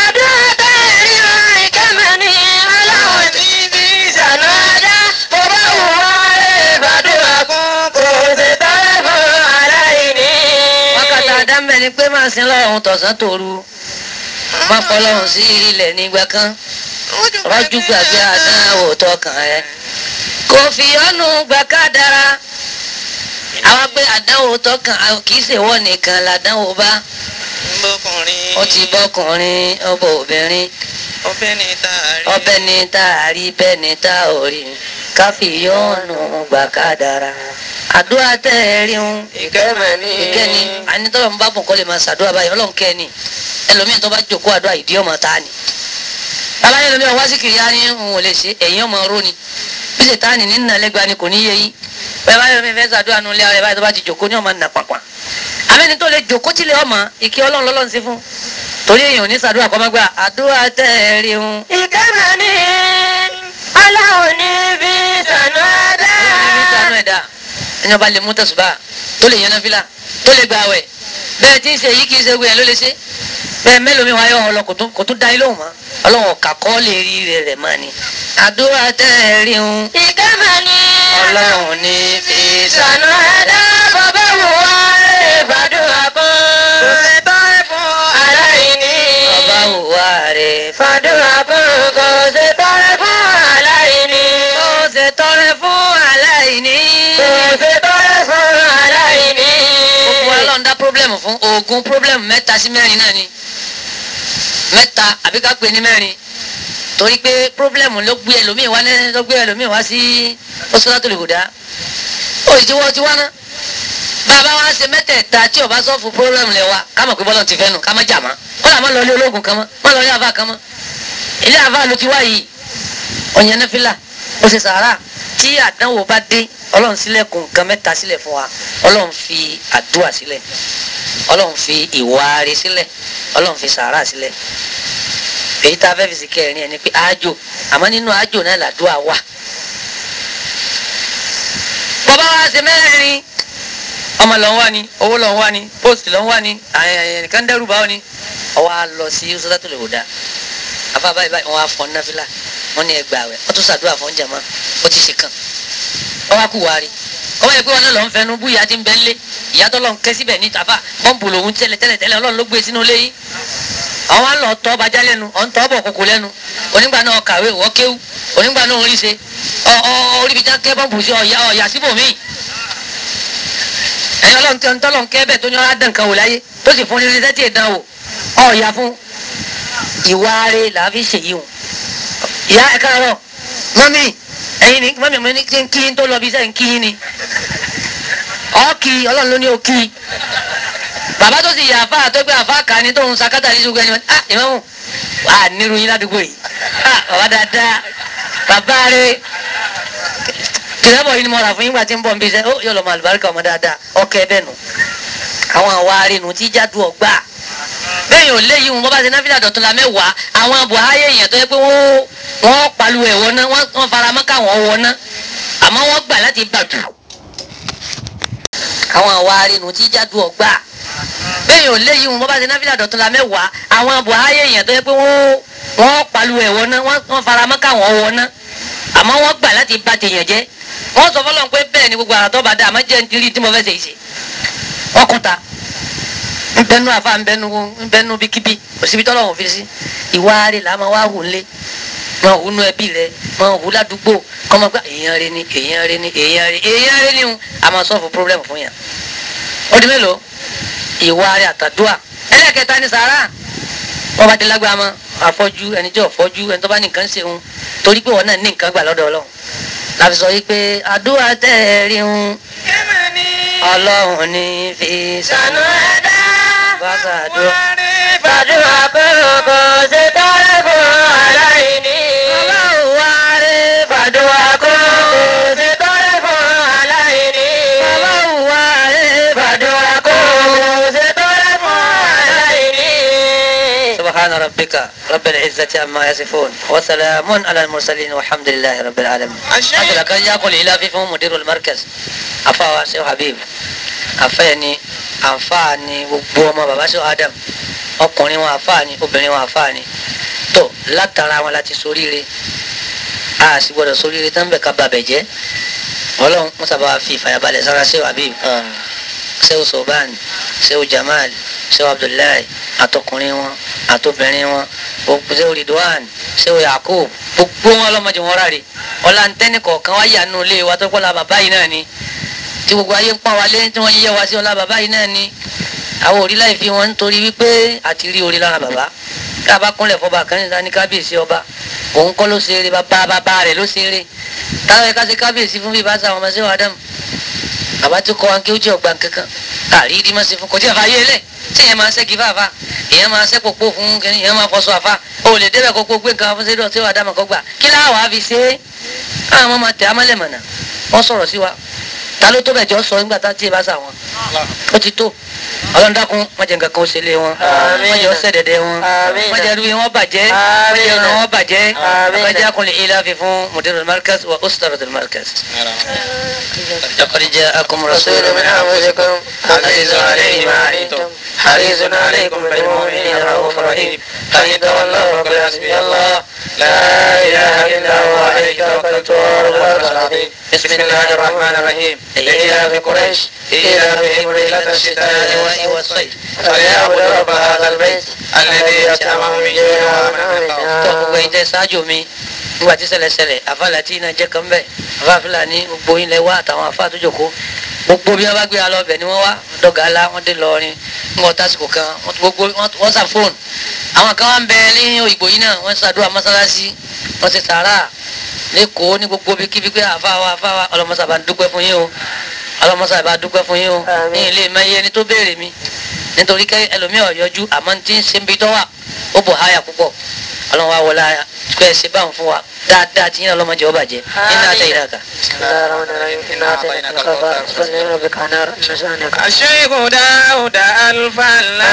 Ọlọ́run ní fi ṣàánú ẹ̀dá. Bàbá òun wá rẹ̀ fàdúrà kún. Kò sí tọrẹ fún aláìní. wákàtí àdámẹ́ ni pé máa sin lọ́run tọ̀sán tòru. má fọlọ́run sí ilẹ̀ nígbà kan. rọ́jú gbàgbé àdánwò tọkàn ẹ. kò fi ọ̀nù gbàkádàrà. àwọn pé àdánwò tọkàn àwọn kì í ṣèwọ́ nìkan làdánwò bá. Bọ́kùnrin. ó ti bọ́kùnrin ọbọ̀ obìnrin. Ọbẹ̀ ni tààrí. ọbẹ̀ ni tá a rí bẹ́ẹ̀ ni tá a ò rí káfí yọ̀ọ̀nù gbàkádàrà àdúrà tẹ́ ẹ rí un Ìkẹ́mọ̀ ni. ìkẹ́ni àní tọ́lọ̀ ń bá bùn kọ́ lè máa ṣàdúrà báyìí ọlọ́run kẹ́ni ẹlòmíì tó bá jòkó àdúrà ìdí ọmọ ta ni aláyẹ lómi ọwọ́ sí kiri á ní òun ò lè ṣe ẹ̀yìn ọmọ ró ni bí ṣe ta ni nínú ẹlẹ́gbàá ni kò ní yé yín bẹ́ẹ̀ bá lómi fẹ́ ṣàdúrà nu ilé ara ẹ̀ báyìí tó bá ti jòkó ní ọmọ nà pàpà àmẹ́ni tó lè jòkó tí lè ọmọ ìkẹ́ ọlọ́run lọ́lọ́run sí fún torí èèyàn ò ní ṣàdúrà kọ́ mọ́gbà àdúrà tẹ́ ẹ rí un Ìkẹ́mọ̀ ni Ọlọ́run ní bí sànú ẹ̀dá. Ọlọ́run ní sànú ẹ̀dá ẹni ọba lè mú tẹ̀sùbà tó lè yẹnà fílà tó lè gba àwẹ̀ bẹ́ẹ̀ tí ń ṣe yìí kì í ṣe gbé ẹ̀ ló lè ṣe bẹ́ẹ̀ mélòó mi wá yọ ọlọ kò tún kò tún dá yín lóhùn mọ́ ọlọ́run ọ̀kà kọ́ lè rí rẹ̀ rẹ̀ mọ́ ni. àdúrà tẹ́ ẹ rí un Ìkẹ́mọ̀ ni ọlọ́run ní fi ìsànú ẹ̀dá bàbá wò wá rè fàdúrà kan. kò ṣe tọrẹ fún aláìní. ọba hùwà rẹ̀ fàdúrà kan kò ṣe tọrẹ fún aláìní. ó ṣe tọrẹ fún aláìní. kò ṣe tọrẹ fún aláìní. gbogbo wa lọ́n dá pírọ́blẹ̀mù fún oògùn pírọ́blẹ̀mù mẹ́ta sí mẹ́rin náà ni mẹ́ta àbí ká pè ní mẹ́rin torí pé pírọ́blẹ̀mù ló gbé ẹlòmíì wá ní ló gbé ẹlòmíì wá sí Usratul Huda ó sì ti wọ́n ti wá ná bàbá wa ṣe mẹ́tẹ̀ẹ̀ta tí o bá sọ fún pírọ́blẹ̀mù lẹ wa ká mọ̀ pé bọ́lọ̀ ti fẹ́ nu ká má jà má ó là má lọ ilé ológun kan mọ́ má lọ ilé àfa kan mọ́ ilé àfa ló ti wá yìí ọ̀yàn nẹ́fìlà ó ṣe sàárà tí àdánwò bá dé ọlọ́run sílẹ̀kùn nǹkan mẹ́ta sílẹ̀ fún wa ọlọ́run fi àdúrà sílẹ̀ ọlọ́run fi ìwárí sílẹ̀ ọlọ́run fi sàárà sílẹ̀ èyí tá a fẹ́ fi sí kẹrin ẹ̀ ni pé àjò àmọ́ nínú àjò náà làdúrà wà. bọ́bá wa ṣe mẹ́rin ọmọ lọ́n wá ni owó lọ́n wá ni post lọ́n wá ni nǹkan dẹ́rù bá wọn ni ọwọ́ a lọ sí Usratul Huda afa báyìí báyìí wọn á fọ náfìlà wọn ní ẹgbàá rẹ wọn tún ṣàdúrà fún jàmá ó ti ṣe kàn ọwọ́ akú wa rí ọwọ́ yẹ pé wọn náà lọ ń fẹnu bú ìyá tí ń bẹ ńlé ìyá tó lọ ń kẹ́ síbẹ̀ ní tàfà bọ́ǹbù lòun tẹ́lẹ̀ tẹ́lẹ̀ tẹ́lẹ̀ ọlọ́run ló gbé sínú ilé yìí àwọn á lọ tọ́ bajá lẹ́nu ọ̀ ń tọ́ bọ̀ kókó lẹ́nu onígbà náà kàwé wọ́ kéwú onígbà náà orí ṣe ọ ọ orí bíi jákẹ́ bọ́ǹbù sí ọ̀yà ọ̀yà síbòmíì ẹ̀yin ọlọ́run tí ọ̀ntọ́ lọ́n kẹ́ bẹ́ẹ̀ tó ní ọ́n á dàn kan wò láyé tó sì fún ní irinṣẹ́ tí ì dán wò ọ̀yà fún ìwà rẹ̀ làá fi ṣèyí wọn ìyá ẹ̀ka rọ̀ mọ́mí ẹ̀yin ni mọ́mí mi ní kí n kí n tó lọ bí sẹ́yìn kí n ni ọ́ọ̀kì ọlọ́run ló ní o kí bàbá tó sì yà àfa tó gbé àfa kà ní tóun sakátà ní ṣùgbọ́n ẹni ah ìmọ̀mù wà nírú yín ládùúgbò yìí ah bàbá dáadáa bàbá rẹ tìrẹ́bọ̀ yìí ni mo rà fún yín gbà tí ń bọ̀ ń bí sẹ́ ó yọ̀ lọ́mọ àlùbáríkà ọmọ dáadáa ọkẹ́ bẹ́ẹ̀ nù àwọn àwa arínú tí jáde ọgbà bẹ́ẹ̀ yóò léyìí wọn bá ṣe náfìlà dọ̀tún la mẹ́wàá àwọn buhari èèyàn tó yẹ pé wọ́n wọ́n palu ẹ̀ wọ́n náà wọ́n fara mọ́ káwọn wọ́n náà àmọ́ wọ́n gbà láti gbàdú. àwọn àwa arínú tí jáde ọgbà bẹ́ẹ̀ yóò léyìí wọn bá ṣe náfìlà dọ̀tún la mẹ́wàá àwọn buhari èèyàn tó yẹ pé wọ́n wọ́n palu ẹ̀ wọ́n náà wọ́n fara mọ́ káwọn wọ́n náà àmọ́ wọ́n gbà láti bà tèèyàn jẹ́ wọ́n sọ fọlọ́n pé bẹ́ẹ̀ ni gbogbo àràtọ́ bá dá àmọ́ jẹ́ nítorí tí mo fẹ́ ṣe ìṣe wọ́n kúta nbẹnu afa nbẹnu nbẹnu bikibi òsibí tọ́lọ̀ òfin sí ìwà rẹ̀ là máa wá hù ńlé máa hù nú ẹbí rẹ̀ máa hù ládùúgbò kọ́ máa gbá èèyàn rẹ̀ ni èèyàn rẹ̀ ni èèyàn rẹ̀ èèyàn rẹ̀ ni o a máa sọ́ọ̀fù problem fún yàn. ó di mélòó ìwà rẹ̀ àtàdúà ẹlẹ́kẹta ni sàrà wọ́n bá ti lágbára mọ́ afọ́jú ẹni tí ò fọ́jú ẹni tó bá ní nǹkan ṣe ń torí pé wọn náà ní nǹkan gbà lọ́dọ̀ ọlọ́run láti sọ yìí pé àdúrà tẹ́ ẹ rí ń ọlọ́run ní fi ìsànú ẹ̀dá Fàṣàdúrà. fàdúrà kókó ṣe tọrẹ fún aláìní. Ọlọ́run wá rí fàdúrà kókó ṣe tọrẹ fún aláìní. Ọlọ́run wá rí fàdúrà kókó ṣe tọrẹ fún aláìní. سبحان ربك رب العزة عما يصفون وسلام على المرسلين والحمد لله رب العالمين هذا كان يقول إلى فيهم مدير المركز أفا سيو حبيب أفاني àǹfààní gbogbo ọmọ bàbá sí Adam ọkùnrin wọn àǹfààní obìnrin wọn àǹfààní tó látara wọn láti soríire a sì gbọdọ̀ soríire tán bẹ̀ ká babẹ̀ jẹ́ ọlọ́run wọn sábà fi ìfàyàbalẹ̀ sára sí Habib sẹ́wọ́ Soban sẹ́wọ́ Jamal sẹ́wọ́ Abdullahi àtọkùnrin wọn àtobìnrin wọn gbogbo sẹ́wọ́ Ridwan sẹ́wọ́ Yakub gbogbo wọn ọlọ́mọdé wọn ráre ọlá ntẹ́ni kọ̀ọ̀kan wáyà nù ilé wa tó kọ́ la bàbá yìí náà ni tí gbogbo ayé ń pọ́n wa lé tí wọ́n yẹ wa sí ọlá bàbá yìí náà ni àwọn òrí láì fi wọn nítorí wípé àti rí orí lára bàbá tá a bá kúnlẹ̀ fọba kan níta ní kábíyèsí ọba òun kọ́ ló ṣeré bàbá bàbá rẹ̀ ló ṣeré táwọn ẹ̀ka ṣe kábíyèsí fún bíbá sáwọn ọmọ sẹ́wọ̀n ádámù bàbá tó kọ́ wa kí ó jẹ́ ọgbà kankan àrí ìdí máa ṣe fún kò tí ì fàyè lẹ̀ tí èèyàn máa ṣẹ́gi fáfá èèyàn máa ṣẹ́ pòpò fún kẹ́ni èèyàn máa fọṣọ àfá o lè débẹ̀ kókó gbé nǹkan fún sẹ́dọ̀ sẹ́wọ̀n ádámù kọ́ gbà kí láwọ̀ á fi ṣe é káwọn ọmọ máa tẹ̀ amálẹ̀ mọ̀nà wọ́n sọ̀rọ̀ sí wa ta ló tó bẹ̀ jọ sọ nígbà tá tí ì bá sà wọn ó ti tó ọlọ́run dákun má jẹ́ nǹkan kan ó ṣe lé wọn Àmín. má jẹ́ ó ṣe dẹ̀dẹ̀ wọn Àmín. má jẹ́ ruwi wọn bàjẹ́ má Àmín. jẹ́ ọ̀nà wọn bàjẹ́ Àmín. má jẹ́ akọni ilá fi fún mudirul markaz wa ustaratul markaz. لقد جاءكم رسول رسول من من أنفسكم أنفسكم عزيز عليه ما عنتم حريص عليكم بالمؤمنين رؤوف رحيم فإن تولوا فقل حسبي الله لا إله إلا هو عليه توكلت وهو رب العرش العظيم بسم الله الرحمن الرحيم لإله قريش إلههم رحلة الشتاء والصيف فليعبدوا رب هذا البيت الذي أطعمهم من جوع وآمنهم من tó خوف gbogbo yín tẹ ṣáájú mi nígbà tí ṣẹlẹ̀ ṣẹlẹ̀ àfàlà tí iná jẹ́ kan bẹ́ẹ̀ àfà fúlàní gbogbo yín lẹ wá àtàwọn àfà tó jòkó gbogbo bí wọn bá gbé alọ bẹ̀ ni wọ́n wá dọ̀gà la wọ́n dé lọrin ńgbọ́ tásìkò kan wọ́n gbogbo wọ́n sà fóònù àwọn kan wá ń bẹ ní òyìnbó yìí náà wọ́n ṣàdúrà mọ́sálásí wọ́n ṣe sàárà lẹ́kọ̀ọ́ ní gbogbo bí kíbi pé àfà wa àfà wa ọlọ́mọṣà bá dúpẹ́ fún yín o ọlọ́mọṣà bá dúpẹ́ fún yín o Àmín. ní ilé mẹ́yẹ ẹni tó béèrè mi nítorí kẹ́ ẹlòmíràn yọjú àmọ́ ní ti ń ṣe ń bi tọ́wà ó bò háyà púpọ̀ ọlọ́run wa wọlé àyà kẹ́ ẹ ṣe báwọn fún wa dáadáa tí yín náà lọ́mọdé ọba jẹ́ nínú àtẹ ìdàkà. بسم الله الرحمن الرحيم إنا أعطيناك الكوثر فصل لربك عنار إن شانك الشيخ داود الفلا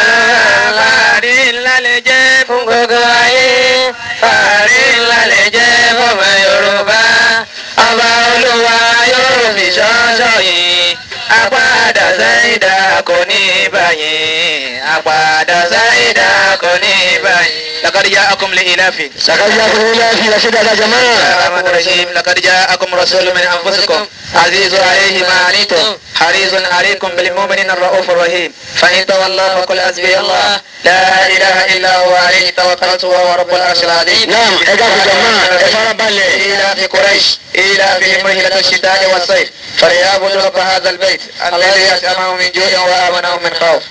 فارلا لجيب gbogbo ayé fàrílà lè jẹ́ fọmọ yorùbá ọba olúwa yóò fi ṣọ́ṣọ́ yìí apádà sáyidà kò ní báyìí apádà sáyidà kò ní báyìí. لقد جاءكم لإلاف لقد جاءكم إلى في رشد يا جماعة الرحمن الرحيم لقد جاءكم رسول من أنفسكم عزيز عليه ما عنيتم حريص عليكم بالمؤمنين الرؤوف الرحيم فإن تولوا فقل حسبي الله لا إله إلا هو عليه توكلت وهو رب العرش العظيم نعم إجابة جماعة إفارة بالي إلى في قريش إلى فيهم رحلة الشتاء والصيف فليعبدوا رب هذا البيت الذي أطعمهم من جوع وآمنهم من خوف